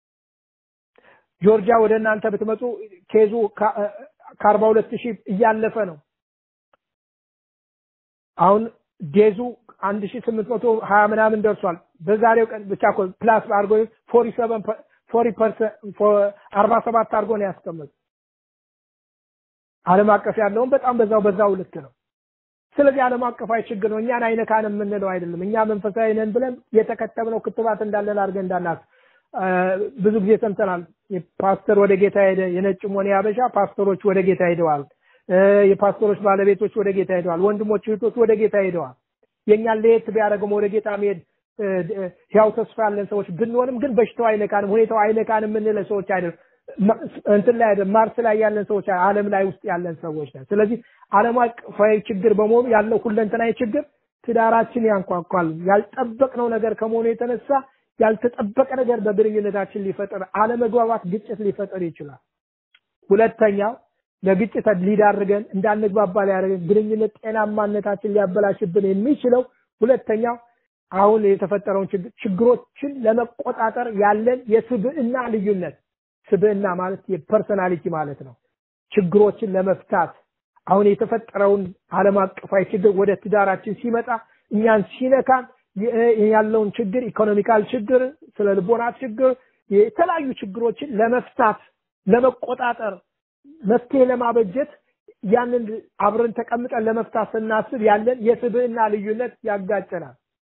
ጆርጂያ ወደ እናንተ ብትመጡ ኬዙ ከአርባ ሁለት ሺህ እያለፈ ነው። አሁን ዴዙ አንድ ሺህ ስምንት መቶ ሀያ ምናምን ደርሷል። በዛሬው ቀን ብቻ እኮ ፕላስ አድርጎ ፎሪ ሰቨን ፎሪ ፐርሰንት አርባ ሰባት አድርጎ ነው ያስቀመጡ። ዓለም አቀፍ ያለውን በጣም በዛው በዛው ልክ ነው። ስለዚህ ዓለም አቀፋዊ ችግር ነው። እኛን አይነካን የምንለው አይደለም። እኛ መንፈሳዊ ነን ብለን የተከተብነው ክትባት እንዳለን አድርገን እንዳናስ ብዙ ጊዜ ሰምተናል። ፓስተር ወደ ጌታ ሄደ፣ የነጭም ሆነ ያበሻ ፓስተሮች ወደ ጌታ ሄደዋል። የፓስተሮች ባለቤቶች ወደ ጌታ ሄደዋል። ወንድሞች እህቶች ወደ ጌታ ሄደዋል። የእኛን ለየት ቢያደርገው ወደ ጌታ መሄድ ያው ተስፋ ያለን ሰዎች ብንሆንም ግን በሽታው አይነካንም፣ ሁኔታው አይነካንም የምንለ ሰዎች አይደለም። እንትን ላይ አይደለም፣ ማርስ ላይ ያለን ሰዎች ዓለም ላይ ውስጥ ያለን ሰዎች ነን። ስለዚህ ዓለም አቀፋዊ ችግር በመሆኑ ያለው ሁለንተናዊ ችግር ትዳራችን ያንኳኳል። ያልጠበቅነው ነገር ከመሆኑ የተነሳ ያልተጠበቀ ነገር በግንኙነታችን ሊፈጥር አለመግባባት፣ ግጭት ሊፈጥር ይችላል። ሁለተኛው ለግጭት ሊዳርገን እንዳንግባባ ሊያደርገን ግንኙነት ጤናማነታችን ሊያበላሽብን የሚችለው ሁለተኛው አሁን የተፈጠረውን ችግሮችን ለመቆጣጠር ያለን የስብዕና ልዩነት ስብዕና ማለት የፐርሰናሊቲ ማለት ነው። ችግሮችን ለመፍታት አሁን የተፈጠረውን ዓለም አቀፋዊ ችግር ወደ ትዳራችን ሲመጣ እኛን ሲነካን ያለውን ችግር ኢኮኖሚካል ችግር፣ ስለ ልቦና ችግር፣ የተለያዩ ችግሮችን ለመፍታት ለመቆጣጠር መፍትሄ ለማበጀት ያንን አብረን ተቀምጠን ለመፍታት ስናስብ ያለን የስብዕና ልዩነት ያጋጨናል።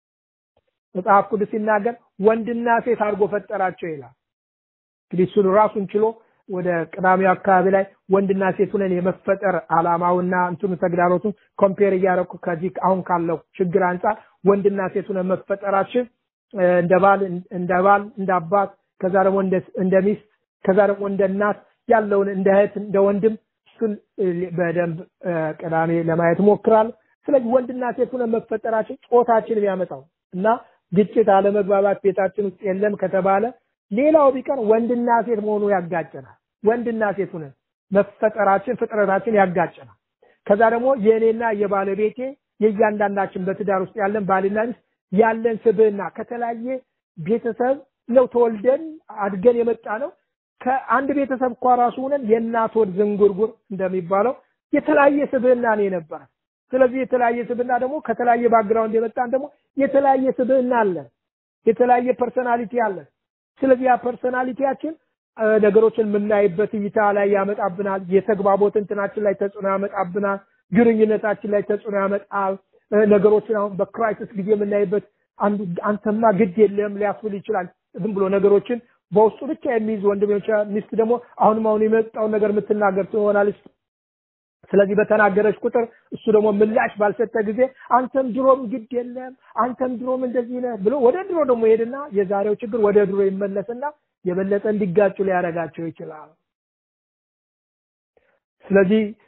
መጽሐፍ ቅዱስ ሲናገር ወንድና ሴት አድርጎ ፈጠራቸው ይላል። እንግዲህ እሱን ራሱን ችሎ ወደ ቅዳሜው አካባቢ ላይ ወንድና ሴት ሆነን የመፈጠር አላማውና እንትኑ ተግዳሮቱን ኮምፔር እያደረኩ ከዚህ አሁን ካለው ችግር አንጻር ወንድና ሴት ሆነን መፈጠራችን እንደ ባል እንደ ባል እንደ አባት ከዛ ደግሞ እንደ ሚስት ከዛ ደግሞ እንደ እናት ያለውን እንደ እህት እንደ ወንድም እሱን በደንብ ቅዳሜ ለማየት ሞክራል። ስለዚህ ወንድና ሴት ሆነን መፈጠራችን ጾታችን የሚያመጣው እና ግጭት፣ አለመግባባት ቤታችን ውስጥ የለም ከተባለ ሌላው ቢቀር ወንድና ሴት መሆኑ ያጋጨናል። ወንድና ሴት ሆነን መፈጠራችን ፍጥረታችን ያጋጨናል። ከዛ ደግሞ የእኔና የባለቤቴ የእያንዳንዳችን በትዳር ውስጥ ያለን ባልና ሚስት ያለን ስብዕና ከተለያየ ቤተሰብ ነው ተወልደን አድገን የመጣ ነው። ከአንድ ቤተሰብ እኳ ራሱ ሆነን የእናት ወድ ዝንጉርጉር እንደሚባለው የተለያየ ስብዕና ነው የነበረ። ስለዚህ የተለያየ ስብዕና ደግሞ ከተለያየ ባክግራውንድ የመጣን ደግሞ የተለያየ ስብዕና አለን፣ የተለያየ ፐርሰናሊቲ አለን። ስለዚህ ያ ፐርሰናሊቲያችን ነገሮችን የምናይበት እይታ ላይ ያመጣብናል። የተግባቦት እንትናችን ላይ ተጽዕኖ ያመጣብናል። ግንኙነታችን ላይ ተጽዕኖ ያመጣል። ነገሮችን አሁን በክራይሲስ ጊዜ የምናይበት አንዱ አንተማ ግድ የለም ሊያስብል ይችላል። ዝም ብሎ ነገሮችን በውስጡ ብቻ የሚይዝ ወንድም ይችላል። ሚስት ደግሞ አሁንም አሁን የመጣውን ነገር የምትናገር ትሆናለች። ስለዚህ በተናገረች ቁጥር እሱ ደግሞ ምላሽ ባልሰጠ ጊዜ አንተም ድሮም ግድ የለም አንተም ድሮም እንደዚህ ነህ ብሎ ወደ ድሮ ደግሞ ይሄድና የዛሬው ችግር ወደ ድሮ ይመለስና የበለጠ እንዲጋጩ ሊያደርጋቸው ይችላል። ስለዚህ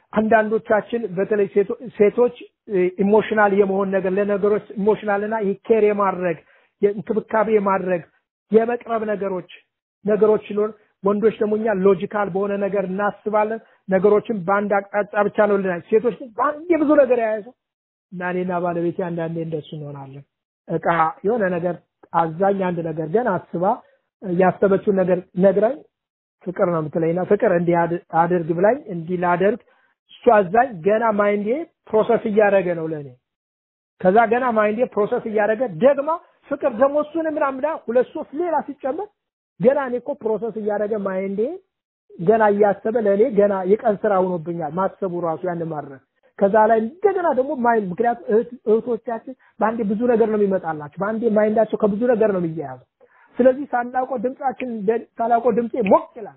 አንዳንዶቻችን በተለይ ሴቶች ኢሞሽናል የመሆን ነገር ለነገሮች ኢሞሽናል እና ኬር የማድረግ እንክብካቤ የማድረግ የመቅረብ ነገሮች ነገሮች ሲኖር ወንዶች ደግሞ እኛ ሎጂካል በሆነ ነገር እናስባለን። ነገሮችን በአንድ አቅጣጫ ብቻ ነው ልናይ። ሴቶች ግን በአንድ የብዙ ነገር የያዙ እና እኔና ባለቤቴ አንዳንዴ እንደሱ እንሆናለን። እቃ የሆነ ነገር አዛኝ አንድ ነገር ግን አስባ ያሰበችውን ነገር ነግራኝ ፍቅር ነው የምትለኝና ፍቅር እንዲህ አድርግ ብላኝ እንዲህ ላደርግ እሱ አዛኝ ገና ማይንዴ ፕሮሰስ እያደረገ ነው ለእኔ። ከዛ ገና ማይንዴ ፕሮሰስ እያደረገ ደግማ ፍቅር ደግሞ እሱን ምናምን ሁለት ሶስት ሌላ ሲጨመር ገና እኔ እኮ ፕሮሰስ እያደረገ ማይንዴ ገና እያሰበ ለእኔ ገና የቀን ስራ ሆኖብኛል ማሰቡ ራሱ ያን ማድረግ ከዛ ላይ እንደገና ደግሞ ማይንድ ምክንያቱም እህቶቻችን በአንዴ ብዙ ነገር ነው የሚመጣላቸው በአንዴ ማይንዳቸው ከብዙ ነገር ነው የሚያያዘው ስለዚህ ሳናውቀው ድምጻችን ሳላውቀው ድምጼ ሞቅ ይላል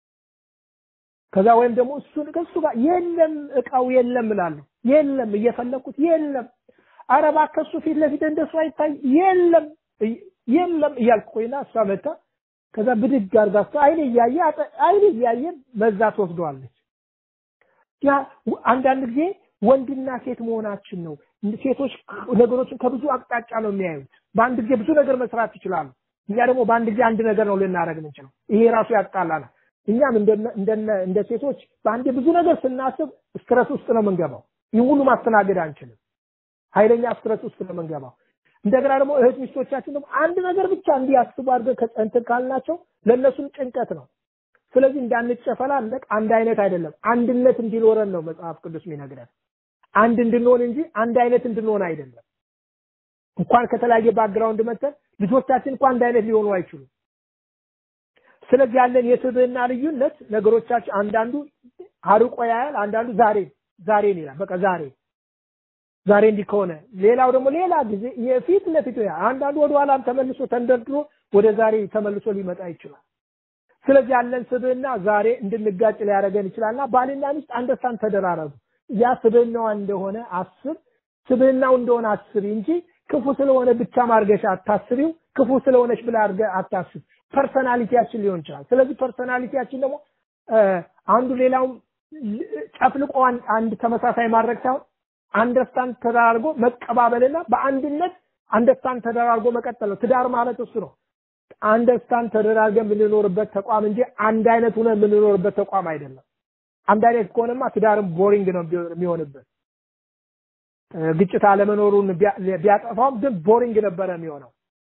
ከዛ ወይም ደግሞ እሱን ከሱ ጋር የለም እቃው የለም እላለሁ የለም እየፈለኩት የለም ኧረ እባክህ እሱ ፊት ለፊት እንደሱ አይታይ የለም የለም እያልኩ ቆይና እሷ መታ ከዛ ብድግ አድርጋ እሷ አይኔ እያየ አይኔ እያየ መዛ ትወስደዋለች ያ አንዳንድ ጊዜ ወንድና ሴት መሆናችን ነው ሴቶች ነገሮችን ከብዙ አቅጣጫ ነው የሚያዩት በአንድ ጊዜ ብዙ ነገር መስራት ይችላሉ እኛ ደግሞ በአንድ ጊዜ አንድ ነገር ነው ልናደርግ የምንችለው ይሄ ራሱ ያጣላናል እኛም እንደ ሴቶች በአንዴ ብዙ ነገር ስናስብ ስትረስ ውስጥ ነው የምንገባው ይህ ሁሉ ማስተናገድ አንችልም ኃይለኛ ስትረስ ውስጥ ነው የምንገባው እንደገና ደግሞ እህት ሚስቶቻችን ደግሞ አንድ ነገር ብቻ እንዲያስቡ አድርገን ከእንትን ካልናቸው ለእነሱም ጭንቀት ነው ስለዚህ እንዳንጨፈላለቅ አንድ አይነት አይደለም አንድነት እንዲኖረን ነው መጽሐፍ ቅዱስ የሚነግረን አንድ እንድንሆን እንጂ አንድ አይነት እንድንሆን አይደለም እንኳን ከተለያየ ባክግራውንድ መተን ልጆቻችን እንኳን አንድ አይነት ሊሆኑ አይችሉም ስለዚህ ያለን የስብዕና ልዩነት ነገሮቻችን አንዳንዱ አርቆ ያያል አንዳንዱ ዛሬ ዛሬን ይላል በቃ ዛሬ ዛሬ እንዲህ ከሆነ ሌላው ደግሞ ሌላ ጊዜ የፊት ለፊቱ ያ አንዳንዱ ወደ ኋላም ተመልሶ ተንደርድሮ ወደ ዛሬ ተመልሶ ሊመጣ ይችላል ስለዚህ ያለን ስብዕና ዛሬ እንድንጋጭ ሊያደርገን ይችላልና ባልና ሚስት አንደርስታንድ ተደራረጉ ያ ስብዕናዋ እንደሆነ አስብ ስብዕናው እንደሆነ አስብ እንጂ ክፉ ስለሆነ ብቻ ማርገሻ አታስቢው ክፉ ስለሆነች ብላ አድርገ አታስብ ፐርሰናሊቲያችን ሊሆን ይችላል ስለዚህ ፐርሰናሊቲያችን ደግሞ አንዱ ሌላውም ጨፍልቆ አንድ ተመሳሳይ ማድረግ ሳይሆን አንደርስታንድ ተደራርጎ መቀባበልና በአንድነት አንደርስታንድ ተደራርጎ መቀጠል ነው ትዳር ማለት እሱ ነው አንደርስታንድ ተደራርገን የምንኖርበት ተቋም እንጂ አንድ አይነት ሆነ የምንኖርበት ተቋም አይደለም አንድ አይነት ከሆነማ ትዳርም ቦሪንግ ነው የሚሆንበት ግጭት አለመኖሩን ቢያጠፋውም ግን ቦሪንግ ነበረ የሚሆነው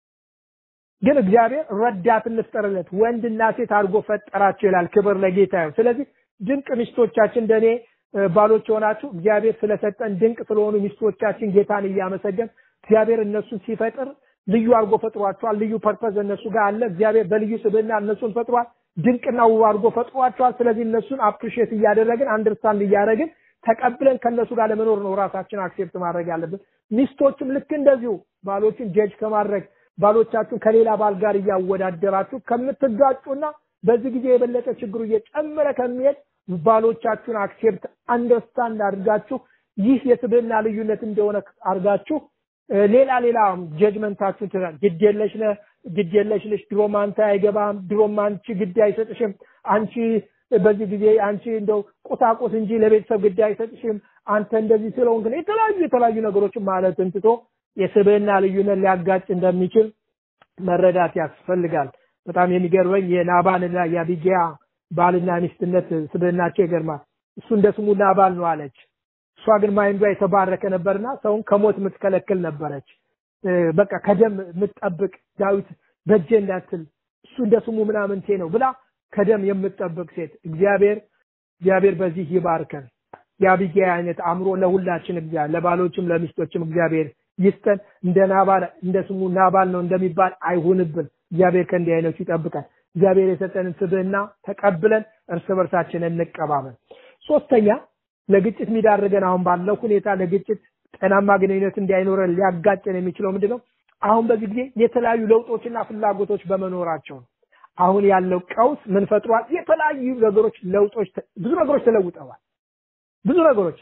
ግን እግዚአብሔር ረዳት እንፍጠርለት ወንድና ሴት አድርጎ ፈጠራቸው ይላል ክብር ለጌታ ይሁን ስለዚህ ድንቅ ሚስቶቻችን እንደኔ ባሎች የሆናችሁ እግዚአብሔር ስለሰጠን ድንቅ ስለሆኑ ሚስቶቻችን ጌታን እያመሰገን እግዚአብሔር እነሱን ሲፈጥር ልዩ አድርጎ ፈጥሯቸዋል ልዩ ፐርፐዝ እነሱ ጋር አለ እግዚአብሔር በልዩ ስብዕና እነሱን ፈጥሯል ድንቅና ውብ አድርጎ ፈጥሯቸዋል ስለዚህ እነሱን አፕሪሼት እያደረግን አንደርስታንድ እያደረግን ተቀብለን ከነሱ ጋር ለመኖር ነው ራሳችን አክሴፕት ማድረግ ያለብን ሚስቶችም ልክ እንደዚሁ ባሎችን ጀጅ ከማድረግ ባሎቻችሁን ከሌላ ባል ጋር እያወዳደራችሁ ከምትጋጩና በዚህ ጊዜ የበለጠ ችግሩ እየጨመረ ከሚሄድ ባሎቻችሁን አክሴፕት አንደርስታንድ አድርጋችሁ ይህ የስብዕና ልዩነት እንደሆነ አድርጋችሁ ሌላ ሌላ ጀጅመንታችሁን ትላል ግድ የለሽ ነህ ግድ የለሽ ነሽ ድሮም አንተ አይገባም ድሮም አንቺ ግድ አይሰጥሽም አንቺ በዚህ ጊዜ አንቺ እንደው ቁሳቁስ እንጂ ለቤተሰብ ግድ አይሰጥሽም አንተ እንደዚህ ስለሆንክ ነው የተለያዩ የተለያዩ ነገሮችን ማለት እንትቶ የስብዕና ልዩነት ሊያጋጭ እንደሚችል መረዳት ያስፈልጋል በጣም የሚገርመኝ የናባንና የአቢጊያ ባልና ሚስትነት ስብዕናቸው ይገርማል እሱ እንደ ስሙ ናባል ነው አለች እሷ ግን ማይንዷ የተባረከ ነበርና ሰውን ከሞት የምትከለክል ነበረች በቃ ከደም የምትጠብቅ ዳዊት በጀ እንዳትል እሱ እንደ ስሙ ምናምንቴ ነው ብላ ከደም የምትጠብቅ ሴት እግዚአብሔር እግዚአብሔር በዚህ ይባርከን የአቢጊያ አይነት አእምሮ ለሁላችን እግዚአብሔር ለባሎችም ለሚስቶችም እግዚአብሔር ይስጠን እንደ ናባል እንደ ስሙ ናባል ነው እንደሚባል አይሁንብን እግዚአብሔር ከእንዲህ አይነቱ ይጠብቃል እግዚአብሔር የሰጠንን ስብዕና ተቀብለን እርስ በርሳችን እንቀባበል ሶስተኛ ለግጭት የሚዳርገን አሁን ባለው ሁኔታ ለግጭት ጤናማ ግንኙነት እንዳይኖረን ሊያጋጨን የሚችለው ምንድነው አሁን በዚህ ጊዜ የተለያዩ ለውጦችና ፍላጎቶች በመኖራቸው ነው አሁን ያለው ቀውስ ምን ፈጥሯል የተለያዩ ነገሮች ለውጦች ብዙ ነገሮች ተለውጠዋል ብዙ ነገሮች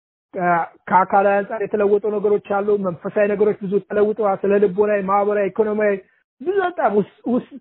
ከአካላዊ አንጻር የተለወጡ ነገሮች አሉ መንፈሳዊ ነገሮች ብዙ ተለውጠዋል ስለ ልቦናዊ ማህበራዊ ኢኮኖሚያዊ ብዙ በጣም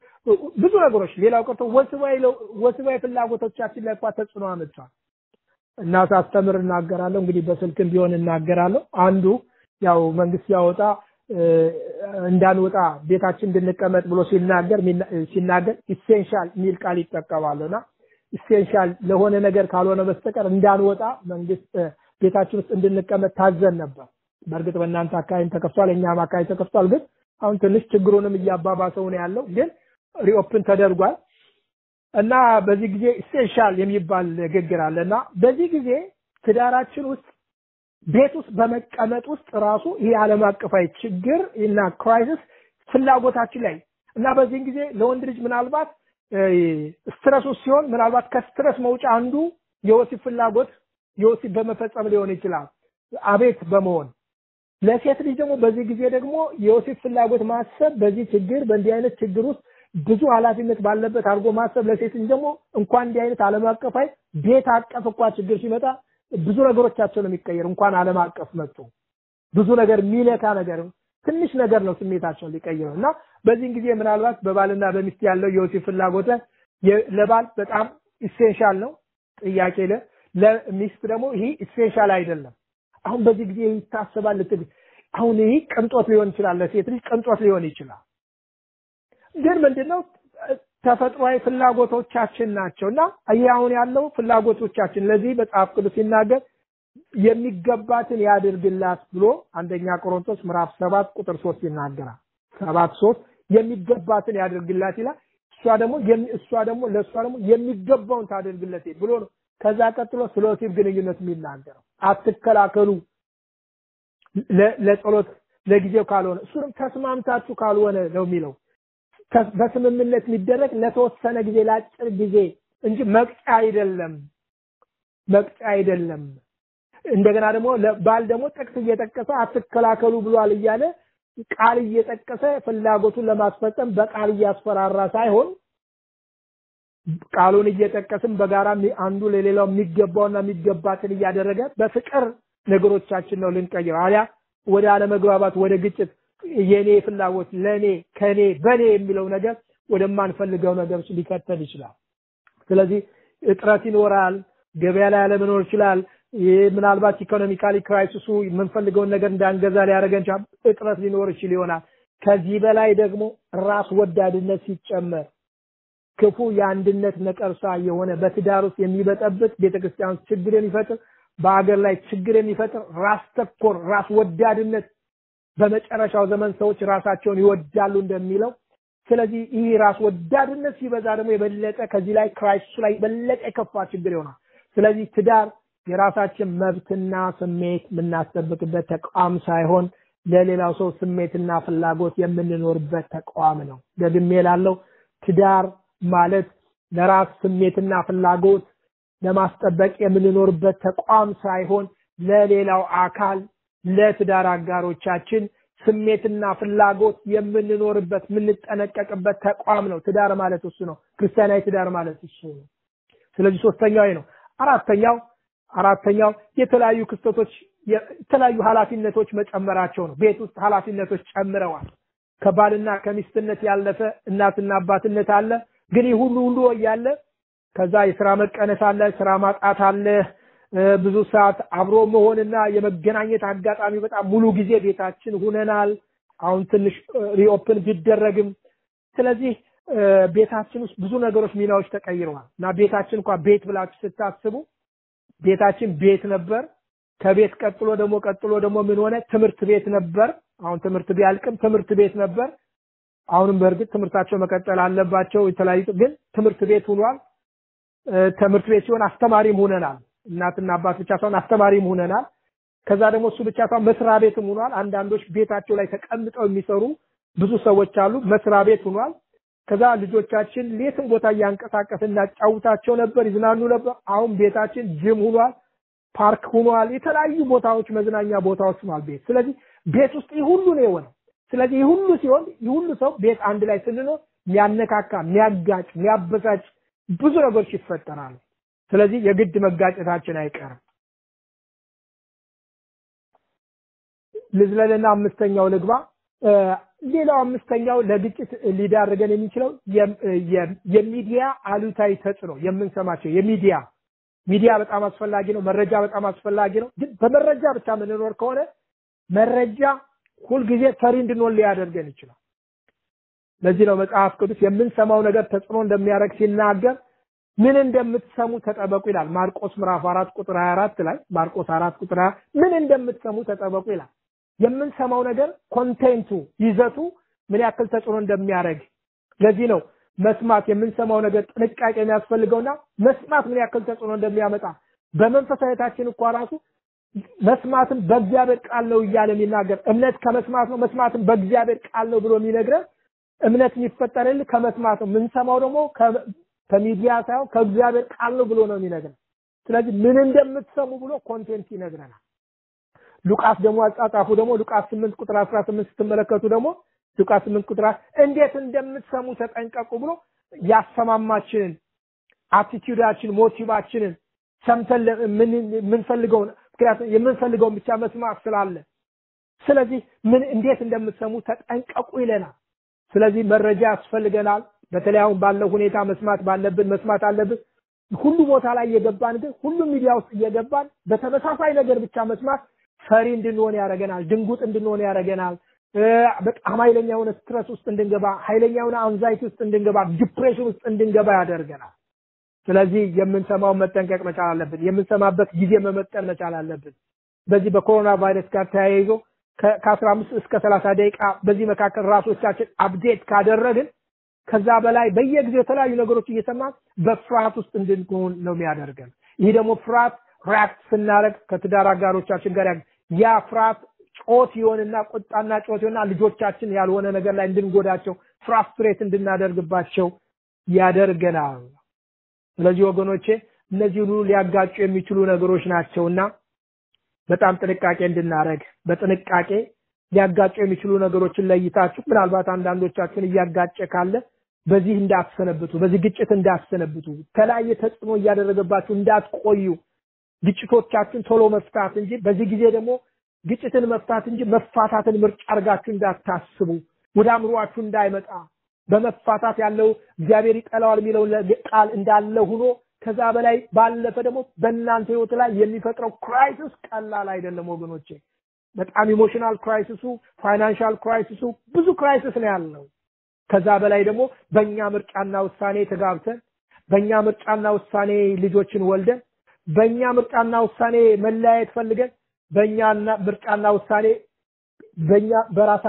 ብዙ ነገሮች ሌላው ቀርቶ ወስባዊ ወስባዊ ፍላጎቶቻችን ላይ እንኳን ተጽዕኖ አመጥቷል እና ሳስተምር እናገራለሁ። እንግዲህ በስልክም ቢሆን እናገራለሁ። አንዱ ያው መንግስት ሲያወጣ እንዳንወጣ ቤታችን እንድንቀመጥ ብሎ ሲናገር ሲናገር ኢሴንሻል የሚል ቃል ይጠቀማሉና ኢሴንሻል ለሆነ ነገር ካልሆነ በስተቀር እንዳንወጣ መንግስት ቤታችን ውስጥ እንድንቀመጥ ታዘን ነበር። በእርግጥ በእናንተ አካባቢ ተከፍቷል፣ እኛም አካባቢ ተከፍቷል። ግን አሁን ትንሽ ችግሩንም እያባባሰው ነው ያለው። ግን ሪኦፕን ተደርጓል እና በዚህ ጊዜ ኢሴንሻል የሚባል ንግግር አለ እና በዚህ ጊዜ ትዳራችን ውስጥ ቤት ውስጥ በመቀመጥ ውስጥ ራሱ ይህ ዓለም አቀፋዊ ችግር እና ክራይሲስ ፍላጎታችን ላይ እና በዚህን ጊዜ ለወንድ ልጅ ምናልባት ስትረስ ውስጥ ሲሆን ምናልባት ከስትረስ መውጫ አንዱ የወሲብ ፍላጎት የወሲብ በመፈጸም ሊሆን ይችላል፣ አቤት በመሆን ለሴት ልጅ ደግሞ በዚህ ጊዜ ደግሞ የወሲብ ፍላጎት ማሰብ በዚህ ችግር በእንዲህ አይነት ችግር ውስጥ ብዙ ኃላፊነት ባለበት አድርጎ ማሰብ ለሴት ልጅ ደግሞ እንኳን እንዲህ አይነት ዓለም አቀፋዊ ቤት አቀፍ እንኳ ችግር ሲመጣ ብዙ ነገሮቻቸው ነው የሚቀየር። እንኳን ዓለም አቀፍ መጡ ብዙ ነገር የሚነካ ነገር ትንሽ ነገር ነው ስሜታቸውን ሊቀይረው እና በዚህን ጊዜ ምናልባት በባልና በሚስት ያለው የወሲብ ፍላጎት ለባል በጣም ኢሴንሻል ነው ጥያቄ ለ ለሚስት ደግሞ ይህ ኢሴንሻል አይደለም። አሁን በዚህ ጊዜ ይታሰባል ልትል አሁን ይህ ቅንጦት ሊሆን ይችላል፣ ለሴት ልጅ ቅንጦት ሊሆን ይችላል። ግን ምንድነው ተፈጥሯዊ ፍላጎቶቻችን ናቸው እና ይህ አሁን ያለው ፍላጎቶቻችን ለዚህ መጽሐፍ ቅዱስ ሲናገር የሚገባትን ያድርግላት ብሎ አንደኛ ቆሮንቶስ ምዕራፍ ሰባት ቁጥር ሶስት ይናገራል። ሰባት ሶስት የሚገባትን ያድርግላት ይላል። እሷ ደግሞ እሷ ደግሞ ለእሷ ደግሞ የሚገባውን ታደርግለት ብሎ ነው። ከዛ ቀጥሎ ስለ ወሲብ ግንኙነት የሚናገረው አትከላከሉ ለጸሎት ለጊዜው ካልሆነ እሱንም ተስማምታችሁ ካልሆነ ነው የሚለው በስምምነት የሚደረግ ለተወሰነ ጊዜ ለአጭር ጊዜ እንጂ መቅጫ አይደለም መቅጫ አይደለም እንደገና ደግሞ ባል ደግሞ ጥቅስ እየጠቀሰ አትከላከሉ ብሏል እያለ ቃል እየጠቀሰ ፍላጎቱን ለማስፈጸም በቃል እያስፈራራ ሳይሆን ቃሉን እየጠቀስም በጋራ አንዱ ለሌላው የሚገባውና የሚገባትን እያደረገ በፍቅር ነገሮቻችን ነው ልንቀይረው አሊያ ወደ አለመግባባት ወደ ግጭት የኔ ፍላጎት ለኔ ከኔ በኔ የሚለው ነገር ወደማንፈልገው ነገሮች ሊከተል ይችላል። ስለዚህ እጥረት ይኖራል፣ ገበያ ላይ አለመኖር ይችላል። ይህ ምናልባት ኢኮኖሚካሊ ክራይሲሱ የምንፈልገውን ነገር እንዳንገዛ ሊያደርገን ይችላል። እጥረት ሊኖር ይችል ይሆናል። ከዚህ በላይ ደግሞ ራስ ወዳድነት ሲጨመር ክፉ የአንድነት ነቀርሳ የሆነ በትዳር ውስጥ የሚበጠብጥ ቤተክርስቲያን ውስጥ ችግር የሚፈጥር በአገር ላይ ችግር የሚፈጥር ራስ ተኮር ራስ ወዳድነት በመጨረሻው ዘመን ሰዎች ራሳቸውን ይወዳሉ እንደሚለው ስለዚህ ይህ ራስ ወዳድነት ሲበዛ ደግሞ የበለጠ ከዚህ ላይ ክራይስቱ ላይ የበለጠ የከፋ ችግር ይሆናል። ስለዚህ ትዳር የራሳችን መብትና ስሜት የምናስጠብቅበት ተቋም ሳይሆን ለሌላው ሰው ስሜትና ፍላጎት የምንኖርበት ተቋም ነው። ደግሜ ላለው ትዳር ማለት ለራስ ስሜትና ፍላጎት ለማስጠበቅ የምንኖርበት ተቋም ሳይሆን ለሌላው አካል ለትዳር አጋሮቻችን ስሜትና ፍላጎት የምንኖርበት የምንጠነቀቅበት ተቋም ነው። ትዳር ማለት እሱ ነው። ክርስቲያናዊ ትዳር ማለት እሱ ነው። ስለዚህ ሶስተኛው ነው። አራተኛው አራተኛው የተለያዩ ክስተቶች የተለያዩ ኃላፊነቶች መጨመራቸው ነው። ቤት ውስጥ ኃላፊነቶች ጨምረዋል። ከባልና ከሚስትነት ያለፈ እናትና አባትነት አለ። ግን ይህ ሁሉ ሁሉ እያለ ከዛ የስራ መቀነስ አለ፣ ስራ ማጣት አለ፣ ብዙ ሰዓት አብሮ መሆንና የመገናኘት አጋጣሚ በጣም ሙሉ ጊዜ ቤታችን ሁነናል። አሁን ትንሽ ሪኦፕን ቢደረግም ስለዚህ ቤታችን ውስጥ ብዙ ነገሮች ሚናዎች ተቀይረዋል እና ቤታችን እንኳን ቤት ብላችሁ ስታስቡ ቤታችን ቤት ነበር። ከቤት ቀጥሎ ደግሞ ቀጥሎ ደግሞ ምን ሆነ? ትምህርት ቤት ነበር። አሁን ትምህርት ቢያልቅም ትምህርት ቤት ነበር። አሁንም በእርግጥ ትምህርታቸው መቀጠል አለባቸው። የተለያዩ ግን ትምህርት ቤት ሆኗል። ትምህርት ቤት ሲሆን አስተማሪም ሆነናል። እናትና አባት ብቻ ሳይሆን አስተማሪም ሆነናል። ከዛ ደግሞ እሱ ብቻ ሳይሆን መስሪያ ቤትም ሆኗል። አንዳንዶች ቤታቸው ላይ ተቀምጠው የሚሰሩ ብዙ ሰዎች አሉ። መስሪያ ቤት ሆኗል። ከዛ ልጆቻችን ሌትም ቦታ እያንቀሳቀስን እናጫውታቸው ነበር፣ ይዝናኑ ነበር። አሁን ቤታችን ጅም ሆኗል፣ ፓርክ ሆኗል፣ የተለያዩ ቦታዎች መዝናኛ ቦታዎች ሆኗል ቤት። ስለዚህ ቤት ውስጥ ይህ ሁሉ ነው የሆነው። ስለዚህ ይህ ሁሉ ሲሆን ይህ ሁሉ ሰው ቤት አንድ ላይ ስንኖር የሚያነካካ፣ የሚያጋጭ፣ የሚያበሳጭ ብዙ ነገሮች ይፈጠራሉ። ስለዚህ የግድ መጋጨታችን አይቀርም። ልዝለልና አምስተኛው ልግባ። ሌላው አምስተኛው ለግጭት ሊዳርገን የሚችለው የሚዲያ አሉታዊ ተጽዕኖ የምንሰማቸው የሚዲያ ሚዲያ በጣም አስፈላጊ ነው። መረጃ በጣም አስፈላጊ ነው። ግን በመረጃ ብቻ የምንኖር ከሆነ መረጃ ሁልጊዜ ፈሪ እንድንሆን ሊያደርገን ይችላል። ለዚህ ነው መጽሐፍ ቅዱስ የምንሰማው ነገር ተጽዕኖ እንደሚያደርግ ሲናገር ምን እንደምትሰሙ ተጠበቁ ይላል። ማርቆስ ምዕራፍ አራት ቁጥር 24 ላይ ማርቆስ አራት ቁጥር 20 ምን እንደምትሰሙ ተጠበቁ ይላል። የምንሰማው ነገር ኮንቴንቱ ይዘቱ ምን ያክል ተጽዕኖ እንደሚያደርግ ለዚህ ነው መስማት የምንሰማው ነገር ጥንቃቄ የሚያስፈልገውና መስማት ምን ያክል ተጽዕኖ እንደሚያመጣ በመንፈሳዊታችን እኮ ራሱ መስማትን በእግዚአብሔር ቃል ነው እያለ የሚናገር እምነት ከመስማት ነው፣ መስማትን በእግዚአብሔር ቃል ነው ብሎ የሚነግረን እምነት የሚፈጠርልህ ከመስማት ነው። የምንሰማው ደግሞ ከሚዲያ ሳይሆን ከእግዚአብሔር ቃል ነው ብሎ ነው የሚነግረን። ስለዚህ ምን እንደምትሰሙ ብሎ ኮንቴንት ይነግረናል። ሉቃስ ደግሞ አጻጻፉ ደግሞ ሉቃስ 8 ቁጥር 18 ስትመለከቱ ደግሞ ሉቃስ 8 ቁጥር እንዴት እንደምትሰሙ ተጠንቀቁ ብሎ ያሰማማችንን አቲቲዩዳችን ሞቲቫችንን ሰምተን የምንፈልገውን ምክንያቱም የምንፈልገውን ብቻ መስማት ስላለ ስለዚህ ምን እንዴት እንደምትሰሙ ተጠንቀቁ ይለናል። ስለዚህ መረጃ ያስፈልገናል። በተለይ አሁን ባለው ሁኔታ መስማት ባለብን መስማት አለብን። ሁሉ ቦታ ላይ እየገባን ግን ሁሉም ሚዲያ ውስጥ እየገባን በተመሳሳይ ነገር ብቻ መስማት ፈሪ እንድንሆን ያደርገናል። ድንጉጥ እንድንሆን ያደርገናል። በጣም ኃይለኛ የሆነ ስትረስ ውስጥ እንድንገባ፣ ኃይለኛ የሆነ አንዛይቲ ውስጥ እንድንገባ፣ ዲፕሬሽን ውስጥ እንድንገባ ያደርገናል። ስለዚህ የምንሰማውን መጠንቀቅ መቻል አለብን። የምንሰማበት ጊዜ መመጠን መቻል አለብን። በዚህ በኮሮና ቫይረስ ጋር ተያይዞ ከአስራ አምስት እስከ ሰላሳ ደቂቃ በዚህ መካከል ራሶቻችን አፕዴት ካደረግን ከዛ በላይ በየጊዜው የተለያዩ ነገሮች እየሰማን በፍርሃት ውስጥ እንድንሆን ነው የሚያደርገን። ይህ ደግሞ ፍርሃት ሪያክት ስናደርግ ከትዳር አጋሮቻችን ጋር ያ ፍርሃት ጮት ይሆንና ቁጣና ጮት ይሆንና ልጆቻችን ያልሆነ ነገር ላይ እንድንጎዳቸው ፍራስትሬት እንድናደርግባቸው ያደርገናል። ስለዚህ ወገኖቼ እነዚህ ሁሉ ሊያጋጩ የሚችሉ ነገሮች ናቸውና በጣም ጥንቃቄ እንድናደርግ በጥንቃቄ ሊያጋጩ የሚችሉ ነገሮችን ለይታችሁ ምናልባት አንዳንዶቻችሁን እያጋጨ ካለ በዚህ እንዳትሰነብቱ፣ በዚህ ግጭት እንዳትሰነብቱ፣ የተለያየ ተጽዕኖ እያደረገባችሁ እንዳትቆዩ፣ ግጭቶቻችን ቶሎ መፍታት እንጂ በዚህ ጊዜ ደግሞ ግጭትን መፍታት እንጂ መፋታትን ምርጫ አድርጋችሁ እንዳታስቡ፣ ወደ አእምሯችሁ እንዳይመጣ በመፋታት ያለው እግዚአብሔር ይጠላዋል የሚለው ቃል እንዳለ ሆኖ ከዛ በላይ ባለፈ ደግሞ በእናንተ ህይወት ላይ የሚፈጥረው ክራይሲስ ቀላል አይደለም ወገኖቼ። በጣም ኢሞሽናል ክራይሲሱ፣ ፋይናንሻል ክራይሲሱ ብዙ ክራይሲስ ነው ያለው። ከዛ በላይ ደግሞ በእኛ ምርጫና ውሳኔ ተጋብተን በእኛ ምርጫና ውሳኔ ልጆችን ወልደን በእኛ ምርጫና ውሳኔ መለያየት ፈልገን በእኛ ምርጫና ውሳኔ በእኛ በራሳ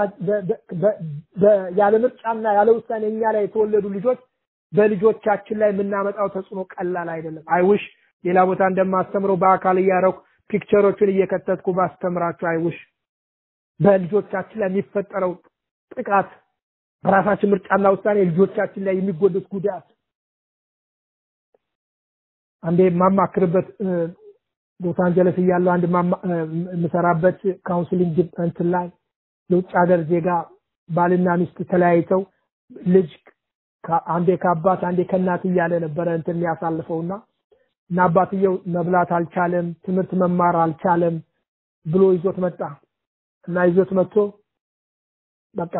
ያለ ምርጫና ያለ ውሳኔ እኛ ላይ የተወለዱ ልጆች በልጆቻችን ላይ የምናመጣው ተጽዕኖ ቀላል አይደለም። አይውሽ ሌላ ቦታ እንደማስተምረው በአካል እያረኩ ፒክቸሮችን እየከተትኩ ባስተምራችሁ አይውሽ በልጆቻችን ላይ የሚፈጠረው ጥቃት በራሳችን ምርጫና ውሳኔ ልጆቻችን ላይ የሚጎዱት ጉዳት አንዴ የማማክርበት ሎስ አንጀለስ እያለሁ አንድ የምሰራበት ካውንስሊንግ እንትን ላይ የውጭ ሀገር ዜጋ ባልና ሚስት ተለያይተው ልጅ አንዴ ከአባት አንዴ ከእናት እያለ ነበረ እንትን የሚያሳልፈውና እና አባትየው መብላት አልቻለም፣ ትምህርት መማር አልቻለም ብሎ ይዞት መጣ እና ይዞት መጥቶ በቃ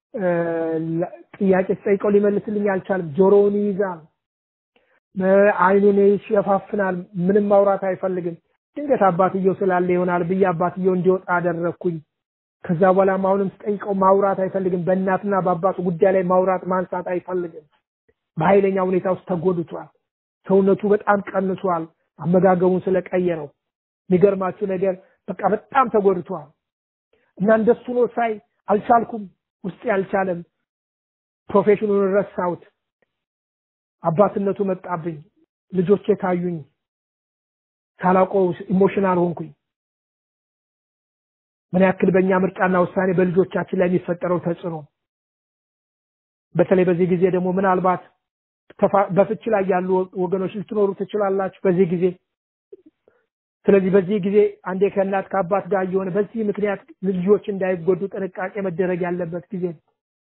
ጥያቄ ስጠይቀው ሊመልስልኝ አልቻለም። ጆሮውን ይይዛል፣ አይኑን ይሸፋፍናል፣ ምንም ማውራት አይፈልግም። ድንገት አባትየው ስላለ ይሆናል ብዬ አባትየው እንዲወጣ አደረግኩኝ። ከዛ በኋላም አሁንም ስጠይቀው ማውራት አይፈልግም። በእናትና በአባቱ ጉዳይ ላይ ማውራት ማንሳት አይፈልግም። በኃይለኛ ሁኔታ ውስጥ ተጎድቷል። ሰውነቱ በጣም ቀንሷል። አመጋገቡን ስለቀየረው የሚገርማችሁ ነገር በቃ በጣም ተጎድቷል። እና እንደሱ ነው ሳይ አልቻልኩም፣ ውስጤ አልቻለም። ፕሮፌሽኑን ረሳሁት። አባትነቱ መጣብኝ። ልጆቼ ታዩኝ። ሳላውቀው ኢሞሽናል ሆንኩኝ። ምን ያክል በእኛ ምርጫና ውሳኔ በልጆቻችን ላይ የሚፈጠረው ተጽዕኖ በተለይ በዚህ ጊዜ ደግሞ ምናልባት በፍች ላይ ያሉ ወገኖች ልትኖሩ ትችላላችሁ በዚህ ጊዜ ስለዚህ በዚህ ጊዜ አንዴ ከእናት ከአባት ጋር እየሆነ በዚህ ምክንያት ልጆች እንዳይጎዱ ጥንቃቄ መደረግ ያለበት ጊዜ ነው።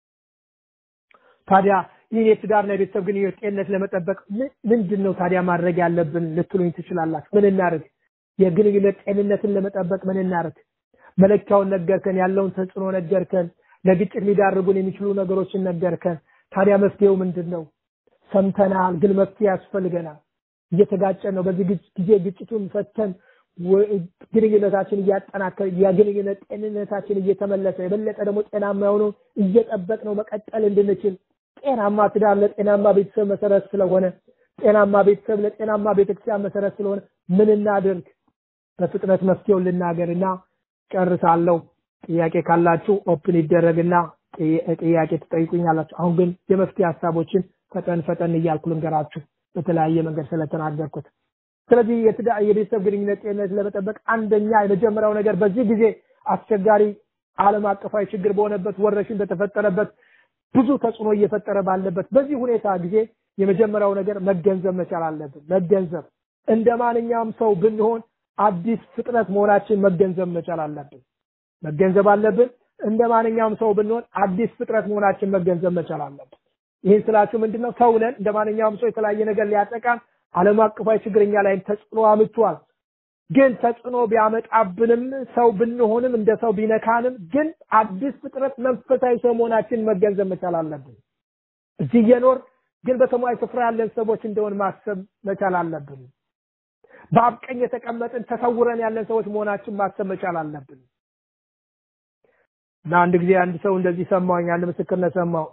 ታዲያ ይህን የትዳርና የቤተሰብ ግንኙነት ጤንነት ለመጠበቅ ምንድን ነው ታዲያ ማድረግ ያለብን ልትሉኝ ትችላላችሁ። ምን እናርግ? የግንኙነት ጤንነትን ለመጠበቅ ምን እናርግ? መለኪያውን ነገርከን፣ ያለውን ተጽዕኖ ነገርከን፣ ለግጭት ሊዳርጉን የሚችሉ ነገሮችን ነገርከን። ታዲያ መፍትሄው ምንድን ነው? ሰምተናል፣ ግን መፍትሄ ያስፈልገናል። እየተጋጨን ነው። በዚህ ጊዜ ግጭቱን ፈተን ግንኙነታችን እያጠናከር የግንኙነት ጤንነታችን እየተመለሰ የበለጠ ደግሞ ጤናማ የሆነው እየጠበቅ ነው መቀጠል እንድንችል ጤናማ ትዳር ለጤናማ ቤተሰብ መሰረት ስለሆነ ጤናማ ቤተሰብ ለጤናማ ቤተክርስቲያን መሰረት ስለሆነ ምን እናድርግ? በፍጥነት መፍትሄውን ልናገርና ጨርሳለሁ። ጥያቄ ካላችሁ ኦፕን ይደረግና ጥያቄ ትጠይቁኛላችሁ። አሁን ግን የመፍትሄ ሀሳቦችን ፈጠን ፈጠን እያልኩ ልንገራችሁ በተለያየ መንገድ ስለተናገርኩት። ስለዚህ የትዳር የቤተሰብ ግንኙነት ጤንነት ለመጠበቅ አንደኛ የመጀመሪያው ነገር በዚህ ጊዜ አስቸጋሪ ዓለም አቀፋዊ ችግር በሆነበት ወረሽኝ በተፈጠረበት ብዙ ተጽዕኖ እየፈጠረ ባለበት በዚህ ሁኔታ ጊዜ የመጀመሪያው ነገር መገንዘብ መቻል አለብን። መገንዘብ እንደ ማንኛውም ሰው ብንሆን አዲስ ፍጥረት መሆናችን መገንዘብ መቻል አለብን። መገንዘብ አለብን። እንደ ማንኛውም ሰው ብንሆን አዲስ ፍጥረት መሆናችን መገንዘብ መቻል አለብን። ይህን ስላችሁ ምንድነው? ሰው ነን። እንደ ማንኛውም ሰው የተለያየ ነገር ሊያጠቃን ዓለም አቀፋዊ ችግረኛ ላይም ተጽዕኖ አምጥቷል። ግን ተጽዕኖ ቢያመጣብንም ሰው ብንሆንም እንደ ሰው ቢነካንም ግን አዲስ ፍጥረት መንፈሳዊ ሰው መሆናችን መገንዘብ መቻል አለብን። እዚህ እየኖር ግን በሰማያዊ ስፍራ ያለን ሰዎች እንደሆን ማሰብ መቻል አለብን። በአብ ቀኝ የተቀመጥን ተሰውረን ያለን ሰዎች መሆናችን ማሰብ መቻል አለብን። እና አንድ ጊዜ አንድ ሰው እንደዚህ ሰማሁኝ፣ አንድ ምስክርነት ሰማሁ።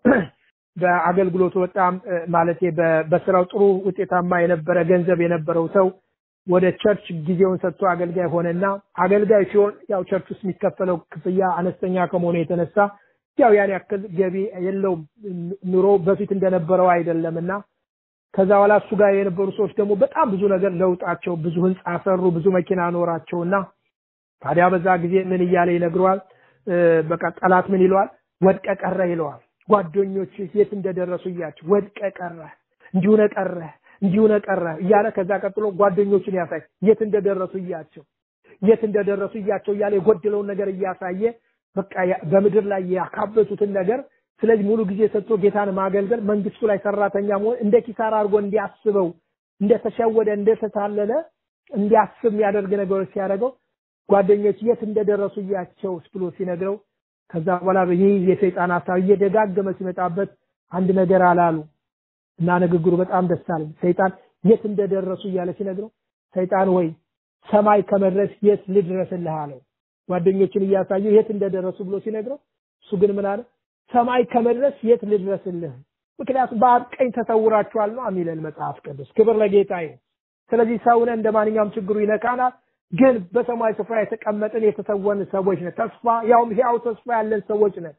በአገልግሎቱ በጣም ማለቴ በስራው ጥሩ ውጤታማ የነበረ ገንዘብ የነበረው ሰው ወደ ቸርች ጊዜውን ሰጥቶ አገልጋይ ሆነና አገልጋይ ሲሆን ያው ቸርች ውስጥ የሚከፈለው ክፍያ አነስተኛ ከመሆኑ የተነሳ ያው ያን ያክል ገቢ የለውም። ኑሮ በፊት እንደነበረው አይደለምና ከዛ በኋላ እሱ ጋር የነበሩ ሰዎች ደግሞ በጣም ብዙ ነገር ለውጣቸው፣ ብዙ ህንፃ ሰሩ፣ ብዙ መኪና ኖራቸውና ታዲያ በዛ ጊዜ ምን እያለ ይነግረዋል? በቃ ጠላት ምን ይለዋል? ወድቀ ቀረ ይለዋል። ጓደኞች የት እንደደረሱ እያቸው ወድቀ ቀረ፣ እንዲሁነ ቀረ፣ እንዲሁነ ቀረ እያለ ከዛ ቀጥሎ ጓደኞችን ያሳይ የት እንደደረሱ እያቸው የት እንደደረሱ እያቸው እያለ የጎደለውን ነገር እያሳየ በቃ በምድር ላይ ያካበቱትን ነገር ስለዚህ ሙሉ ጊዜ ሰጥቶ ጌታን ማገልገል መንግስቱ ላይ ሰራተኛ መሆን እንደ ኪሳራ አድርጎ እንዲያስበው እንደተሸወደ እንደተታለለ እንዲያስብ የሚያደርግ ነገሮች ሲያደርገው ጓደኞች የት እንደደረሱ እያቸው ብሎ ሲነግረው ከዛ በኋላ ይህ የሰይጣን ሀሳብ እየደጋገመ ሲመጣበት አንድ ነገር አላሉ እና ንግግሩ በጣም ደስ አለኝ። ሰይጣን የት እንደደረሱ እያለ ሲነግረው ሰይጣን ወይ ሰማይ ከመድረስ የት ልድረስልህ አለው። ጓደኞችን እያሳየው የት እንደደረሱ ብሎ ሲነግረው እሱ ግን ምን አለ? ሰማይ ከመድረስ የት ልድረስልህ? ምክንያቱም በአብ ቀኝ ተሰውራችኋል ነው የሚለን መጽሐፍ ቅዱስ። ክብር ለጌታ ይሁን። ስለዚህ ሰውነ እንደ ማንኛውም ችግሩ ይነካናል። ግን በሰማይ ስፍራ የተቀመጥን የተሰወን ሰዎች ነን። ተስፋ ያውም ሕያው ተስፋ ያለን ሰዎች ነን።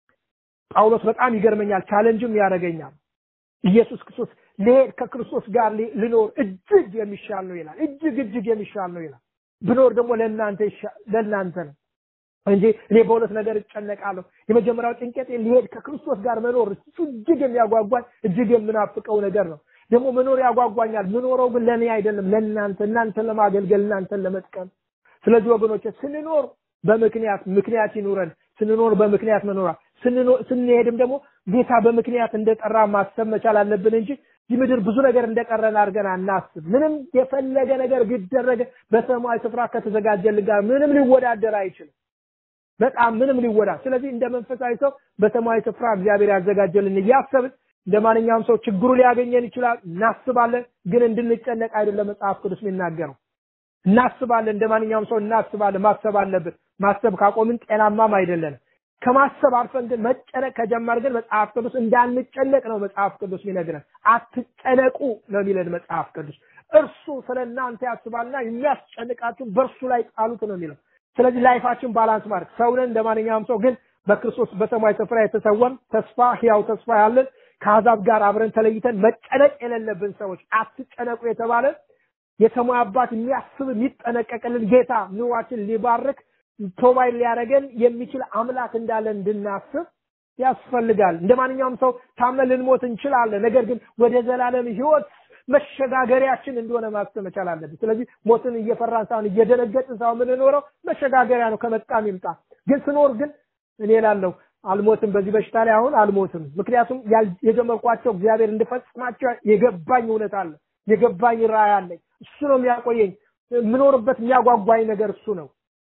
ጳውሎስ በጣም ይገርመኛል፣ ቻለንጅም ያደርገኛል። ኢየሱስ ክርስቶስ ልሄድ ከክርስቶስ ጋር ልኖር እጅግ የሚሻል ነው ይላል። እጅግ እጅግ የሚሻል ነው ይላል። ብኖር ደግሞ ለእናንተ ለእናንተ ነው እንጂ እኔ በሁለት ነገር እጨነቃለሁ። የመጀመሪያው ጭንቀቴ ሊሄድ ከክርስቶስ ጋር መኖር እሱ እጅግ የሚያጓጓኝ እጅግ የምናፍቀው ነገር ነው። ደግሞ መኖር ያጓጓኛል። ምኖረው ግን ለእኔ አይደለም፣ ለእናንተ እናንተን ለማገልገል እናንተን ለመጥቀም። ስለዚህ ወገኖች ስንኖር በምክንያት ምክንያት ይኑረን። ስንኖር በምክንያት መኖራ ስንሄድም ደግሞ ጌታ በምክንያት እንደጠራ ማሰብ መቻል አለብን እንጂ ይህ ምድር ብዙ ነገር እንደቀረን አድርገን አናስብ። ምንም የፈለገ ነገር ቢደረግ በሰማይ ስፍራ ከተዘጋጀልን ጋር ምንም ሊወዳደር አይችልም። በጣም ምንም ሊወዳ ስለዚህ እንደ መንፈሳዊ ሰው በሰማያዊ ስፍራ እግዚአብሔር ያዘጋጀልን እያሰብን እንደ ማንኛውም ሰው ችግሩ ሊያገኘን ይችላል። እናስባለን፣ ግን እንድንጨነቅ አይደለም መጽሐፍ ቅዱስ የሚናገረው። እናስባለን፣ እንደ ማንኛውም ሰው እናስባለን። ማሰብ አለብን። ማሰብ ካቆምን ጤናማም አይደለንም። ከማሰብ አልፈን ግን መጨነቅ ከጀመር ግን መጽሐፍ ቅዱስ እንዳንጨነቅ ነው መጽሐፍ ቅዱስ የሚነግረን። አትጨነቁ ነው የሚለን መጽሐፍ ቅዱስ። እርሱ ስለ እናንተ ያስባልና የሚያስጨንቃችሁ በእርሱ ላይ ጣሉት ነው የሚለው። ስለዚህ ላይፋችን ባላንስ ማድረግ ሰውነን እንደ ማንኛውም ሰው ግን በክርስቶስ በሰማይ ስፍራ የተሰወን ተስፋ ህያው ተስፋ ያለን ከአሕዛብ ጋር አብረን ተለይተን መጨነቅ የሌለብን ሰዎች አትጨነቁ የተባለ የሰማይ አባት የሚያስብ የሚጠነቀቅልን ጌታ ኑሯችን ሊባርክ ፕሮቫይድ ሊያደርገን የሚችል አምላክ እንዳለን እንድናስብ ያስፈልጋል። እንደ ማንኛውም ሰው ታመን ልንሞት እንችላለን። ነገር ግን ወደ ዘላለም ህይወት መሸጋገሪያችን እንደሆነ ማሰብ መቻል አለብን። ስለዚህ ሞትን እየፈራን ሳይሆን እየደነገጥን ሳይሆን የምንኖረው መሸጋገሪያ ነው፣ ከመጣም ይምጣ። ግን ስኖር ግን እኔ እላለሁ አልሞትም፣ በዚህ በሽታ ላይ አሁን አልሞትም። ምክንያቱም የጀመርኳቸው እግዚአብሔር እንድፈጽማቸው የገባኝ እውነት አለ፣ የገባኝ ራእይ አለኝ። እሱ ነው የሚያቆየኝ። የምኖርበት የሚያጓጓኝ ነገር እሱ ነው።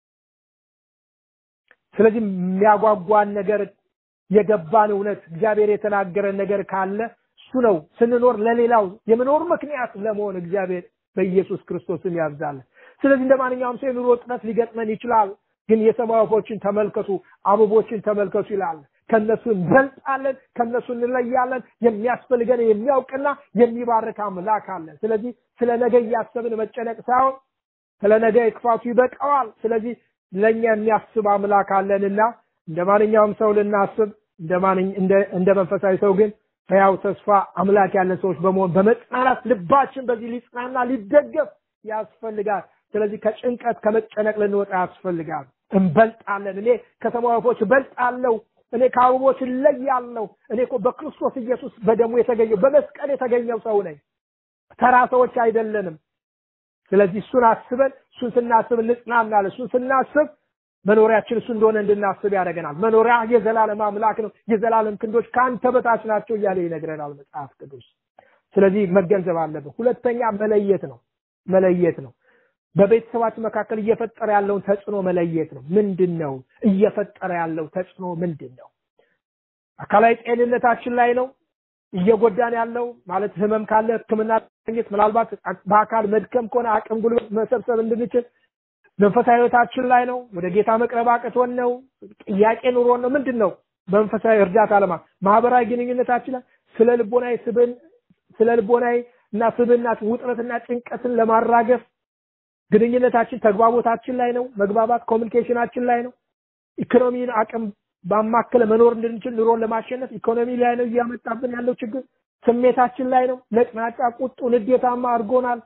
ስለዚህ የሚያጓጓን ነገር የገባን እውነት እግዚአብሔር የተናገረን ነገር ካለ እሱ ነው ስንኖር ለሌላው የመኖር ምክንያት ለመሆን እግዚአብሔር በኢየሱስ ክርስቶስም ያብዛለን። ስለዚህ እንደ ማንኛውም ሰው የኑሮ ውጥረት ሊገጥመን ይችላል። ግን የሰማይ ወፎችን ተመልከቱ፣ አበቦችን ተመልከቱ ይላል። ከነሱ እንበልጣለን፣ ከነሱ እንለያለን። የሚያስፈልገን የሚያውቅና የሚባርክ አምላክ አለን። ስለዚህ ስለ ነገ እያሰብን መጨነቅ ሳይሆን ስለ ነገ ክፋቱ ይበቃዋል። ስለዚህ ለእኛ የሚያስብ አምላክ አለንና እንደ ማንኛውም ሰው ልናስብ እንደ ማንኝ እንደ እንደ መንፈሳዊ ሰው ግን ሕያው ተስፋ አምላክ ያለን ሰዎች በመሆን በመጽናናት ልባችን በዚህ ሊጽናና ሊደገፍ ያስፈልጋል። ስለዚህ ከጭንቀት ከመጨነቅ ልንወጣ ያስፈልጋል። እንበልጣለን። እኔ ከሰማይ ወፎች እበልጣለሁ። እኔ ከአበቦች እለያለሁ። እኔ እኮ በክርስቶስ ኢየሱስ በደሙ የተገኘው በመስቀል የተገኘው ሰው ነኝ። ተራ ሰዎች አይደለንም። ስለዚህ እሱን አስበን እሱን ስናስብ እንጽናናለን። እሱን ስናስብ መኖሪያችን እሱ እንደሆነ እንድናስብ ያደርገናል። መኖሪያ የዘላለም አምላክ ነው። የዘላለም ክንዶች ከአንተ በታች ናቸው እያለ ይነግረናል መጽሐፍ ቅዱስ። ስለዚህ መገንዘብ አለብን። ሁለተኛ መለየት ነው። መለየት ነው። በቤተሰባችን መካከል እየፈጠረ ያለውን ተጽዕኖ መለየት ነው። ምንድን ነው እየፈጠረ ያለው ተጽዕኖ ምንድን ነው? አካላዊ ጤንነታችን ላይ ነው እየጎዳን ያለው ማለት ህመም ካለ ሕክምና ማግኘት ምናልባት በአካል መድከም ከሆነ አቅም ጉልበት መሰብሰብ እንድንችል መንፈሳዊ ህይወታችን ላይ ነው። ወደ ጌታ መቅረብ አቅቶን ነው። ጥያቄ ኑሮን ነው። ምንድን ነው መንፈሳዊ እርዳታ ለማ ማህበራዊ ግንኙነታችን ላይ ስለ ልቦናዊ ስብን ስለ ልቦናዊ እና ስብናት ውጥረትና ጭንቀትን ለማራገፍ ግንኙነታችን ተግባቦታችን ላይ ነው። መግባባት ኮሚኒኬሽናችን ላይ ነው። ኢኮኖሚን አቅም ባማከለ መኖር እንድንችል ኑሮን ለማሸነፍ ኢኮኖሚ ላይ ነው እያመጣብን ያለው ችግር። ስሜታችን ላይ ነው። ነጭናጫ፣ ቁጡ፣ ንዴታማ አድርጎናል።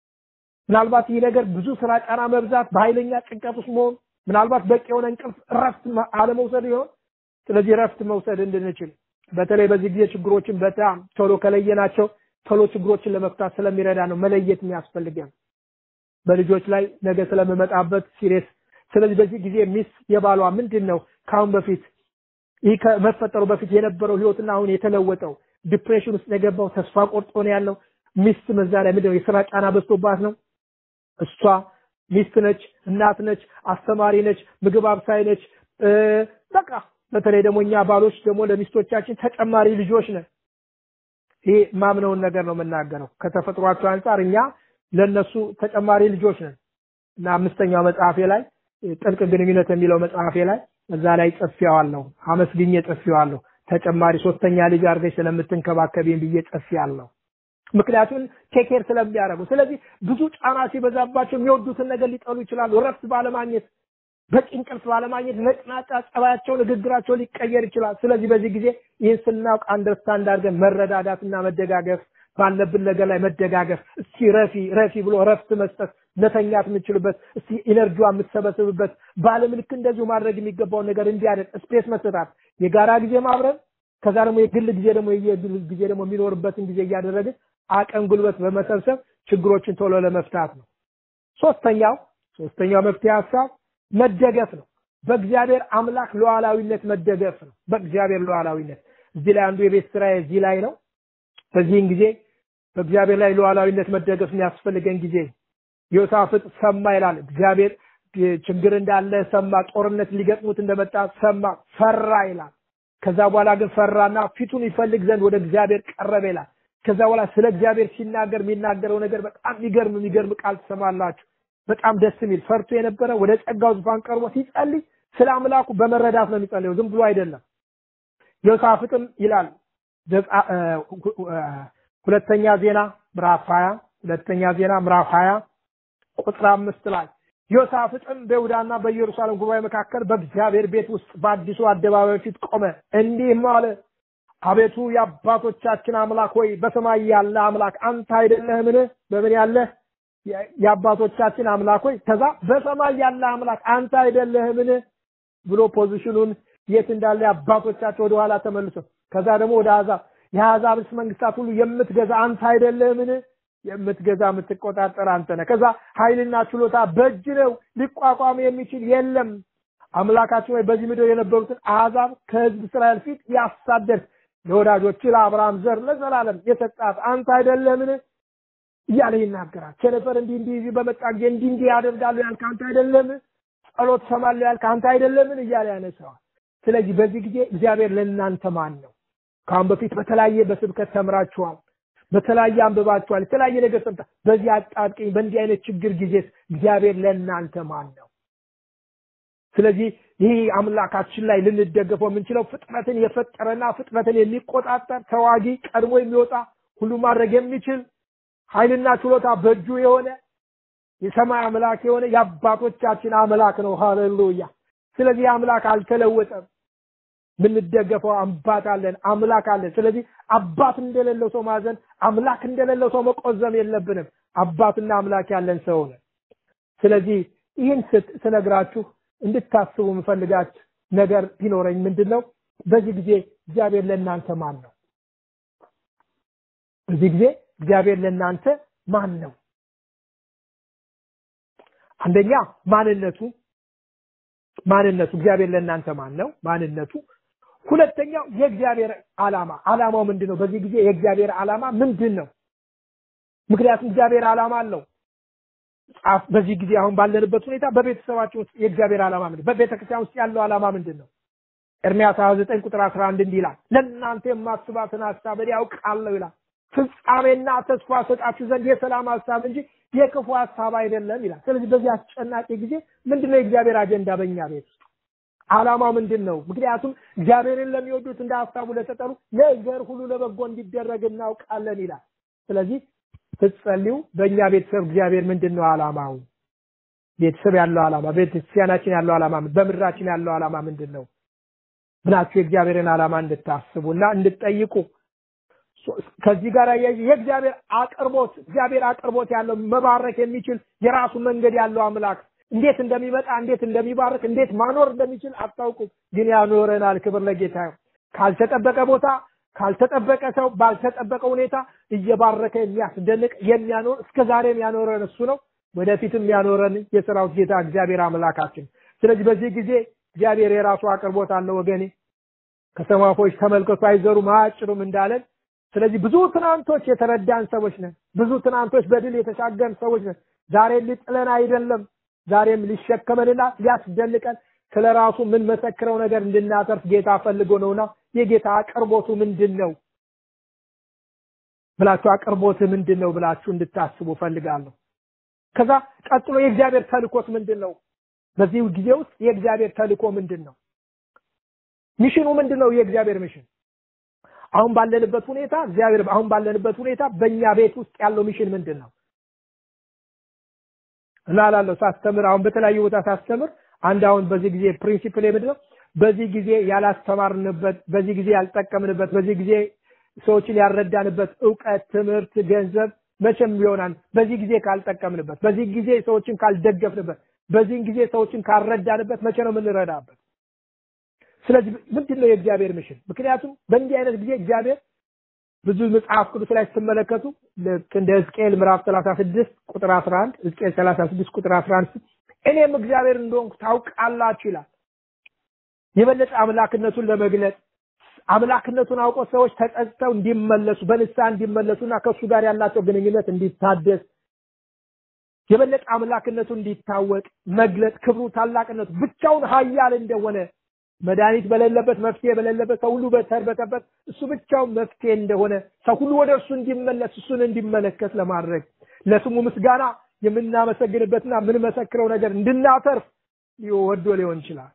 ምናልባት ይህ ነገር ብዙ ስራ ጫና መብዛት፣ በኃይለኛ ጭንቀት ውስጥ መሆን፣ ምናልባት በቂ የሆነ እንቅልፍ እረፍት አለመውሰድ ይሆን። ስለዚህ እረፍት መውሰድ እንድንችል በተለይ በዚህ ጊዜ ችግሮችን በጣም ቶሎ ከለየናቸው ቶሎ ችግሮችን ለመፍታት ስለሚረዳ ነው መለየት የሚያስፈልገን በልጆች ላይ ነገ ስለምመጣበት ሲሪየስ። ስለዚህ በዚህ ጊዜ ሚስ የባሏ ምንድን ነው ከአሁን በፊት ይህ ከመፈጠሩ በፊት የነበረው ህይወትና አሁን የተለወጠው ዲፕሬሽን ውስጥ የገባው ተስፋ ቆርጦ ነው ያለው። ሚስት መዛ ላይ ምንድን ነው የስራ ጫና በዝቶባት ነው። እሷ ሚስት ነች፣ እናት ነች፣ አስተማሪ ነች፣ ምግብ አብሳይ ነች። በቃ በተለይ ደግሞ እኛ ባሎች ደግሞ ለሚስቶቻችን ተጨማሪ ልጆች ነን። ይሄ ማምነውን ነገር ነው የምናገረው። ከተፈጥሯቸው አንጻር እኛ ለነሱ ተጨማሪ ልጆች ነን እና አምስተኛው መጽሐፌ ላይ ጥልቅ ግንኙነት የሚለው መጽሐፌ ላይ እዛ ላይ ጽፌዋለሁ። አመስግኜ ጽፌዋለሁ። ተጨማሪ ሶስተኛ ልጅ አድርገሽ ስለምትንከባከቢኝ ብዬ ጽፌያለሁ። ምክንያቱም ቴኬር ስለሚያደርጉ። ስለዚህ ብዙ ጫና ሲበዛባቸው የሚወዱትን ነገር ሊጠሉ ይችላሉ። እረፍት ባለማግኘት፣ በቂ እንቅልፍ ባለማግኘት ነጭናጫ ጸባያቸው፣ ንግግራቸው ሊቀየር ይችላል። ስለዚህ በዚህ ጊዜ ይህን ስናውቅ አንደርስታንድ አድርገን መረዳዳትና መደጋገፍ ባለብን ነገር ላይ መደጋገፍ፣ እስቲ ረፊ ረፊ ብሎ ረፍት መስጠት፣ መተኛት የምንችልበት እስቲ ኢነርጂዋ የምትሰበስብበት ባለም ልክ እንደዚሁ ማድረግ የሚገባውን ነገር እንዲያደርግ ስፔስ መሰጣት፣ የጋራ ጊዜ ማብረን፣ ከዛ ደግሞ የግል ጊዜ ደግሞ የግል ጊዜ ደግሞ የሚኖርበትን ጊዜ እያደረግን አቅም ጉልበት በመሰብሰብ ችግሮችን ቶሎ ለመፍታት ነው። ሶስተኛው ሶስተኛው መፍትሄ ሀሳብ መደገፍ ነው። በእግዚአብሔር አምላክ ሉዓላዊነት መደገፍ ነው። በእግዚአብሔር ሉዓላዊነት እዚህ ላይ አንዱ የቤት ስራ እዚህ ላይ ነው። በዚህን ጊዜ በእግዚአብሔር ላይ ሉዓላዊነት መደገፍ የሚያስፈልገን ጊዜ ዮሳፍጥ ሰማ ይላል። እግዚአብሔር ችግር እንዳለ ሰማ፣ ጦርነት ሊገጥሙት እንደመጣ ሰማ፣ ፈራ ይላል። ከዛ በኋላ ግን ፈራና ፊቱን ይፈልግ ዘንድ ወደ እግዚአብሔር ቀረበ ይላል። ከዛ በኋላ ስለ እግዚአብሔር ሲናገር የሚናገረው ነገር በጣም የሚገርም የሚገርም ቃል ትሰማላችሁ። በጣም ደስ የሚል ፈርቶ የነበረ ወደ ጸጋው ዙፋን ቀርቦ ሲጸልይ ስለ አምላኩ በመረዳት ነው የሚጸልየው፣ ዝም ብሎ አይደለም። ዮሳፍጥም ይላል ሁለተኛ ዜና ምዕራፍ 20 ሁለተኛ ዜና ምዕራፍ 20 ቁጥር አምስት ላይ ዮሳፍጥም በይሁዳና በኢየሩሳሌም ጉባኤ መካከል በእግዚአብሔር ቤት ውስጥ በአዲሱ አደባባይ ፊት ቆመ፣ እንዲህም አለ አቤቱ የአባቶቻችን አምላክ ሆይ በሰማይ ያለ አምላክ አንተ አይደለህምን? በምን ያለ የአባቶቻችን አምላክ ሆይ ከዛ በሰማይ ያለ አምላክ አንተ አይደለህምን ብሎ ፖዚሽኑን የት እንዳለ አባቶቻቸው ወደ ኋላ ተመልሶ ከዛ ደግሞ ወደ አሕዛብ የአሕዛብስ መንግስታት ሁሉ የምትገዛ አንተ አይደለህምን? የምትገዛ የምትቆጣጠር አንተ ነህ። ከዛ ኃይልና ችሎታ በእጅ ነው፣ ሊቋቋም የሚችል የለም። አምላካችን ወይ በዚህ ምድር የነበሩትን አሕዛብ ከህዝብ እስራኤል ፊት ያሳደድ ለወዳጆች ለአብርሃም ዘር ለዘላለም የሰጣት አንተ አይደለምን እያለ ይናገራል። ቸነፈር እንዲህ እንዲህ በመጣ ጊዜ እንዲህ እንዲህ ያደርጋሉ ያልክ አንተ አይደለም? ጸሎት ሰማለሁ ያልክ አንተ አይደለምን እያለ ያነሳዋል። ስለዚህ በዚህ ጊዜ እግዚአብሔር ለእናንተ ማን ነው? ከአሁን በፊት በተለያየ በስብከት ተምራችኋል፣ በተለያየ አንብባችኋል፣ የተለያየ ነገር ሰምታ በዚህ አጣብቂኝ በእንዲህ አይነት ችግር ጊዜ እግዚአብሔር ለእናንተ ማን ነው? ስለዚህ ይህ አምላካችን ላይ ልንደገፈው የምንችለው ፍጥረትን የፈጠረና ፍጥረትን የሚቆጣጠር ተዋጊ ቀድሞ የሚወጣ ሁሉ ማድረግ የሚችል ኃይልና ችሎታ በእጁ የሆነ የሰማይ አምላክ የሆነ የአባቶቻችን አምላክ ነው። ሃሌሉያ። ስለዚህ አምላክ አልተለወጠም። የምንደገፈው አባት አለን፣ አምላክ አለን። ስለዚህ አባት እንደሌለው ሰው ማዘን፣ አምላክ እንደሌለው ሰው መቆዘም የለብንም። አባትና አምላክ ያለን ሰው ነን። ስለዚህ ይህን ስነግራችሁ እንድታስቡ የምፈልጋች ነገር ቢኖረኝ ምንድን ነው? በዚህ ጊዜ እግዚአብሔር ለእናንተ ማን ነው? በዚህ ጊዜ እግዚአብሔር ለእናንተ ማን ነው? አንደኛ ማንነቱ ማንነቱ እግዚአብሔር ለእናንተ ማን ነው? ማንነቱ። ሁለተኛው የእግዚአብሔር ዓላማ ዓላማው ምንድን ነው? በዚህ ጊዜ የእግዚአብሔር ዓላማ ምንድን ነው? ምክንያቱም እግዚአብሔር ዓላማ አለው። ጻፍ በዚህ ጊዜ አሁን ባለንበት ሁኔታ በቤተሰባችን ውስጥ የእግዚአብሔር ዓላማ ምንድን በቤተ ክርስቲያን ውስጥ ያለው ዓላማ ምንድን ነው? ኤርምያስ 29 ቁጥር 11 እንዲህ ይላል፣ ለእናንተ የማስባትን ሐሳብ እኔ ያውቃለሁ ይላል፣ ፍጻሜና ተስፋ ሰጣችሁ ዘንድ የሰላም ሐሳብ እንጂ የክፉ ሐሳብ አይደለም ይላል። ስለዚህ በዚህ አስጨናቂ ጊዜ ምንድነው የእግዚአብሔር አጀንዳ በእኛ ቤት ውስጥ ዓላማው ምንድን ነው? ምክንያቱም እግዚአብሔርን ለሚወዱት እንደ ሐሳቡ ለተጠሩ ነገር ሁሉ ለበጎ እንዲደረግ እናውቃለን ይላል። ስለዚህ ስትጸልዩ በእኛ ቤተሰብ እግዚአብሔር ምንድን ነው ዓላማው? ቤተሰብ ያለው ዓላማ፣ ቤተክርስቲያናችን ያለው ዓላማ፣ በምድራችን ያለው ዓላማ ምንድን ነው ብላችሁ የእግዚአብሔርን ዓላማ እንድታስቡና እንድትጠይቁ ከዚህ ጋር የእግዚአብሔር አቅርቦት እግዚአብሔር አቅርቦት ያለው መባረክ የሚችል የራሱ መንገድ ያለው አምላክ እንዴት እንደሚመጣ እንዴት እንደሚባርክ እንዴት ማኖር እንደሚችል አታውቁም፣ ግን ያኖረናል። ክብር ለጌታ ይሁን። ካልተጠበቀ ቦታ ካልተጠበቀ ሰው ባልተጠበቀ ሁኔታ እየባረከ የሚያስደንቅ የሚያኖር እስከ ዛሬም ያኖረን እሱ ነው። ወደፊትም ያኖረን የሰራዊት ጌታ እግዚአብሔር አምላካችን። ስለዚህ በዚህ ጊዜ እግዚአብሔር የራሱ አቅርቦት አለው ወገኔ። ከሰማፎች ተመልከቱ አይዘሩም አያጭዱም እንዳለን ስለዚህ ብዙ ትናንቶች የተረዳን ሰዎች ነን። ብዙ ትናንቶች በድል የተሻገርን ሰዎች ነን። ዛሬ ሊጥለን አይደለም፣ ዛሬም ሊሸከመንና ሊያስደንቀን ስለ ራሱ ምን መሰክረው ነገር እንድናተርፍ ጌታ ፈልጎ ነውና የጌታ አቅርቦቱ ምንድን ነው ብላችሁ አቅርቦት ምንድን ነው ብላችሁ እንድታስቡ ፈልጋለሁ። ከዛ ቀጥሎ የእግዚአብሔር ተልኮት ምንድን ነው? በዚህ ጊዜ ውስጥ የእግዚአብሔር ተልኮ ምንድን ነው? ሚሽኑ ምንድን ነው? የእግዚአብሔር ሚሽን አሁን ባለንበት ሁኔታ እግዚአብሔር አሁን ባለንበት ሁኔታ በእኛ ቤት ውስጥ ያለው ሚሽን ምንድን ነው? እና ላለው ሳስተምር አሁን በተለያዩ ቦታ ሳስተምር አንድ አሁን በዚህ ጊዜ ፕሪንሲፕል ምንድን ነው? በዚህ ጊዜ ያላስተማርንበት፣ በዚህ ጊዜ ያልጠቀምንበት፣ በዚህ ጊዜ ሰዎችን ያልረዳንበት እውቀት፣ ትምህርት፣ ገንዘብ መቼም ይሆናል በዚህ ጊዜ ካልጠቀምንበት፣ በዚህ ጊዜ ሰዎችን ካልደገፍንበት፣ በዚህ ጊዜ ሰዎችን ካልረዳንበት መቼ ነው የምንረዳበት? ስለዚህ ምንድን ነው የእግዚአብሔር ምሽን? ምክንያቱም በእንዲህ አይነት ጊዜ እግዚአብሔር ብዙ መጽሐፍ ቅዱስ ላይ ስትመለከቱ ልክ እንደ ሕዝቅኤል ምዕራፍ 36 ቁጥር 11 ሕዝቅኤል 36 ቁጥር 11 እኔም እግዚአብሔር እንደሆንኩ ታውቃላችሁ ይላል። የበለጠ አምላክነቱን ለመግለጽ አምላክነቱን አውቆ ሰዎች ተጸጽተው እንዲመለሱ በንስሐ እንዲመለሱና ከእሱ ጋር ያላቸው ግንኙነት እንዲታደስ የበለጠ አምላክነቱ እንዲታወቅ መግለጥ ክብሩ ታላቅነቱ ብቻውን ኃያል እንደሆነ መድኃኒት በሌለበት መፍትሄ በሌለበት ሰው ሁሉ በተርበተበት እሱ ብቻውን መፍትሄ እንደሆነ ሰው ሁሉ ወደ እርሱ እንዲመለስ እሱን እንዲመለከት ለማድረግ ለስሙ ምስጋና የምናመሰግንበትና የምንመሰክረው ነገር እንድናተርፍ ወዶ ሊሆን ይችላል።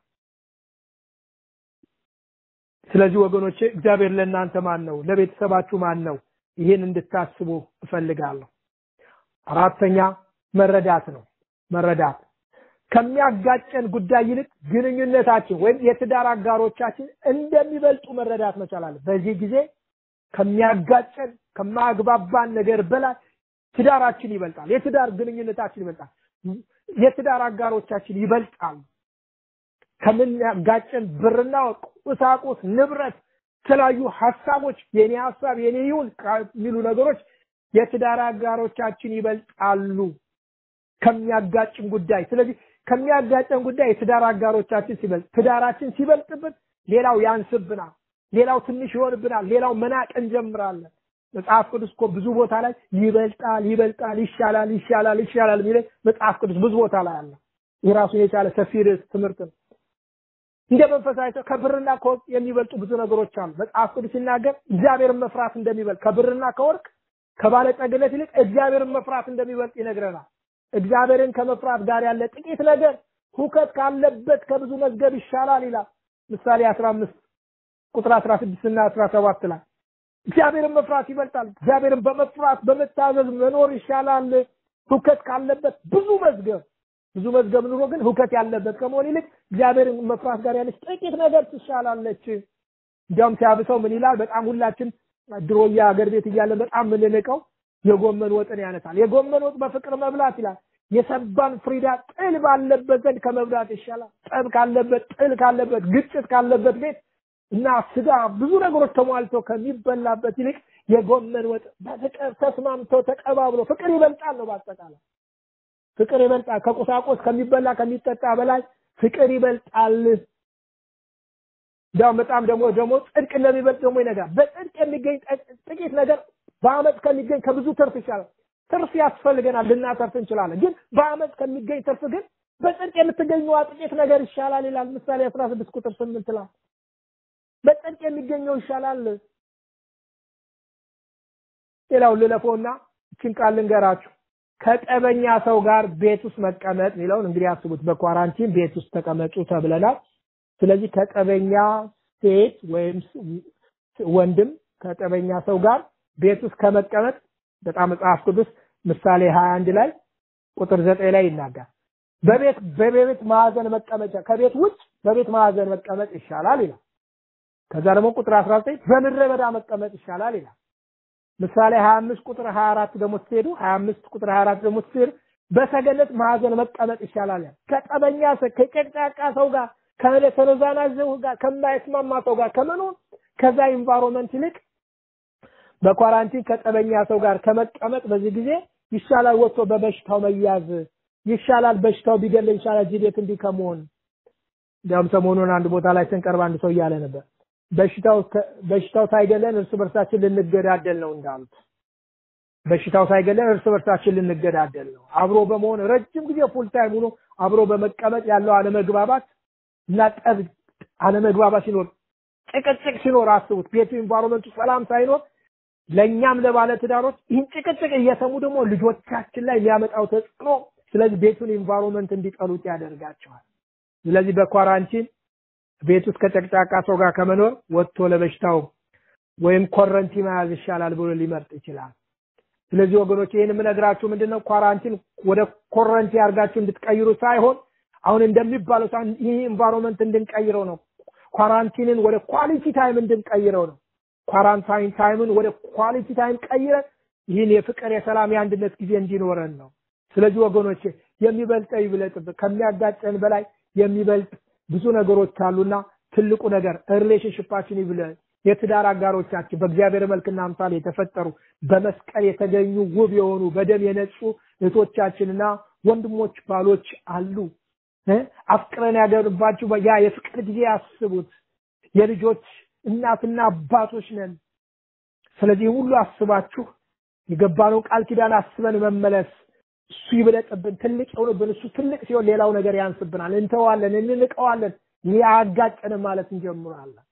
ስለዚህ ወገኖቼ እግዚአብሔር ለእናንተ ማን ነው? ለቤተሰባችሁ ማን ነው? ይህን እንድታስቡ እፈልጋለሁ። አራተኛ መረዳት ነው። መረዳት ከሚያጋጨን ጉዳይ ይልቅ ግንኙነታችን ወይም የትዳር አጋሮቻችን እንደሚበልጡ መረዳት መቻል አለ። በዚህ ጊዜ ከሚያጋጨን ከማያግባባን ነገር በላይ ትዳራችን ይበልጣል። የትዳር ግንኙነታችን ይበልጣል። የትዳር አጋሮቻችን ይበልጣሉ። ከምናጋጨን ብርና ወርቅ፣ ቁሳቁስ፣ ንብረት፣ የተለያዩ ሀሳቦች የኔ ሀሳብ የኔ ይሁን የሚሉ ነገሮች የትዳር አጋሮቻችን ይበልጣሉ ከሚያጋጭን ጉዳይ። ስለዚህ ከሚያጋጨን ጉዳይ የትዳር አጋሮቻችን ሲበልጥ ትዳራችን ሲበልጥብን ሌላው ያንስብናል፣ ሌላው ትንሽ ይሆንብናል፣ ሌላው መናቅ እንጀምራለን። መጽሐፍ ቅዱስ እኮ ብዙ ቦታ ላይ ይበልጣል፣ ይበልጣል፣ ይሻላል፣ ይሻላል፣ ይሻላል የሚለኝ መጽሐፍ ቅዱስ ብዙ ቦታ ላይ አለ። የራሱን የቻለ ሰፊ ርዕስ ትምህርት ነው። እንደ መንፈሳዊ ሰው ከብርና ከወርቅ የሚበልጡ ብዙ ነገሮች አሉ። መጽሐፍ ቅዱስ ሲናገር እግዚአብሔርን መፍራት እንደሚበልጥ ከብርና ከወርቅ ከባለጠግነት ይልቅ እግዚአብሔርን መፍራት እንደሚበልጥ ይነግረናል። እግዚአብሔርን ከመፍራት ጋር ያለ ጥቂት ነገር ሁከት ካለበት ከብዙ መዝገብ ይሻላል ይላል። ምሳሌ 15 ቁጥር 16 እና 17 ላይ እግዚአብሔርን መፍራት ይበልጣል። እግዚአብሔርን በመፍራት በመታዘዝ መኖር ይሻላል ሁከት ካለበት ብዙ መዝገብ ብዙ መዝገብ ኑሮ ግን ሁከት ያለበት ከመሆን ይልቅ እግዚአብሔርን መፍራት ጋር ያለች ጥቂት ነገር ትሻላለች። እንዲያውም ሲያብሰው ምን ይላል? በጣም ሁላችን ድሮያ ሀገር ቤት እያለን በጣም የምንንቀው የጎመን ወጥን ያነሳል። የጎመን ወጥ በፍቅር መብላት ይላል። የሰባን ፍሪዳ ጥል ባለበት ዘንድ ከመብላት ይሻላል። ጠብ ካለበት፣ ጥል ካለበት፣ ግጭት ካለበት ቤት እና ስጋ ብዙ ነገሮች ተሟልቶ ከሚበላበት ይልቅ የጎመን ወጥ በፍቅር ተስማምቶ ተቀባብሎ ፍቅር ይበልጣል ነው በአጠቃላይ ፍቅር ይበልጣል። ከቁሳቁስ ከሚበላ ከሚጠጣ በላይ ፍቅር ይበልጣል። እንዲያውም በጣም ደግሞ ደግሞ ጽድቅ እንደሚበልጥ ደግሞ ይነጋል። በጽድቅ የሚገኝ ጥቂት ነገር በአመት ከሚገኝ ከብዙ ትርፍ ይሻላል። ትርፍ ያስፈልገናል፣ ልናተርፍ እንችላለን። ግን በአመት ከሚገኝ ትርፍ ግን በጽድቅ የምትገኘዋ ጥቂት ነገር ይሻላል ይላል ምሳሌ 16 ቁጥር 8 ላይ በጽድቅ የሚገኘው ይሻላል። ሌላው ልለፈውና እችን ቃል ልንገራችሁ። ከጠበኛ ሰው ጋር ቤት ውስጥ መቀመጥ የሚለውን እንግዲህ አስቡት። በኳራንቲን ቤት ውስጥ ተቀመጡ ተብለናል። ስለዚህ ከጠበኛ ሴት ወይም ወንድም ከጠበኛ ሰው ጋር ቤት ውስጥ ከመቀመጥ በጣም መጽሐፍ ቅዱስ ምሳሌ 21 ላይ ቁጥር 9 ላይ ይናገራል። በቤት በቤት ማዕዘን መቀመጫ ከቤት ውጭ በቤት ማዕዘን መቀመጥ ይሻላል ይላል። ከዛ ደግሞ ቁጥር 19 በምድረ በዳ መቀመጥ ይሻላል ይላል። ምሳሌ 25 ቁጥር 24 ደግሞ ስትሄዱ 25 ቁጥር 24 ደግሞ ስትሄዱ በሰገነት ማዕዘን መቀመጥ ይሻላል ያል ከጠበኛ ሰው ከጨቅጫቃ ሰው ጋር ከተነዛናዘው ጋር ከማይስማማ ሰው ጋር ከመኖር ከዛ ኢንቫይሮንመንት ይልቅ በኳራንቲን ከጠበኛ ሰው ጋር ከመቀመጥ በዚህ ጊዜ ይሻላል ወጥቶ በበሽታው መያዝ ይሻላል በሽታው ቢገል ይሻላል እዚህ ቤት እንዲህ ከመሆን እንዲያውም ሰሞኑን አንድ ቦታ ላይ ስንቀርብ አንድ ሰው እያለ ነበር በሽታው በሽታው ሳይገለን እርስ በርሳችን ልንገዳደል ነው እንዳሉት በሽታው ሳይገለን እርስ በርሳችን ልንገዳደል ነው አብሮ በመሆን ረጅም ጊዜ ፉል ታይም ሆኖ አብሮ በመቀመጥ ያለው አለመግባባት እና ጠብ አለመግባባት ሲኖር ጭቅጭቅ ሲኖር አስቡት ቤቱ ኢንቫይሮንመንቱ ሰላም ሳይኖር ለእኛም ለባለ ትዳሮች ይህን ጭቅጭቅ እየሰሙ ደግሞ ልጆቻችን ላይ የሚያመጣው ተጽዕኖ ስለዚህ ቤቱን ኢንቫይሮንመንት እንዲጠሉት ያደርጋቸዋል ስለዚህ በኳራንቲን ቤት ውስጥ ከጨቅጫቃ ሰው ጋር ከመኖር ወጥቶ ለበሽታው ወይም ኮረንቲ መያዝ ይሻላል ብሎ ሊመርጥ ይችላል ስለዚህ ወገኖች ይህን የምነግራችሁ ምንድነው ኳራንቲን ወደ ኮረንቲ አድርጋችሁ እንድትቀይሩ ሳይሆን አሁን እንደሚባለው ሳይሆን ይህ ኢንቫይሮንመንት እንድንቀይረው ነው ኳራንቲንን ወደ ኳሊቲ ታይም እንድንቀይረው ነው ኳራንታይን ታይምን ወደ ኳሊቲ ታይም ቀይረን ይህን የፍቅር የሰላም የአንድነት ጊዜ እንዲኖረን ነው ስለዚህ ወገኖች የሚበልጠው ይብለጥብን ከሚያጋጨን በላይ የሚበልጥ ብዙ ነገሮች አሉና ትልቁ ነገር ሪሌሽንሽፓችን ይብለጥ የትዳር አጋሮቻችን በእግዚአብሔር መልክና አምሳል የተፈጠሩ በመስቀል የተገኙ ውብ የሆኑ በደም የነጹ እህቶቻችንና ወንድሞች ባሎች አሉ አፍቅረን ያገርባችሁ ያ የፍቅር ጊዜ ያስቡት የልጆች እናትና አባቶች ነን ስለዚህ ሁሉ አስባችሁ የገባነው ቃል ኪዳን አስበን መመለስ እሱ ይብለጥብን ትልቅ የሆነብን እሱ ትልቅ ሲሆን ሌላው ነገር ያንስብናል እንተዋለን እንንቀዋለን ያጋጨንም ማለት እንጀምራለን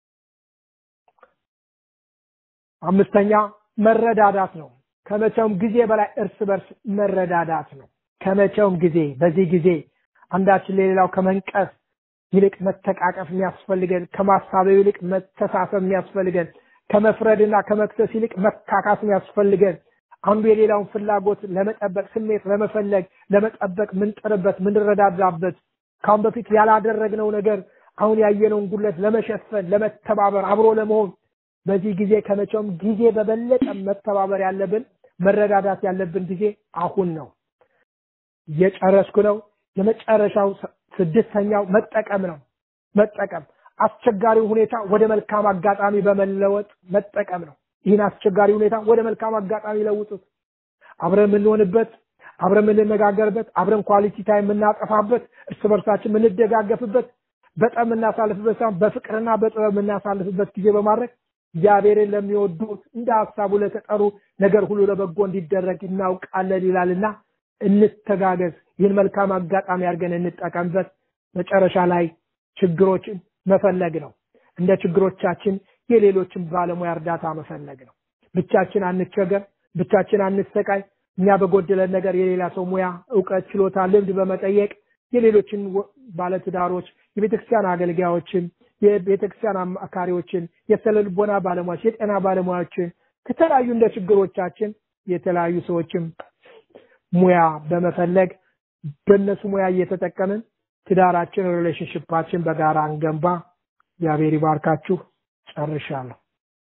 አምስተኛ መረዳዳት ነው ከመቼውም ጊዜ በላይ እርስ በርስ መረዳዳት ነው ከመቼውም ጊዜ በዚህ ጊዜ አንዳችን ለሌላው ከመንቀፍ ይልቅ መተቃቀፍ የሚያስፈልገን ከማሳበብ ይልቅ መተሳሰብ የሚያስፈልገን ከመፍረድና ከመክሰስ ይልቅ መካካስ የሚያስፈልገን አንዱ የሌላውን ፍላጎት ለመጠበቅ ስሜት ለመፈለግ ለመጠበቅ ምንጥርበት ምንረዳዳበት ካሁን በፊት ያላደረግነው ነገር አሁን ያየነውን ጉለት ለመሸፈን ለመተባበር አብሮ ለመሆን በዚህ ጊዜ ከመቼውም ጊዜ በበለጠ መተባበር ያለብን መረዳዳት ያለብን ጊዜ አሁን ነው እየጨረስኩ ነው የመጨረሻው ስድስተኛው መጠቀም ነው መጠቀም አስቸጋሪ ሁኔታ ወደ መልካም አጋጣሚ በመለወጥ መጠቀም ነው ይህን አስቸጋሪ ሁኔታ ወደ መልካም አጋጣሚ ለውጡት አብረን የምንሆንበት አብረን የምንነጋገርበት አብረን ኳሊቲ ታይም የምናጠፋበት እርስ በርሳችን የምንደጋገፍበት በጣም የምናሳልፍበት ሳይሆን በፍቅርና በጥበብ የምናሳልፍበት ጊዜ በማድረግ እግዚአብሔርን ለሚወዱት እንደ ሀሳቡ ለተጠሩ ነገር ሁሉ ለበጎ እንዲደረግ እናውቃለን ይላልና እንተጋገዝ ይህን መልካም አጋጣሚ አድርገን እንጠቀምበት መጨረሻ ላይ ችግሮችን መፈለግ ነው። እንደ ችግሮቻችን የሌሎችን ባለሙያ እርዳታ መፈለግ ነው። ብቻችን አንቸገር፣ ብቻችን አንሰቃይ። እኛ በጎደለን ነገር የሌላ ሰው ሙያ፣ እውቀት፣ ችሎታ፣ ልምድ በመጠየቅ የሌሎችን ባለትዳሮች፣ የቤተክርስቲያን አገልጋዮችን፣ የቤተክርስቲያን አማካሪዎችን፣ የስነ ልቦና ባለሙያዎች፣ የጤና ባለሙያዎችን ከተለያዩ እንደ ችግሮቻችን የተለያዩ ሰዎችም ሙያ በመፈለግ በእነሱ ሙያ እየተጠቀምን ትዳራችን ሪሌሽንሽፓችን በጋራ እንገንባ። እግዚአብሔር ይባርካችሁ። ጨርሻለሁ።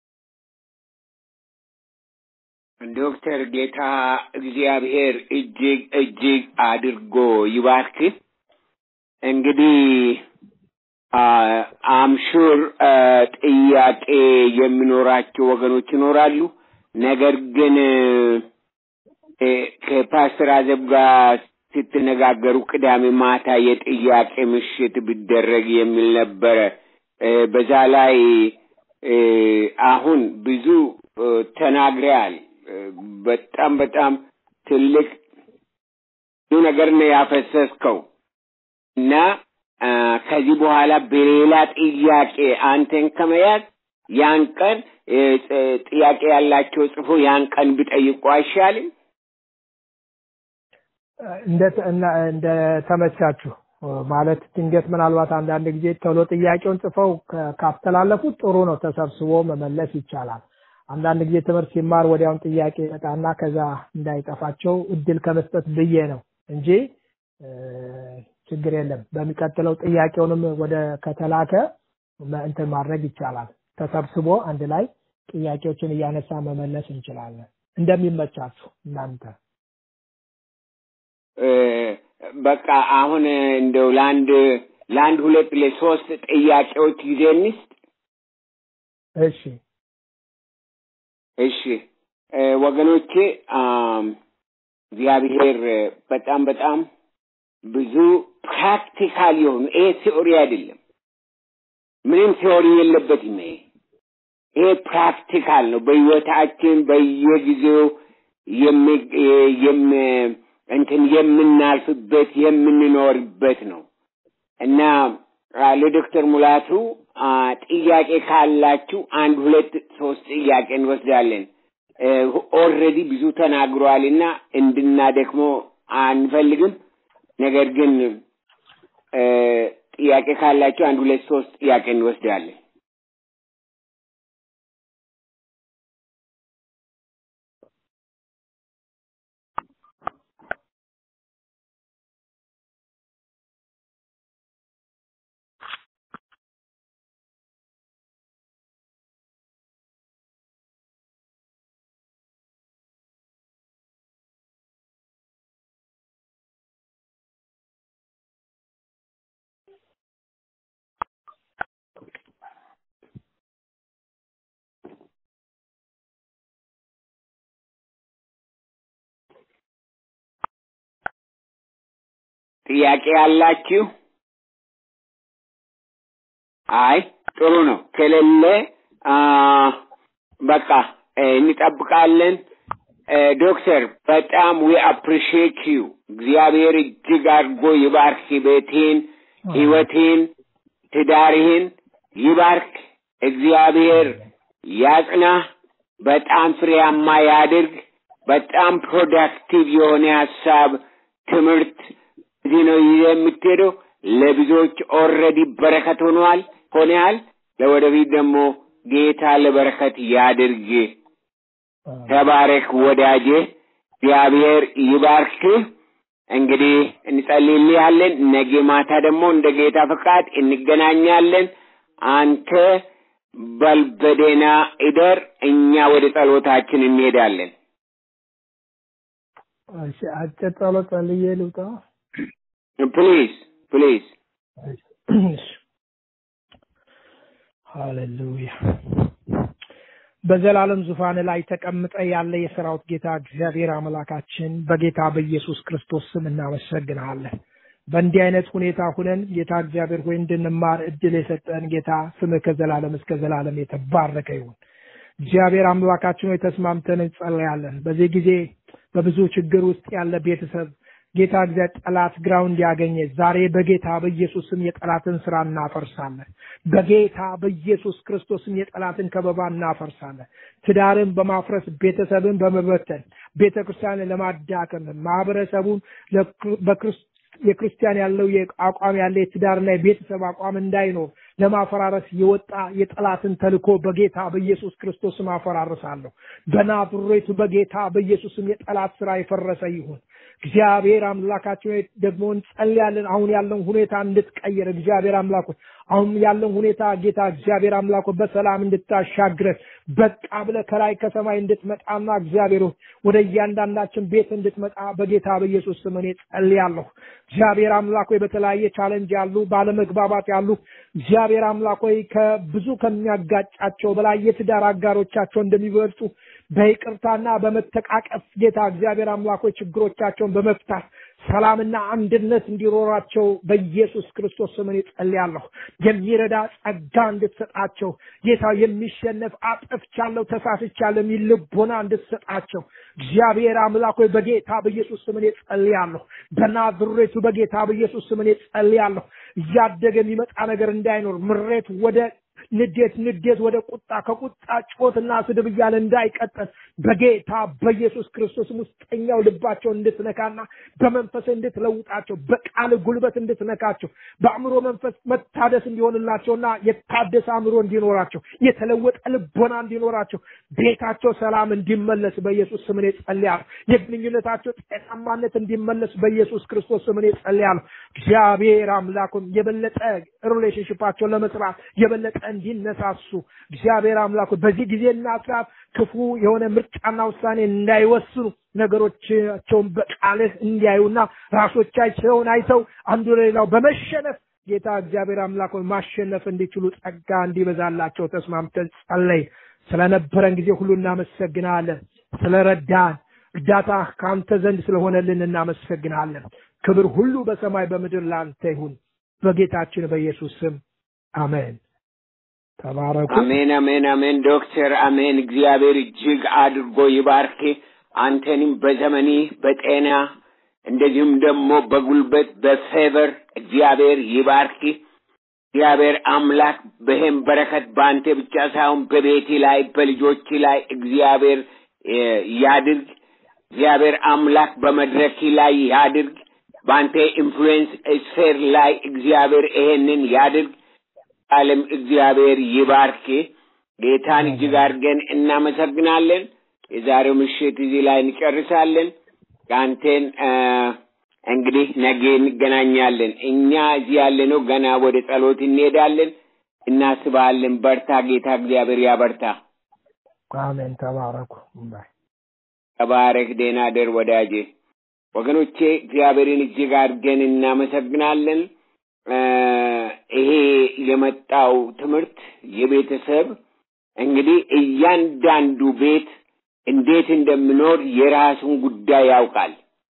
ዶክተር ጌታ እግዚአብሔር እጅግ እጅግ አድርጎ ይባርክ። እንግዲህ አምሹር ጥያቄ የሚኖራቸው ወገኖች ይኖራሉ። ነገር ግን ከፓስተር አዘብ ጋር ስትነጋገሩ ቅዳሜ ማታ የጥያቄ ምሽት ቢደረግ የሚል ነበረ። በዛ ላይ አሁን ብዙ ተናግረያል። በጣም በጣም ትልቅ ብዙ ነገር ነው ያፈሰስከው እና ከዚህ በኋላ በሌላ ጥያቄ አንተን ከመያዝ ያን ቀን ጥያቄ ያላቸው ጽፎ ያን ቀን ቢጠይቁ አይሻልም? እንደ ተመቻችሁ ማለት ድንገት ምናልባት አንዳንድ ጊዜ ቶሎ ጥያቄውን ጽፈው ካስተላለፉት ጥሩ ነው፣ ተሰብስቦ መመለስ ይቻላል። አንዳንድ ጊዜ ትምህርት ሲማር ወዲያውን ጥያቄ ይመጣና ከዛ እንዳይጠፋቸው እድል ከመስጠት ብዬ ነው እንጂ ችግር የለም። በሚቀጥለው ጥያቄውንም ወደ ከተላከ እንትን ማድረግ ይቻላል። ተሰብስቦ አንድ ላይ ጥያቄዎችን እያነሳ መመለስ እንችላለን። እንደሚመቻችሁ እናንተ በቃ አሁን እንደው ለአንድ ለአንድ ሁለት ለሶስት ጥያቄዎች ጊዜ እንስጥ። እሺ እሺ ወገኖቼ እግዚአብሔር በጣም በጣም ብዙ ፕራክቲካል የሆኑ ይሄ ቲዮሪ አይደለም፣ ምንም ቲዮሪ የለበትም። ይሄ ይሄ ፕራክቲካል ነው። በህይወታችን በየጊዜው እንትን የምናልፍበት የምንኖርበት ነው እና ለዶክተር ሙላቱ ጥያቄ ካላችሁ አንድ ሁለት ሶስት ጥያቄ እንወስዳለን። ኦልሬዲ ብዙ ተናግሯል እና እንድናደክሞ አንፈልግም። ነገር ግን ጥያቄ ካላችሁ አንድ ሁለት ሶስት ጥያቄ እንወስዳለን። ጥያቄ ያላችሁ? አይ ጥሩ ነው። ከሌለ በቃ እንጠብቃለን። ዶክተር በጣም ዊ አፕሪሺየት ዩ እግዚአብሔር እጅግ አድርጎ ይባርክ። ቤቴን፣ ህይወቴን፣ ትዳርህን ይባርክ። እግዚአብሔር ያጽናህ። በጣም ፍሬያማ ያድርግ። በጣም ፕሮዳክቲቭ የሆነ ሀሳብ ትምህርት እዚህ ነው ይዘህ የምትሄደው። ለብዙዎች ኦልሬዲ በረከት ሆኗል ሆነሃል። ለወደፊት ደግሞ ጌታ ለበረከት ያድርግ። ተባረክ ወዳጄ፣ እግዚአብሔር ይባርክ። እንግዲህ እንጸልይልሃለን። ነገ ማታ ደግሞ እንደ ጌታ ፈቃድ እንገናኛለን። አንተ በልበዴና እደር፣ እኛ ወደ ጸሎታችን እንሄዳለን። አጭር ጸሎት ጸልዬ ልውጣ። ፕሊዝ ፕሊዝ። ሃሌሉያ። በዘላለም ዙፋን ላይ ተቀምጠ ያለ የሰራዊት ጌታ እግዚአብሔር አምላካችን በጌታ በኢየሱስ ክርስቶስ ስም እናመሰግንሃለን። በእንዲህ አይነት ሁኔታ ሁነን ጌታ እግዚአብሔር ሆይ እንድንማር እድል የሰጠን ጌታ ስምህ ከዘላለም እስከ ዘላለም የተባረከ ይሁን። እግዚአብሔር አምላካችን ሆይ ተስማምተን እንጸለያለን። በዚህ ጊዜ በብዙ ችግር ውስጥ ያለ ቤተሰብ ጌታ እግዚአብሔር ጠላት ግራውንድ ያገኘ ዛሬ በጌታ በኢየሱስ ስም የጠላትን ስራ እናፈርሳለን። በጌታ በኢየሱስ ክርስቶስ ስም የጠላትን ከበባ እናፈርሳለን። ትዳርን በማፍረስ ቤተሰብን በመበተን ቤተ ክርስቲያንን ለማዳከም ማህበረሰቡን በክርስቶስ የክርስቲያን ያለው አቋም ያለ የትዳርና የቤተሰብ አቋም እንዳይኖር ለማፈራረስ የወጣ የጠላትን ተልኮ በጌታ በኢየሱስ ክርስቶስ ስም አፈራርሳለሁ። በናዝሬቱ በጌታ በኢየሱስ ስም የጠላት ስራ የፈረሰ ይሁን። እግዚአብሔር አምላካችን ሆይ ደግሞ እንጸልያለን። አሁን ያለውን ሁኔታ እንድትቀይር እግዚአብሔር አምላክ ሆይ አሁን ያለውን ሁኔታ ጌታ እግዚአብሔር አምላክ ሆይ በሰላም እንድታሻግረን በቃ ብለህ ከላይ ከሰማይ እንድትመጣና እግዚአብሔር ሆይ ወደ እያንዳንዳችን ቤት እንድትመጣ በጌታ በኢየሱስ ስም እኔ ጸልያለሁ። እግዚአብሔር አምላክ ሆይ በተለያየ ቻለንጅ ያሉ ባለመግባባት ያሉ እግዚአብሔር አምላክ ሆይ ከብዙ ከሚያጋጫቸው በላይ የትዳር አጋሮቻቸው እንደሚበልጡ በይቅርታና በመተቃቀፍ ጌታ እግዚአብሔር አምላክ ሆይ ችግሮቻቸውን በመፍታት ሰላምና አንድነት እንዲኖራቸው በኢየሱስ ክርስቶስ ስም እኔ ጸልያለሁ። የሚረዳ ጸጋ እንድትሰጣቸው ጌታ የሚሸነፍ አጥፍቻለሁ፣ ተሳስቻለሁ የሚል ልቦና እንድትሰጣቸው እግዚአብሔር አምላክ ሆይ በጌታ በኢየሱስ ስም እኔ ጸልያለሁ። በናዝሬቱ በጌታ በኢየሱስ ስም እኔ ጸልያለሁ። እያደገ የሚመጣ ነገር እንዳይኖር ምሬት ወደ ንዴት ንዴት ወደ ቁጣ ከቁጣ ጮትና ስድብ እያለ እንዳይቀጥል በጌታ በኢየሱስ ክርስቶስም ውስጠኛው ልባቸው እንድትነካና በመንፈስ እንድትለውጣቸው በቃል ጉልበት እንድትነካቸው በአእምሮ መንፈስ መታደስ እንዲሆንላቸውና የታደሰ አእምሮ እንዲኖራቸው የተለወጠ ልቦና እንዲኖራቸው ቤታቸው ሰላም እንዲመለስ በኢየሱስ ስም እኔ ጸልያለሁ። የግንኙነታቸው ጤናማነት እንዲመለስ በኢየሱስ ክርስቶስ ስም እኔ ጸልያለሁ። እግዚአብሔር አምላኩም የበለጠ ሪሌሽንሽፓቸውን ለመስራት የበለጠ እንዲነሳሱ እግዚአብሔር አምላኩ በዚህ ጊዜና ሰዓት ክፉ የሆነ ምርጫና ውሳኔ እንዳይወስኑ ነገሮቻቸውን በቃልህ እንዲያዩና ራሶቻቸውን አይተው አንዱ ለሌላው በመሸነፍ ጌታ እግዚአብሔር አምላክ ሆይ ማሸነፍ እንዲችሉ ጸጋ እንዲበዛላቸው ተስማምተን ጸለይ። ስለነበረን ጊዜ ሁሉ እናመሰግናለን። ስለረዳን እርዳታ ከአንተ ዘንድ ስለሆነልን እናመሰግናለን። ክብር ሁሉ በሰማይ በምድር ለአንተ ይሁን። በጌታችን በኢየሱስ ስም አሜን። ተባረኩ። አሜን፣ አሜን፣ አሜን። ዶክተር አሜን። እግዚአብሔር እጅግ አድርጎ ይባርክ። አንተንም በዘመኒ በጤና እንደዚሁም ደግሞ በጉልበት በፌቨር እግዚአብሔር ይባርክ። እግዚአብሔር አምላክ በይህም በረከት በአንተ ብቻ ሳይሆን በቤቲ ላይ በልጆች ላይ እግዚአብሔር ያድርግ። እግዚአብሔር አምላክ በመድረክ ላይ ያድርግ። በአንተ ኢንፍሉዌንስ ስፌር ላይ እግዚአብሔር ይሄንን ያድርግ። ዓለም እግዚአብሔር ይባርክ። ጌታን እጅግ አድርገን እናመሰግናለን። የዛሬው ምሽት እዚህ ላይ እንጨርሳለን። ከአንቴን እንግዲህ ነገ እንገናኛለን። እኛ እዚህ ያለነው ገና ወደ ጸሎት እንሄዳለን። እናስባለን። በርታ። ጌታ እግዚአብሔር ያበርታ። አሜን። ተባረኩ። ባይ ተባረክ። ደህና ደር ወዳጄ። ወገኖቼ እግዚአብሔርን እጅግ አድርገን እናመሰግናለን። ይሄ የመጣው ትምህርት የቤተሰብ እንግዲህ እያንዳንዱ ቤት እንዴት እንደምኖር የራሱን ጉዳይ ያውቃል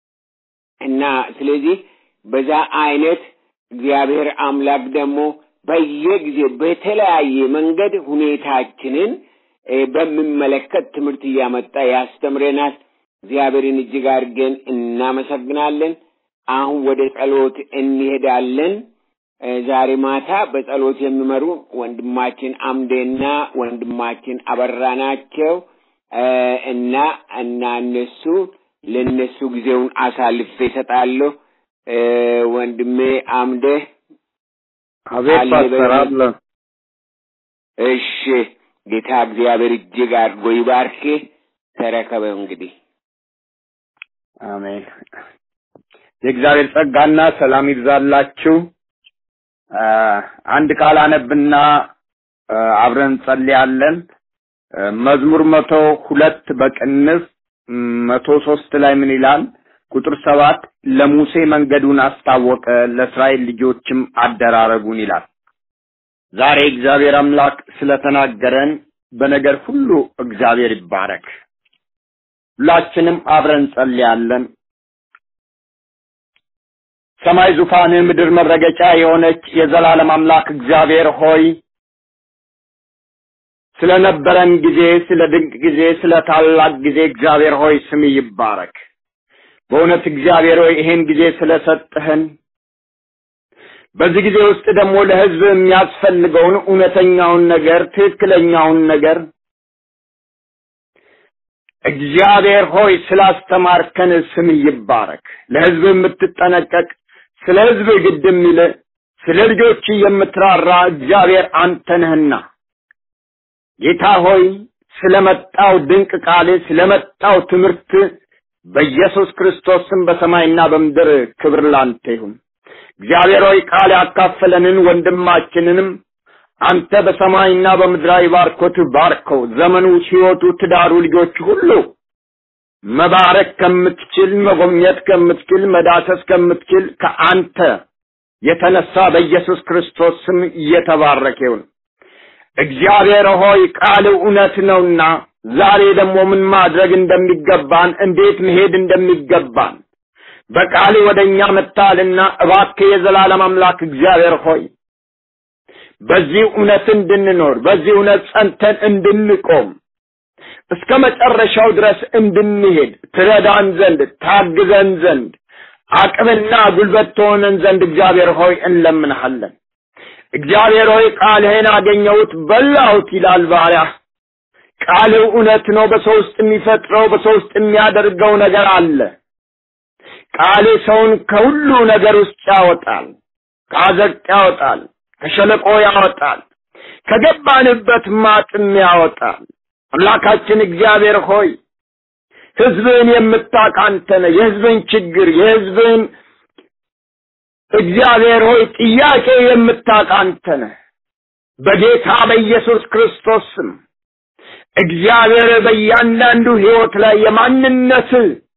እና ስለዚህ በዛ አይነት እግዚአብሔር አምላክ ደግሞ በየጊዜ በተለያየ መንገድ ሁኔታችንን በሚመለከት ትምህርት እያመጣ ያስተምረናል። እግዚአብሔርን እጅግ አድርገን እናመሰግናለን። አሁን ወደ ጸሎት እንሄዳለን። ዛሬ ማታ በጸሎት የሚመሩ ወንድማችን አምዴና ወንድማችን አበራ ናቸው እና እና እነሱ ለእነሱ ጊዜውን አሳልፌ እሰጣለሁ። ወንድሜ አምዴ አቤት ፓስተር አለ። እሺ ጌታ እግዚአብሔር እጅግ አድርጎ ይባርክ። ተረከበው እንግዲህ አሜን። የእግዚአብሔር ጸጋና ሰላም ይብዛላችሁ። አንድ ቃል አነብና አብረን እንጸልያለን። መዝሙር መቶ ሁለት በቅንፍ መቶ ሶስት ላይ ምን ይላል? ቁጥር ሰባት ለሙሴ መንገዱን አስታወቀ፣ ለእስራኤል ልጆችም አደራረጉን ይላል። ዛሬ እግዚአብሔር አምላክ ስለተናገረን በነገር ሁሉ እግዚአብሔር ይባረክ። ሁላችንም አብረን እንጸልያለን። ሰማይ ዙፋንህ፣ ምድር መረገጫ የሆነች የዘላለም አምላክ እግዚአብሔር ሆይ ስለነበረን ጊዜ፣ ስለ ድንቅ ጊዜ፣ ስለ ታላቅ ጊዜ እግዚአብሔር ሆይ ስም ይባረክ። በእውነት እግዚአብሔር ሆይ ይሄን ጊዜ ስለሰጠህን በዚህ ጊዜ ውስጥ ደግሞ ለህዝብ የሚያስፈልገውን እውነተኛውን ነገር ትክክለኛውን ነገር እግዚአብሔር ሆይ ስላስተማርከን ስም ይባረክ። ለህዝብ የምትጠነቀቅ ስለ ህዝብ ግድ የሚል ስለ ልጆች የምትራራ እግዚአብሔር አንተ ነህና ጌታ ሆይ ስለመጣው ድንቅ ቃል ስለመጣው ትምህርት በኢየሱስ ክርስቶስ ስም በሰማይና በምድር ክብር ላንተ ይሁን። እግዚአብሔር ሆይ ቃል ያካፈለንን ወንድማችንንም አንተ በሰማይና በምድራዊ ባርኮት ባርከው። ዘመኑ፣ ህይወቱ፣ ትዳሩ፣ ልጆች ሁሉ መባረክ ከምትችል መጎብኘት ከምትችል መዳሰስ ከምትችል ከአንተ የተነሳ በኢየሱስ ክርስቶስ ስም እየተባረከ ይሁን። እግዚአብሔር ሆይ ቃል እውነት ነውና ዛሬ ደግሞ ምን ማድረግ እንደሚገባን እንዴት መሄድ እንደሚገባን በቃል ወደኛ መጥተሃልና እባክህ የዘላለም አምላክ እግዚአብሔር ሆይ በዚህ እውነት እንድንኖር በዚህ እውነት ጸንተን እንድንቆም እስከ መጨረሻው ድረስ እንድንሄድ ትረዳን ዘንድ ታግዘን ዘንድ አቅምና ጉልበት ትሆነን ዘንድ እግዚአብሔር ሆይ እንለምንሃለን። እግዚአብሔር ሆይ ቃልህን አገኘሁት በላሁት ይላል ባሪያህ። ቃልህ እውነት ነው። በሰው ውስጥ የሚፈጥረው በሰው ውስጥ የሚያደርገው ነገር አለ። ቃልህ ሰውን ከሁሉ ነገር ውስጥ ያወጣል፣ ከአዘቅት ያወጣል፣ ከሸለቆ ያወጣል፣ ከገባንበት ማጥም ያወጣል። አምላካችን እግዚአብሔር ሆይ ህዝብን የምታውቅ አንተ ነህ። የህዝብን ችግር የህዝብን እግዚአብሔር ሆይ ጥያቄ የምታውቅ አንተ ነህ። በጌታ በኢየሱስ ክርስቶስ ስም እግዚአብሔር በእያንዳንዱ ህይወት ላይ የማንነት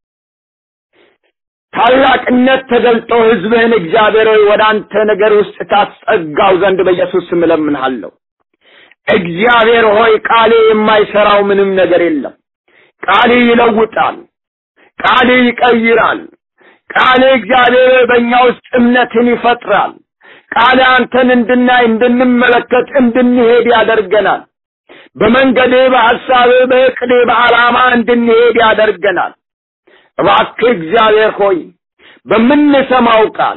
ታላቅነት ተገልጦ ህዝብህን እግዚአብሔር ሆይ ወደ አንተ ነገር ውስጥ ታስጠጋው ዘንድ በኢየሱስ ስም እለምንሃለሁ። እግዚአብሔር ሆይ ቃሌ የማይሰራው ምንም ነገር የለም። ቃሌ ይለውጣል። ቃሌ ይቀይራል። ቃሌ እግዚአብሔር በእኛ ውስጥ እምነትን ይፈጥራል። ቃሌ አንተን እንድናይ፣ እንድንመለከት፣ እንድንሄድ ያደርገናል። በመንገዴ፣ በሐሳቤ፣ በእቅዴ፣ በዓላማ እንድንሄድ ያደርገናል። እባክህ እግዚአብሔር ሆይ በምንሰማው ቃል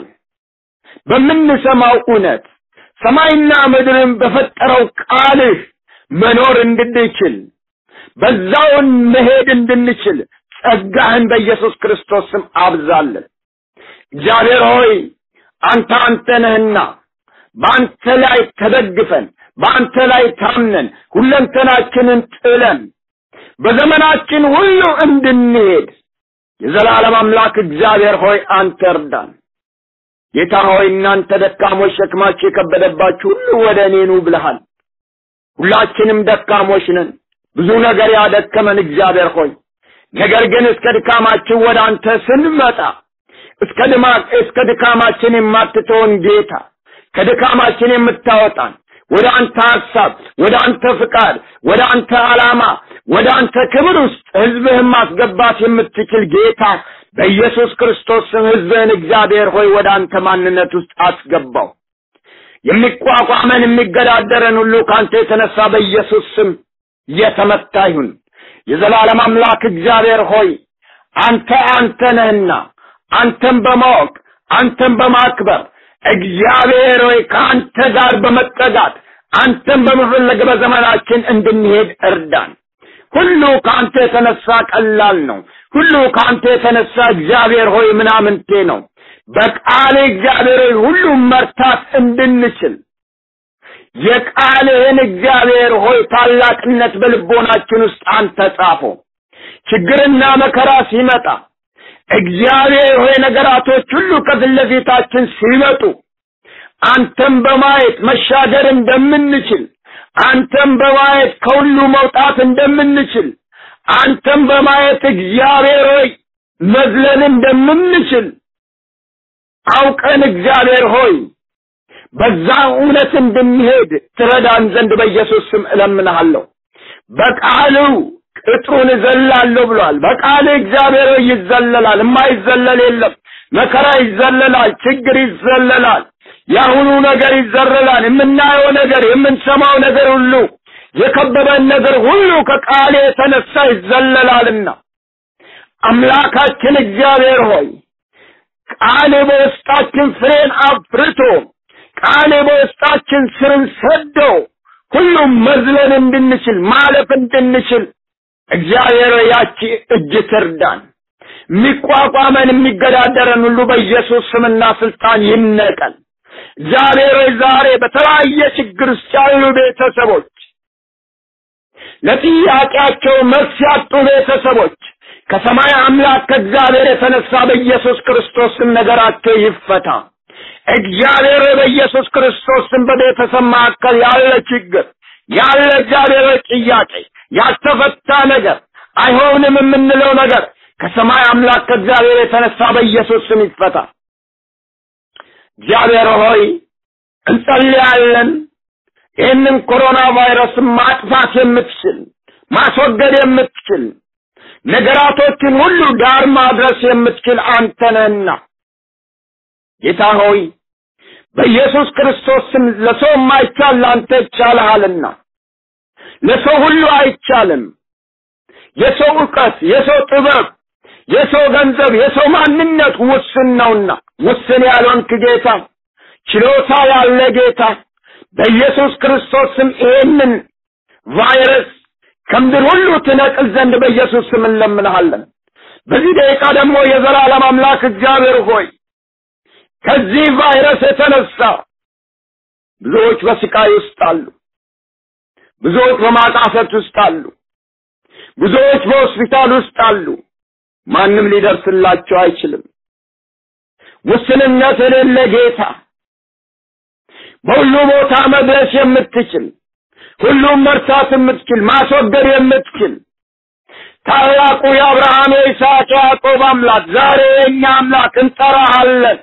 በምንሰማው እውነት ሰማይና ምድርን በፈጠረው ቃልህ መኖር እንድንችል በዛውን መሄድ እንድንችል ጸጋህን በኢየሱስ ክርስቶስ ስም አብዛለን። እግዚአብሔር ሆይ አንተ አንተ ነህና በአንተ ላይ ተደግፈን በአንተ ላይ ታምነን ሁለንተናችንን ጥለን በዘመናችን ሁሉ እንድንሄድ የዘላለም አምላክ እግዚአብሔር ሆይ አንተ እርዳን። ጌታ ሆይ እናንተ ደካሞች ሸክማችሁ የከበደባችሁ ሁሉ ወደ እኔ ኑ ብለሃል። ሁላችንም ደካሞች ነን። ብዙ ነገር ያደከመን እግዚአብሔር ሆይ ነገር ግን እስከ ድካማችን ወደ አንተ ስንመጣ እስከ ድማ እስከ ድካማችን የማትተውን ጌታ ከድካማችን የምታወጣን ወደ አንተ ሐሳብ፣ ወደ አንተ ፍቃድ፣ ወደ አንተ ዓላማ፣ ወደ አንተ ክብር ውስጥ ህዝብህን ማስገባት የምትችል ጌታ በኢየሱስ ክርስቶስ ስም ህዝብህን እግዚአብሔር ሆይ ወደ አንተ ማንነት ውስጥ አስገባው። የሚቋቋመን የሚገዳደረን ሁሉ ከአንተ የተነሳ በኢየሱስ ስም የተመታ ይሁን። የዘላለም አምላክ እግዚአብሔር ሆይ አንተ አንተ ነህና አንተን በማወቅ አንተን በማክበር እግዚአብሔር ሆይ ከአንተ ጋር በመጠጋት አንተን በመፈለግ በዘመናችን እንድንሄድ እርዳን። ሁሉ ከአንተ የተነሳ ቀላል ነው። ሁሉ ከአንተ የተነሳ እግዚአብሔር ሆይ ምናምንቴ ነው። በቃል እግዚአብሔር ሆይ ሁሉም መርታት እንድንችል የቃልህን እግዚአብሔር ሆይ ታላቅነት በልቦናችን ውስጥ አንተ ጻፈው። ችግርና መከራ ሲመጣ እግዚአብሔር ሆይ ነገራቶች ሁሉ ከፊት ለፊታችን ሲመጡ አንተን በማየት መሻገር እንደምንችል አንተን በማየት ከሁሉ መውጣት እንደምንችል አንተን በማየት እግዚአብሔር ሆይ መዝለል እንደምንችል አውቀን እግዚአብሔር ሆይ በዛ እውነት እንድንሄድ ትረዳን ዘንድ በኢየሱስ ስም እለምንሃለሁ። በቃሉ ቅጥሩን እዘላለሁ ብሏል። በቃል እግዚአብሔር ሆይ ይዘለላል። የማይዘለል የለም። መከራ ይዘለላል። ችግር ይዘለላል። የአሁኑ ነገር ይዘለላል። የምናየው ነገር፣ የምንሰማው ነገር ሁሉ የከበበን ነገር ሁሉ ከቃል የተነሳ ይዘለላልና አምላካችን እግዚአብሔር ሆይ ቃል በውስጣችን ፍሬን አፍርቶ ቃል በውስጣችን ስርን ሰዶ ሁሉም መዝለን እንድንችል ማለፍ እንድንችል እግዚአብሔር ያቺ እጅ ትርዳን። የሚቋቋመን የሚገዳደረን ሁሉ በኢየሱስ ስምና ስልጣን ይነቀል። እግዚአብሔር ዛሬ በተለያየ ችግር ውስጥ ያሉ ቤተሰቦች ለጥያቄያቸው መልስ ያጡ ቤተሰቦች ከሰማይ አምላክ ከእግዚአብሔር የተነሳ በኢየሱስ ክርስቶስ ስም ነገራቸው ይፈታ። እግዚአብሔር በኢየሱስ ክርስቶስ ስም በቤተሰብ መካከል ያለ ችግር ያለ እግዚአብሔር ጥያቄ ያልተፈታ ነገር አይሆንም የምንለው ነገር ከሰማይ አምላክ ከእግዚአብሔር የተነሳ በኢየሱስ ስም ይፈታ። እግዚአብሔር ሆይ እንጸልያለን። ይህንን ኮሮና ቫይረስ ማጥፋት የምትችል ማስወገድ የምትችል ነገራቶችን ሁሉ ዳር ማድረስ የምትችል አንተ ነህና ጌታ ሆይ በኢየሱስ ክርስቶስ ስም ለሰው የማይቻል ለአንተ ይቻልሃልና ለሰው ሁሉ አይቻልም። የሰው ዕውቀት፣ የሰው ጥበብ፣ የሰው ገንዘብ፣ የሰው ማንነት ውስን ነውና ውስን ያልሆንክ ጌታ፣ ችሎታ ያለ ጌታ በኢየሱስ ክርስቶስ ስም ይሄንን ቫይረስ ከምድር ሁሉ ትነቅል ዘንድ በኢየሱስ ስም እንለምንሃለን። በዚህ ደቂቃ ደግሞ የዘላለም አምላክ እግዚአብሔር ሆይ ከዚህ ቫይረስ የተነሳ ብዙዎች በስቃይ ውስጥ አሉ። ብዙዎች በማጣፈት ውስጥ አሉ። ብዙዎች በሆስፒታል ውስጥ አሉ። ማንም ሊደርስላቸው አይችልም። ውስንነት የሌለ ጌታ በሁሉ ቦታ መድረስ የምትችል ሁሉም መርሳት የምትችል ማስወገድ የምትችል ታላቁ የአብርሃም የይስሐቅ ያዕቆብ አምላክ ዛሬ የእኛ አምላክ እንጠራሃለን።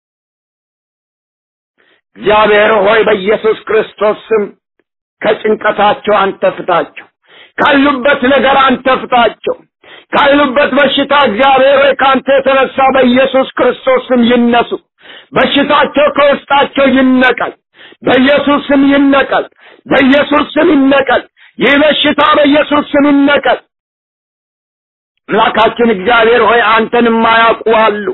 እግዚአብሔር ሆይ በኢየሱስ ክርስቶስ ስም ከጭንቀታቸው አንተ ፍታቸው። ካሉበት ነገር አንተ ፍታቸው። ካሉበት በሽታ እግዚአብሔር ሆይ ከአንተ የተነሳ በኢየሱስ ክርስቶስ ስም ይነሱ። በሽታቸው ከውስጣቸው ይነቀል። በኢየሱስ ስም ይነቀል። በኢየሱስ ስም ይነቀል። ይህ በሽታ በኢየሱስ ስም ይነቀል። አምላካችን እግዚአብሔር ሆይ አንተን የማያውቁ አሉ።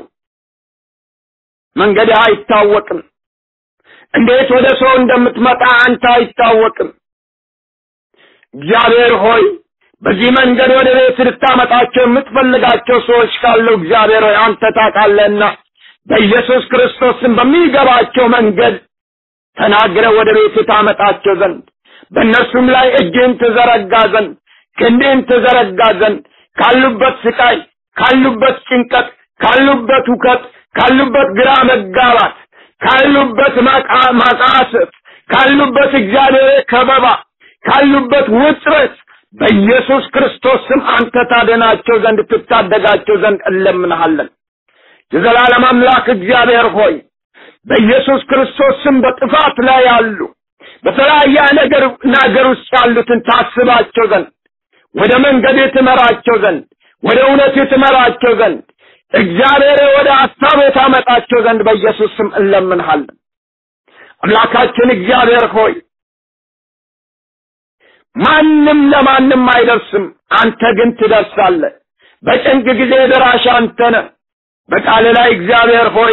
መንገድህ አይታወቅም። እንዴት ወደ ሰው እንደምትመጣ አንተ አይታወቅም። እግዚአብሔር ሆይ በዚህ መንገድ ወደ ቤት ልታመጣቸው የምትፈልጋቸው ሰዎች ካሉ እግዚአብሔር ሆይ አንተ ታውቃለህና በኢየሱስ ክርስቶስም በሚገባቸው መንገድ ተናግረ ወደ ቤት ታመጣቸው ዘንድ በእነርሱም ላይ እጅህን ትዘረጋ ዘንድ ክንድህን ትዘረጋ ዘንድ ካሉበት ስቃይ፣ ካሉበት ጭንቀት፣ ካሉበት ውከት፣ ካሉበት ግራ መጋባት፣ ካሉበት ማቃሰት፣ ካሉበት እግዚአብሔር ከበባ፣ ካሉበት ውጥረት በኢየሱስ ክርስቶስ ስም አንተ ታደናቸው ዘንድ ትታደጋቸው ዘንድ እንለምንሃለን። የዘላለም አምላክ እግዚአብሔር ሆይ በኢየሱስ ክርስቶስ ስም በጥፋት ላይ ያሉ በተለያየ ነገር ነገር ውስጥ ያሉትን ታስባቸው ዘንድ ወደ መንገድ ትመራቸው ዘንድ ወደ እውነት ትመራቸው ዘንድ እግዚአብሔር ወደ ሀሳብ ታመጣቸው ዘንድ በኢየሱስ ስም እንለምንሃለን። አምላካችን እግዚአብሔር ሆይ ማንም ለማንም አይደርስም፣ አንተ ግን ትደርሳለህ። በጭንቅ ጊዜ ደራሽ አንተ ነህ። በቃል ላይ እግዚአብሔር ሆይ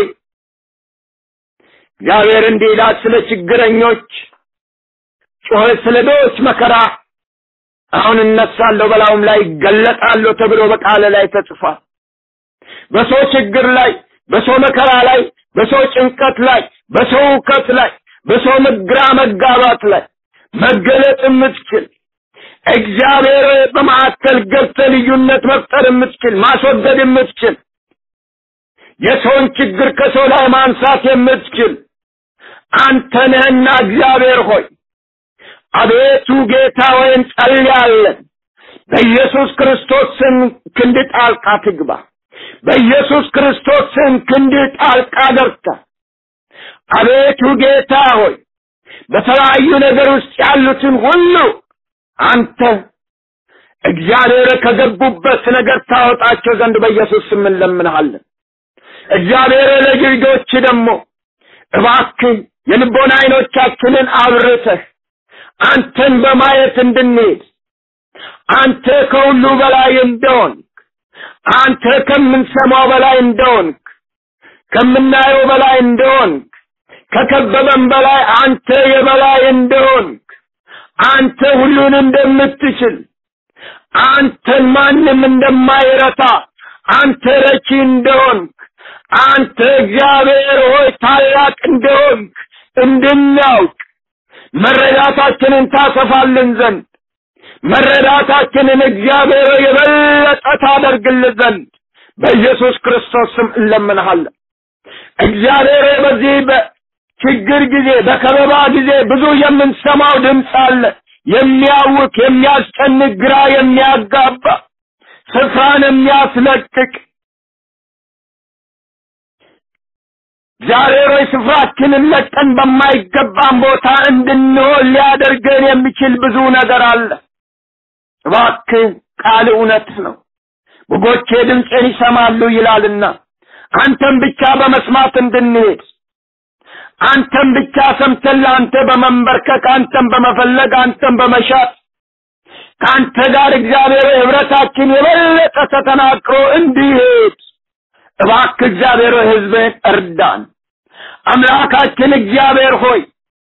እግዚአብሔር እንዲህ ይላል ስለ ችግረኞች ጮኸ ስለ ድሆች መከራ አሁን እነሳለሁ በላዩም ላይ ይገለጣለሁ ተብሎ በቃል ላይ ተጽፏል። በሰው ችግር ላይ፣ በሰው መከራ ላይ፣ በሰው ጭንቀት ላይ፣ በሰው እውከት ላይ፣ በሰው ግራ መጋባት ላይ መገለጥ የምትችል እግዚአብሔር በማዕከል ገብተህ ልዩነት መፍጠር የምትችል ማስወገድ የምትችል የሰውን ችግር ከሰው ላይ ማንሳት የምትችል አንተ ነህና እግዚአብሔር ሆይ አቤቱ ጌታ ሆይ እንጸልያለን። በኢየሱስ ክርስቶስ ስም ክንድ ጣልቃ ትግባ። በኢየሱስ ክርስቶስ ስም ክንድ ጣልቃ ገብታ አቤቱ ጌታ ሆይ በተለያዩ ነገር ውስጥ ያሉትን ሁሉ አንተ እግዚአብሔር ከገቡበት ነገር ታወጣቸው ዘንድ በኢየሱስ ስም እንለምንሃለን። እግዚአብሔር ለልጆች ደግሞ እባክህ የልቦና አይኖቻችንን አብርተህ አንተን በማየት እንድንሄድ አንተ ከሁሉ በላይ እንደሆን አንተ ከምንሰማው በላይ እንደሆንክ ከምናየው በላይ እንደሆንክ ከከበበን በላይ አንተ የበላይ እንደሆንክ አንተ ሁሉን እንደምትችል አንተን ማንም እንደማይረታ አንተ ረቺ እንደሆንክ አንተ እግዚአብሔር ሆይ ታላቅ እንደሆንክ እንድናውቅ መረዳታችንን ታሰፋልን ዘንድ መረዳታችንን እግዚአብሔር የበለጠ ታደርግልን ዘንድ በኢየሱስ ክርስቶስ ስም እንለምንሃለን። እግዚአብሔር በዚህ በችግር ጊዜ በከበባ ጊዜ ብዙ የምንሰማው ድምፅ አለ። የሚያውክ የሚያስጨንቅ፣ ግራ የሚያጋባ ስፍራን የሚያስለቅቅ እግዚአብሔር ሆይ ስፍራችንን ለቀን በማይገባን ቦታ እንድንሆን ሊያደርገን የሚችል ብዙ ነገር አለ። እባክህ ቃል እውነት ነው። በጎቼ ድምፅን ይሰማሉ ይላልና አንተን ብቻ በመስማት እንድንሄድ አንተን ብቻ ሰምተን ለአንተ በመንበርከክ አንተን በመፈለግ አንተን በመሻት ከአንተ ጋር እግዚአብሔር ህብረታችን የበለጠ ተጠናክሮ እንዲሄድ እባክህ እግዚአብሔር ህዝብህን እርዳን። አምላካችን እግዚአብሔር ሆይ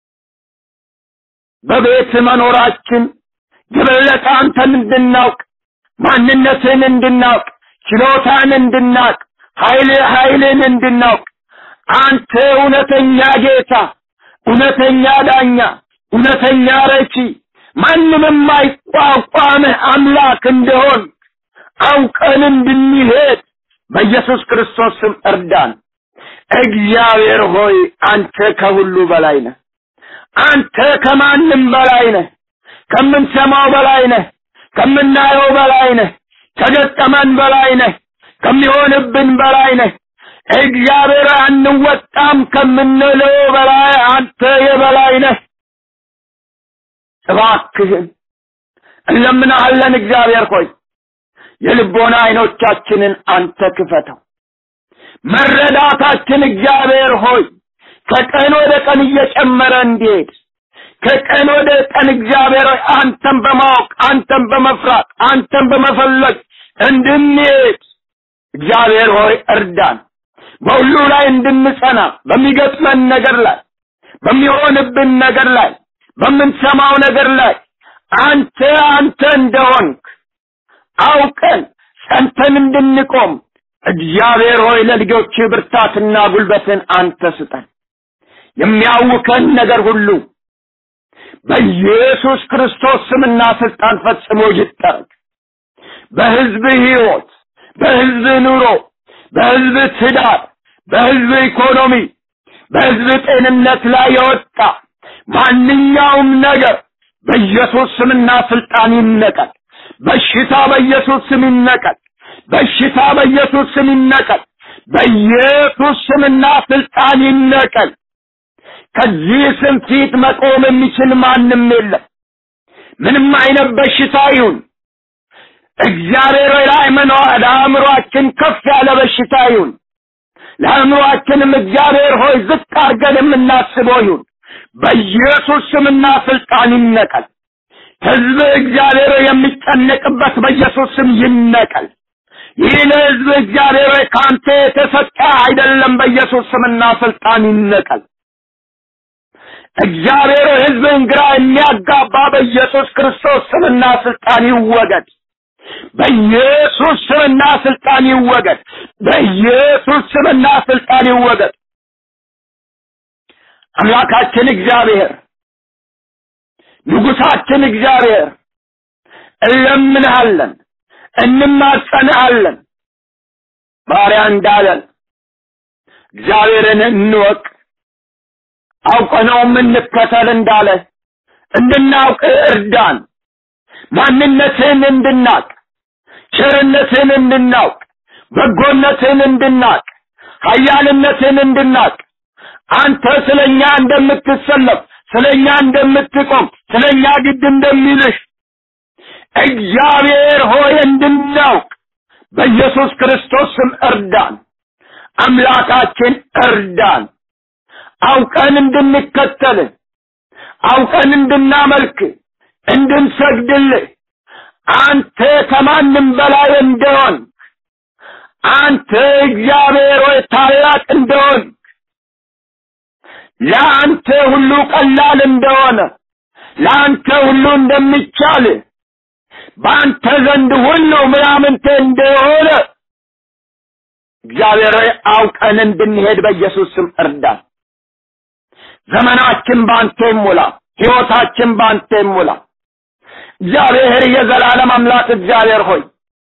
በቤት መኖራችን የበለጠ አንተን እንድናውቅ ማንነትን እንድናውቅ ችሎታን እንድናውቅ ኃይል ኃይልን እንድናውቅ አንተ እውነተኛ ጌታ፣ እውነተኛ ዳኛ፣ እውነተኛ ረቺ ማንም የማይቋቋምህ አምላክ እንደሆን አውቀን እንድንሄድ በኢየሱስ ክርስቶስ ስም እርዳን። እግዚአብሔር ሆይ አንተ ከሁሉ በላይ ነህ። አንተ ከማንም በላይ ነህ። ከምንሰማው በላይ ነህ። ከምናየው በላይ ነህ። ከገጠመን በላይ ነህ። ከሚሆንብን በላይ ነህ። እግዚአብሔር አንወጣም ከምንለው በላይ አንተ የበላይ ነህ። እባክህን እንለምናሃለን እግዚአብሔር ሆይ የልቦና አይኖቻችንን አንተ ክፈተው። መረዳታችን እግዚአብሔር ሆይ ከቀን ወደ ቀን እየጨመረ እንዲሄድ ከቀን ወደ ቀን እግዚአብሔር ሆይ አንተን በማወቅ አንተን በመፍራት አንተን በመፈለግ እንድንሄድ እግዚአብሔር ሆይ እርዳን። በሁሉ ላይ እንድንጸና በሚገጥመን ነገር ላይ በሚሆንብን ነገር ላይ በምንሰማው ነገር ላይ አንተ አንተ እንደሆንክ አውቀን ጸንተን እንድንቆም እግዚአብሔር ሆይ ለልጆች ብርታትና ጉልበትን አንተ ስጠን። የሚያውከን ነገር ሁሉ በኢየሱስ ክርስቶስ ስምና ስልጣን ፈጽሞ ይጠረግ። በህዝብ ህይወት፣ በህዝብ ኑሮ፣ በህዝብ ትዳር፣ በህዝብ ኢኮኖሚ፣ በህዝብ ጤንነት ላይ የወጣ ማንኛውም ነገር በኢየሱስ ስምና ስልጣን ይነቀል። በሽታ በኢየሱስ ስም ይነቀል። በሽታ በኢየሱስ ስም ይነቀል። በኢየሱስ ስምና ስልጣን ይነቀል። ከዚህ ስም ፊት መቆም የሚችል ማንም የለም። ምንም አይነት በሽታ ይሁን እግዚአብሔር ለአይመኗ ለአእምሯችን ከፍ ያለ በሽታ ይሁን ለአእምሯችንም እግዚአብሔር ሆይ ዝቅ አድርገን የምናስበው ይሁን በኢየሱስ ስምና ስልጣን ይነቀል። ህዝብ እግዚአብሔር የሚጨነቅበት በኢየሱስ ስም ይነቀል። ይህ ለህዝብ እግዚአብሔር ከአንተ የተሰጠ አይደለም። በኢየሱስ ስምና ስልጣን ይነቀል። እግዚአብሔር ህዝብን ግራ የሚያጋባ በኢየሱስ ክርስቶስ ስምና ስልጣን ይወገድ። በኢየሱስ ስምና ስልጣን ይወገድ። በኢየሱስ ስምና ስልጣን ይወገድ። አምላካችን እግዚአብሔር ንጉሳችን እግዚአብሔር እንለምንሃለን፣ እንማጸንሃለን። ባሪያ እንዳለን እግዚአብሔርን እንወቅ አውቀነውም እንከተል እንዳለ እንድናውቅ እርዳን። ማንነትን እንድናቅ፣ ቸርነትን እንድናውቅ፣ በጎነትን እንድናቅ፣ ኃያልነትን እንድናቅ አንተ ስለኛ እንደምትሰለፍ ስለኛ እንደምትቆም ስለኛ ግድ እንደሚልሽ እግዚአብሔር ሆይ እንድናውቅ በኢየሱስ ክርስቶስ ስም እርዳን። አምላካችን እርዳን። አውቀን እንድንከተል አውቀን እንድናመልክ እንድንሰግድልህ አንተ ከማንም በላይ እንደሆን አንተ እግዚአብሔር ሆይ ታላቅ እንደሆን ለአንተ ሁሉ ቀላል እንደሆነ ለአንተ ሁሉ እንደሚቻል በአንተ ዘንድ ሁሉ ምናምንቴ እንደሆነ እግዚአብሔር ሆይ አውቀን እንድንሄድ በኢየሱስ ስም እርዳን። ዘመናችን በአንተ ይሙላ፣ ሕይወታችን በአንተ ይሙላ። እግዚአብሔር የዘላለም አምላክ እግዚአብሔር ሆይ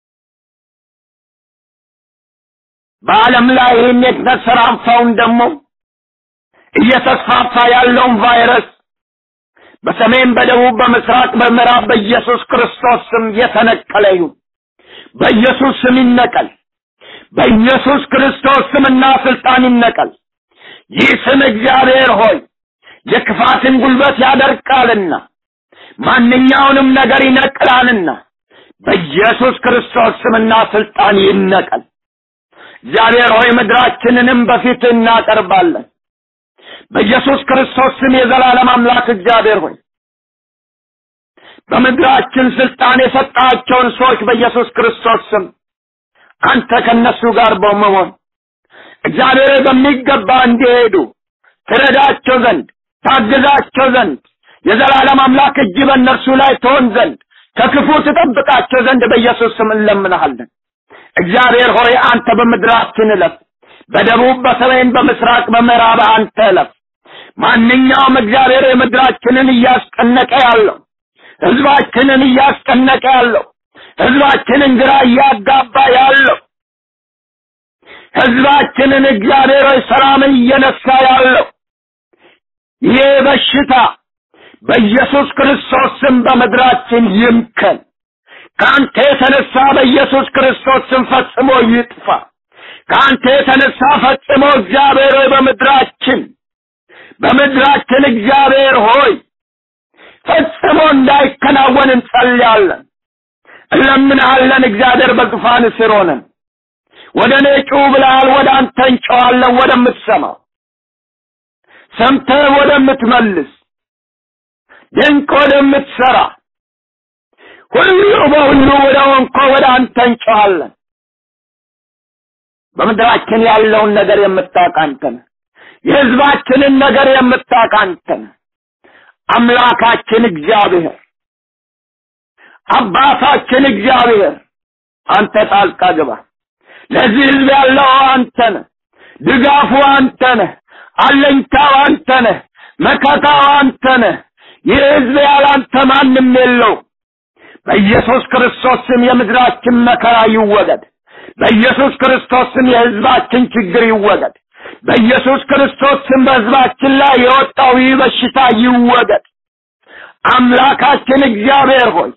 በዓለም ላይ ይህን የተሰራፋውን ደግሞ እየተስፋፋ ያለውን ቫይረስ በሰሜን፣ በደቡብ፣ በምስራቅ፣ በምዕራብ በኢየሱስ ክርስቶስ ስም የተነቀለ ይሁን። በኢየሱስ ስም ይነቀል። በኢየሱስ ክርስቶስ ስምና ስልጣን ይነቀል። ይህ ስም እግዚአብሔር ሆይ የክፋትን ጉልበት ያደርቃልና ማንኛውንም ነገር ይነቅላልና በኢየሱስ ክርስቶስ ስምና ስልጣን ይነቀል። እግዚአብሔር ሆይ ምድራችንንም በፊት እናቀርባለን። በኢየሱስ ክርስቶስ ስም የዘላለም አምላክ እግዚአብሔር ሆይ በምድራችን ስልጣን የሰጣቸውን ሰዎች በኢየሱስ ክርስቶስ ስም አንተ ከነሱ ጋር በመሆን እግዚአብሔር በሚገባ እንዲሄዱ ትረዳቸው ዘንድ ታግዛቸው ዘንድ የዘላለም አምላክ እጅ በእነርሱ ላይ ትሆን ዘንድ ከክፉ ትጠብቃቸው ዘንድ በኢየሱስ ስም እንለምንሃለን። እግዚአብሔር ሆይ አንተ በምድራችን እለፍ። በደቡብ፣ በሰሜን፣ በምስራቅ፣ በምዕራብ አንተ እለፍ። ማንኛውም እግዚአብሔር የምድራችንን እያስጨነቀ ያለው ህዝባችንን እያስጨነቀ ያለው ህዝባችንን ግራ እያጋባ ያለው ህዝባችንን እግዚአብሔር ሆይ ሰላምን እየነሳ ያለው ይህ በሽታ በኢየሱስ ክርስቶስ ስም በምድራችን ይምከን። ከአንተ የተነሳ በኢየሱስ ክርስቶስ ስም ፈጽሞ ይጥፋ። ከአንተ የተነሳ ፈጽሞ እግዚአብሔር ሆይ በምድራችን በምድራችን እግዚአብሔር ሆይ ፈጽሞ እንዳይከናወን እንጸልያለን፣ እንለምንሃለን። እግዚአብሔር በዙፋን ስር ሆነን ወደ እኔ ጩህ ብለሃል። ወደ አንተ እንጨዋለን፣ ወደምትሰማው ሰምተህ ወደምትመልስ ድንቅ ወደምትሰራ ሁሉ በሁሉ ወደ ሆንኮ ወደ አንተ እንጨዋለን። በምድራችን ያለውን ነገር የምታውቅ አንተ ነህ። የህዝባችንን ነገር የምታውቅ አንተ ነህ። አምላካችን እግዚአብሔር አባታችን እግዚአብሔር አንተ ጣልቃ ግባ። ለዚህ ህዝብ ያለው አንተ ነህ። ድጋፉ አንተ ነህ። አለኝታው አንተ ነህ። መከታው አንተ ነህ። ይህ ህዝብ ያላንተ ማንም የለው። በኢየሱስ ክርስቶስ ስም የምድራችን መከራ ይወገድ። በኢየሱስ ክርስቶስ ስም የህዝባችን ችግር ይወገድ። በኢየሱስ ክርስቶስ ስም በህዝባችን ላይ የወጣው ይህ በሽታ ይወገድ። አምላካችን እግዚአብሔር ሆይ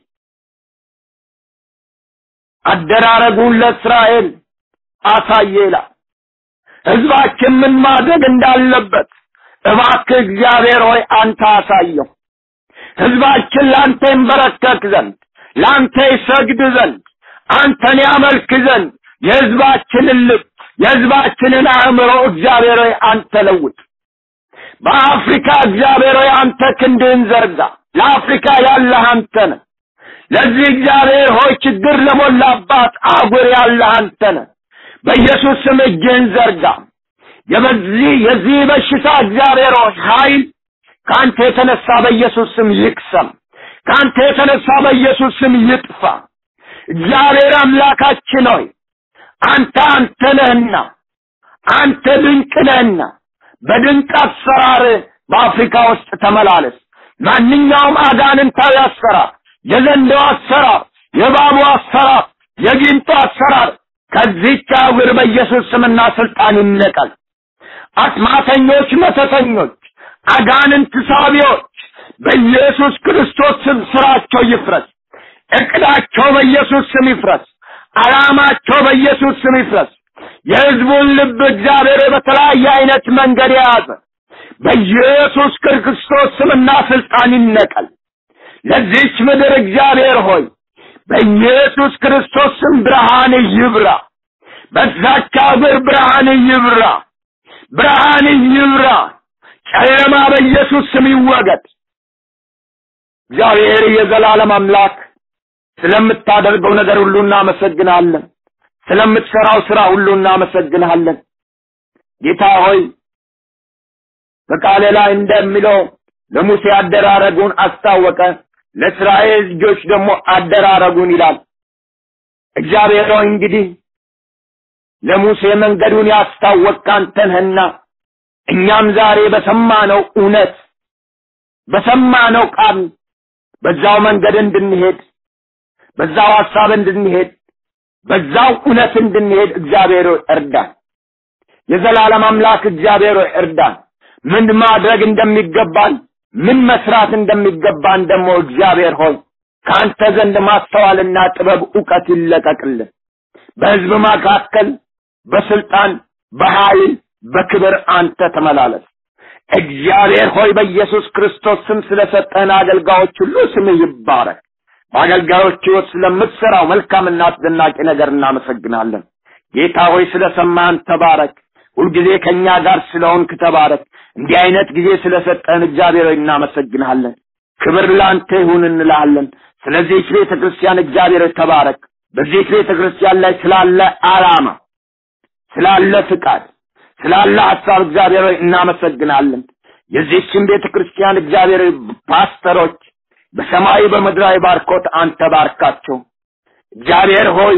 አደራረጉን ለእስራኤል አሳየ ይላል። ህዝባችን ምን ማድረግ እንዳለበት እባክህ እግዚአብሔር ሆይ አንተ አሳየው። ህዝባችን ለአንተ ይንበረከክ ዘንድ ለአንተ ይሰግድ ዘንድ አንተን ያመልክ ዘንድ የህዝባችንን ልብ የህዝባችንን አእምሮ እግዚአብሔር ሆይ አንተ ለውጥ። በአፍሪካ እግዚአብሔር ሆይ አንተ ክንድህን ዘርጋ። ለአፍሪካ ያለህ አንተ ነህ። ለዚህ እግዚአብሔር ሆይ ችግር ለሞላባት አህጉር ያለህ አንተ ነህ። በኢየሱስ ስም እጅህን ዘርጋ። የበዚህ የዚህ በሽታ እግዚአብሔር ሆይ ኃይል ከአንተ የተነሳ በኢየሱስ ስም ይክሰም። ከአንተ የተነሳ በኢየሱስ ስም ይጥፋ። እግዚአብሔር አምላካችን ሆይ አንተ አንተ ነህና አንተ ድንቅ ነህና በድንቅ አሰራር በአፍሪካ ውስጥ ተመላለስ። ማንኛውም አጋንንታዊ አሰራር፣ የዘንዶ አሰራር፣ የባቡ አሰራር፣ የጊንጡ አሰራር ከዚህች አህጉር በኢየሱስ ስምና ስልጣን ይነቀል። አስማተኞች፣ መተተኞች፣ አጋንንት ሳቢዎች በኢየሱስ ክርስቶስ ስም ስራቸው ይፍረስ። እቅዳቸው በኢየሱስ ስም ይፍረስ። ዓላማቸው በኢየሱስ ስም ይፍረስ። የህዝቡን ልብ እግዚአብሔር በተለያየ አይነት መንገድ የያዘ በኢየሱስ ክርስቶስ ስምና ስልጣን ይነቀል። ለዚች ምድር እግዚአብሔር ሆይ በኢየሱስ ክርስቶስ ስም ብርሃን ይብራ። በዛች አገር ብርሃን ይብራ። ብርሃን ይብራ። ጨለማ በኢየሱስ ስም ይወገድ። እግዚአብሔር የዘላለም አምላክ ስለምታደርገው ነገር ሁሉ እናመሰግናለን። ስለምትሰራው ስራ ሁሉ እናመሰግንሃለን። ጌታ ሆይ በቃለ ላይ እንደሚለው ለሙሴ አደራረጉን አስታወቀ፣ ለእስራኤል ልጆች ደግሞ አደራረጉን ይላል። እግዚአብሔር ሆይ እንግዲህ ለሙሴ መንገዱን ያስታወቅ አንተ ነህና እኛም ዛሬ በሰማነው እውነት በሰማነው ቃል በዛው መንገድ እንድንሄድ በዛው ሐሳብ እንድንሄድ በዛው እውነት እንድንሄድ እግዚአብሔር ሆይ እርዳን። የዘላለም አምላክ እግዚአብሔር ሆይ እርዳን። ምን ማድረግ እንደሚገባን ምን መስራት እንደሚገባን ደግሞ እግዚአብሔር ሆይ ከአንተ ዘንድ ማስተዋልና ጥበብ እውቀት ይለቀቅልን። በሕዝብ መካከል በስልጣን በኃይል በክብር አንተ ተመላለስ። እግዚአብሔር ሆይ በኢየሱስ ክርስቶስ ስም ስለሰጠን አገልጋዮች ሁሉ ስምህ ይባረክ። በአገልጋዮች ሕይወት ስለምትሰራው መልካምና አስደናቂ ነገር እናመሰግናለን። ጌታ ሆይ ስለሰማን ተባረክ። ሁልጊዜ ከእኛ ጋር ስለሆንክ ተባረክ። እንዲህ አይነት ጊዜ ስለሰጠን እግዚአብሔር ሆይ እናመሰግንሃለን። ክብር ለአንተ ይሁን እንልሃለን። ስለዚህ ቤተ ክርስቲያን እግዚአብሔር ሆይ ተባረክ። በዚህ ቤተ ክርስቲያን ላይ ስላለ ዓላማ ስላለ ፍቃድ ስላለ ሐሳብ እግዚአብሔር ሆይ እናመሰግናለን። የዚህችን ቤተ ክርስቲያን እግዚአብሔር ሆይ ፓስተሮች በሰማይ በምድራዊ ባርኮት አንተ ባርካቸው። እግዚአብሔር ሆይ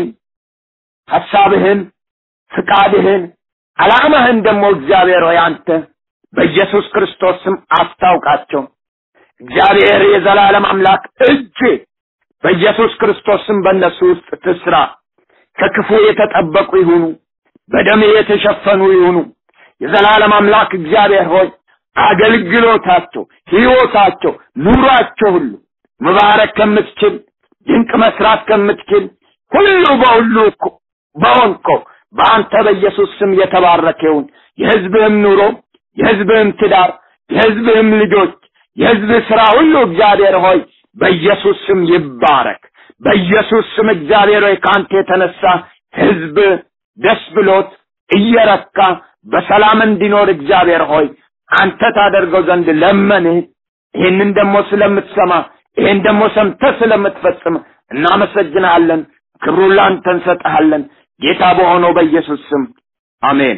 ሐሳብህን፣ ፍቃድህን፣ ዓላማህን ደግሞ እግዚአብሔር ሆይ አንተ በኢየሱስ ክርስቶስ ስም አስታውቃቸው። እግዚአብሔር የዘላለም አምላክ እጅ በኢየሱስ ክርስቶስ ስም በእነሱ ውስጥ ትስራ። ከክፉ የተጠበቁ ይሁኑ፣ በደም የተሸፈኑ ይሁኑ። የዘላለም አምላክ እግዚአብሔር ሆይ አገልግሎታቸው፣ ሕይወታቸው፣ ኑሯቸው ሁሉ መባረክ ከምትችል ድንቅ መስራት ከምትችል ሁሉ በሁሉ በሆንከው በአንተ በኢየሱስ ስም የተባረከ ይሁን። የሕዝብህም ኑሮ፣ የሕዝብህም ትዳር፣ የሕዝብህም ልጆች፣ የሕዝብ ሥራ ሁሉ እግዚአብሔር ሆይ በኢየሱስ ስም ይባረክ። በኢየሱስ ስም እግዚአብሔር ሆይ ከአንተ የተነሳ ሕዝብ ደስ ብሎት እየረካ በሰላም እንዲኖር እግዚአብሔር ሆይ አንተ ታደርገው ዘንድ ለመንህ። ይህንን ደግሞ ስለምትሰማ ይህን ደግሞ ሰምተህ ስለምትፈጽም እናመሰግናለን። ክብሩን ላንተ እንሰጥሃለን። ጌታ በሆነው በኢየሱስ ስም አሜን።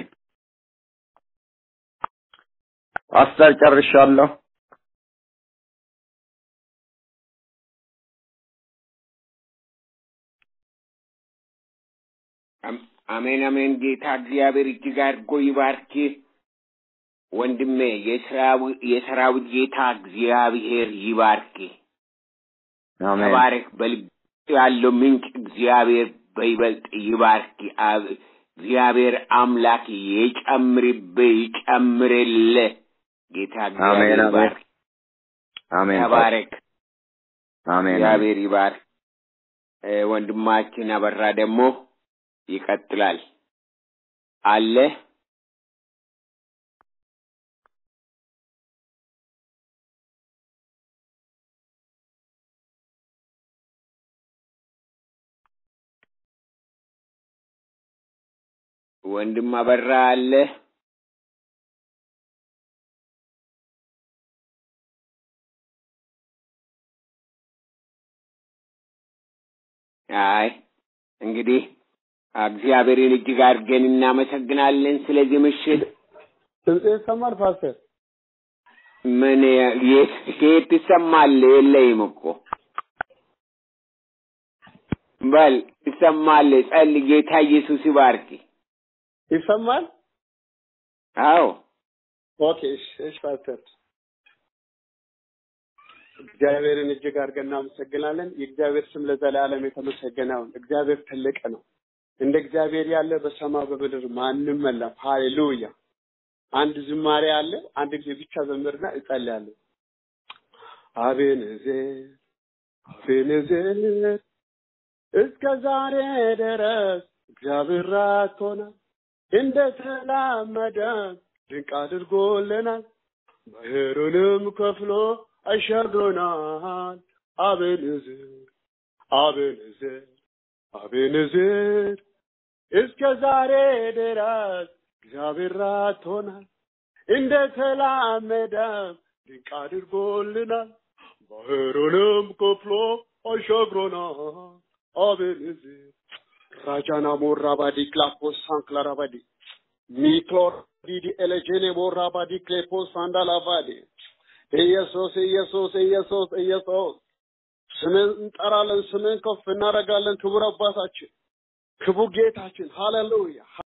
ፓስተር ጨርሻለሁ። አሜን አሜን። ጌታ እግዚአብሔር እጅግ አድርጎ ይባርክ ወንድሜ። የሰራዊት ጌታ እግዚአብሔር ይባርክ። አሜን ተባረክ። በልብ ያለው ምንጭ እግዚአብሔር በይበልጥ ይባርክ። እግዚአብሔር አምላክ የጨምርብህ ይጨምርልህ። ጌታ እግዚአብሔር አሜን፣ አሜን። ይባርክ። አሜን ተባረክ። አሜን እግዚአብሔር ይባርክ። እ ወንድማችን አበራ ደግሞ ይቀጥላል አለ ወንድም አበራ አለ አይ እንግዲህ እግዚአብሔርን እጅግ አድርገን እናመሰግናለን ስለዚህ ምሽት ድምጼ ይሰማል ፓስተር? ምን የት ከየት ትሰማለህ? የለይም እኮ በል ትሰማለህ። ጸልይ። ጌታ ኢየሱስ ይባርክ። ይሰማል? አዎ ኦኬ እሺ፣ እሺ ፓስተር እግዚአብሔርን እጅግ አድርገን እናመሰግናለን። የእግዚአብሔር ስም ለዘላለም የተመሰገነ ይሁን። እግዚአብሔር ትልቅ ነው። እንደ እግዚአብሔር ያለ በሰማይ በምድር ማንም የለም። ሃሌሉያ። አንድ ዝማሬ አለ። አንድ ጊዜ ብቻ ዘምርና እጸልያለሁ። አቤንዜር አቤንዜር እስከ ዛሬ ድረስ እግዚአብሔር ራቶናል፣ እንደ ተላመደ ድንቅ አድርጎልናል። ባህሩንም ከፍሎ አሻግሮናል። አቤንዜር አቤንዜር አቤንዜር እስከ ዛሬ ድረስ እግዚአብሔር ራቶናል፣ እንደ ተላመደ ድንቅ አድርጎልናል። ባህሩንም ከፍሎ አሻግሮናል። አቤንዜር ራጃና ሞራ ባዲ ክላፖስ ሳንክላራ ባዲ ሚክሎር ዲዲ ኤሌጄኔ ሞራ ባዲ ክሌፖስ ሳንዳላ ባዲ ኢየሱስ ኢየሱስ ኢየሱስ ኢየሱስ ስምን እንጠራለን፣ ስምን ከፍ እናደርጋለን። ክቡር አባታችን፣ ክቡር ጌታችን፣ ሃሌሉያ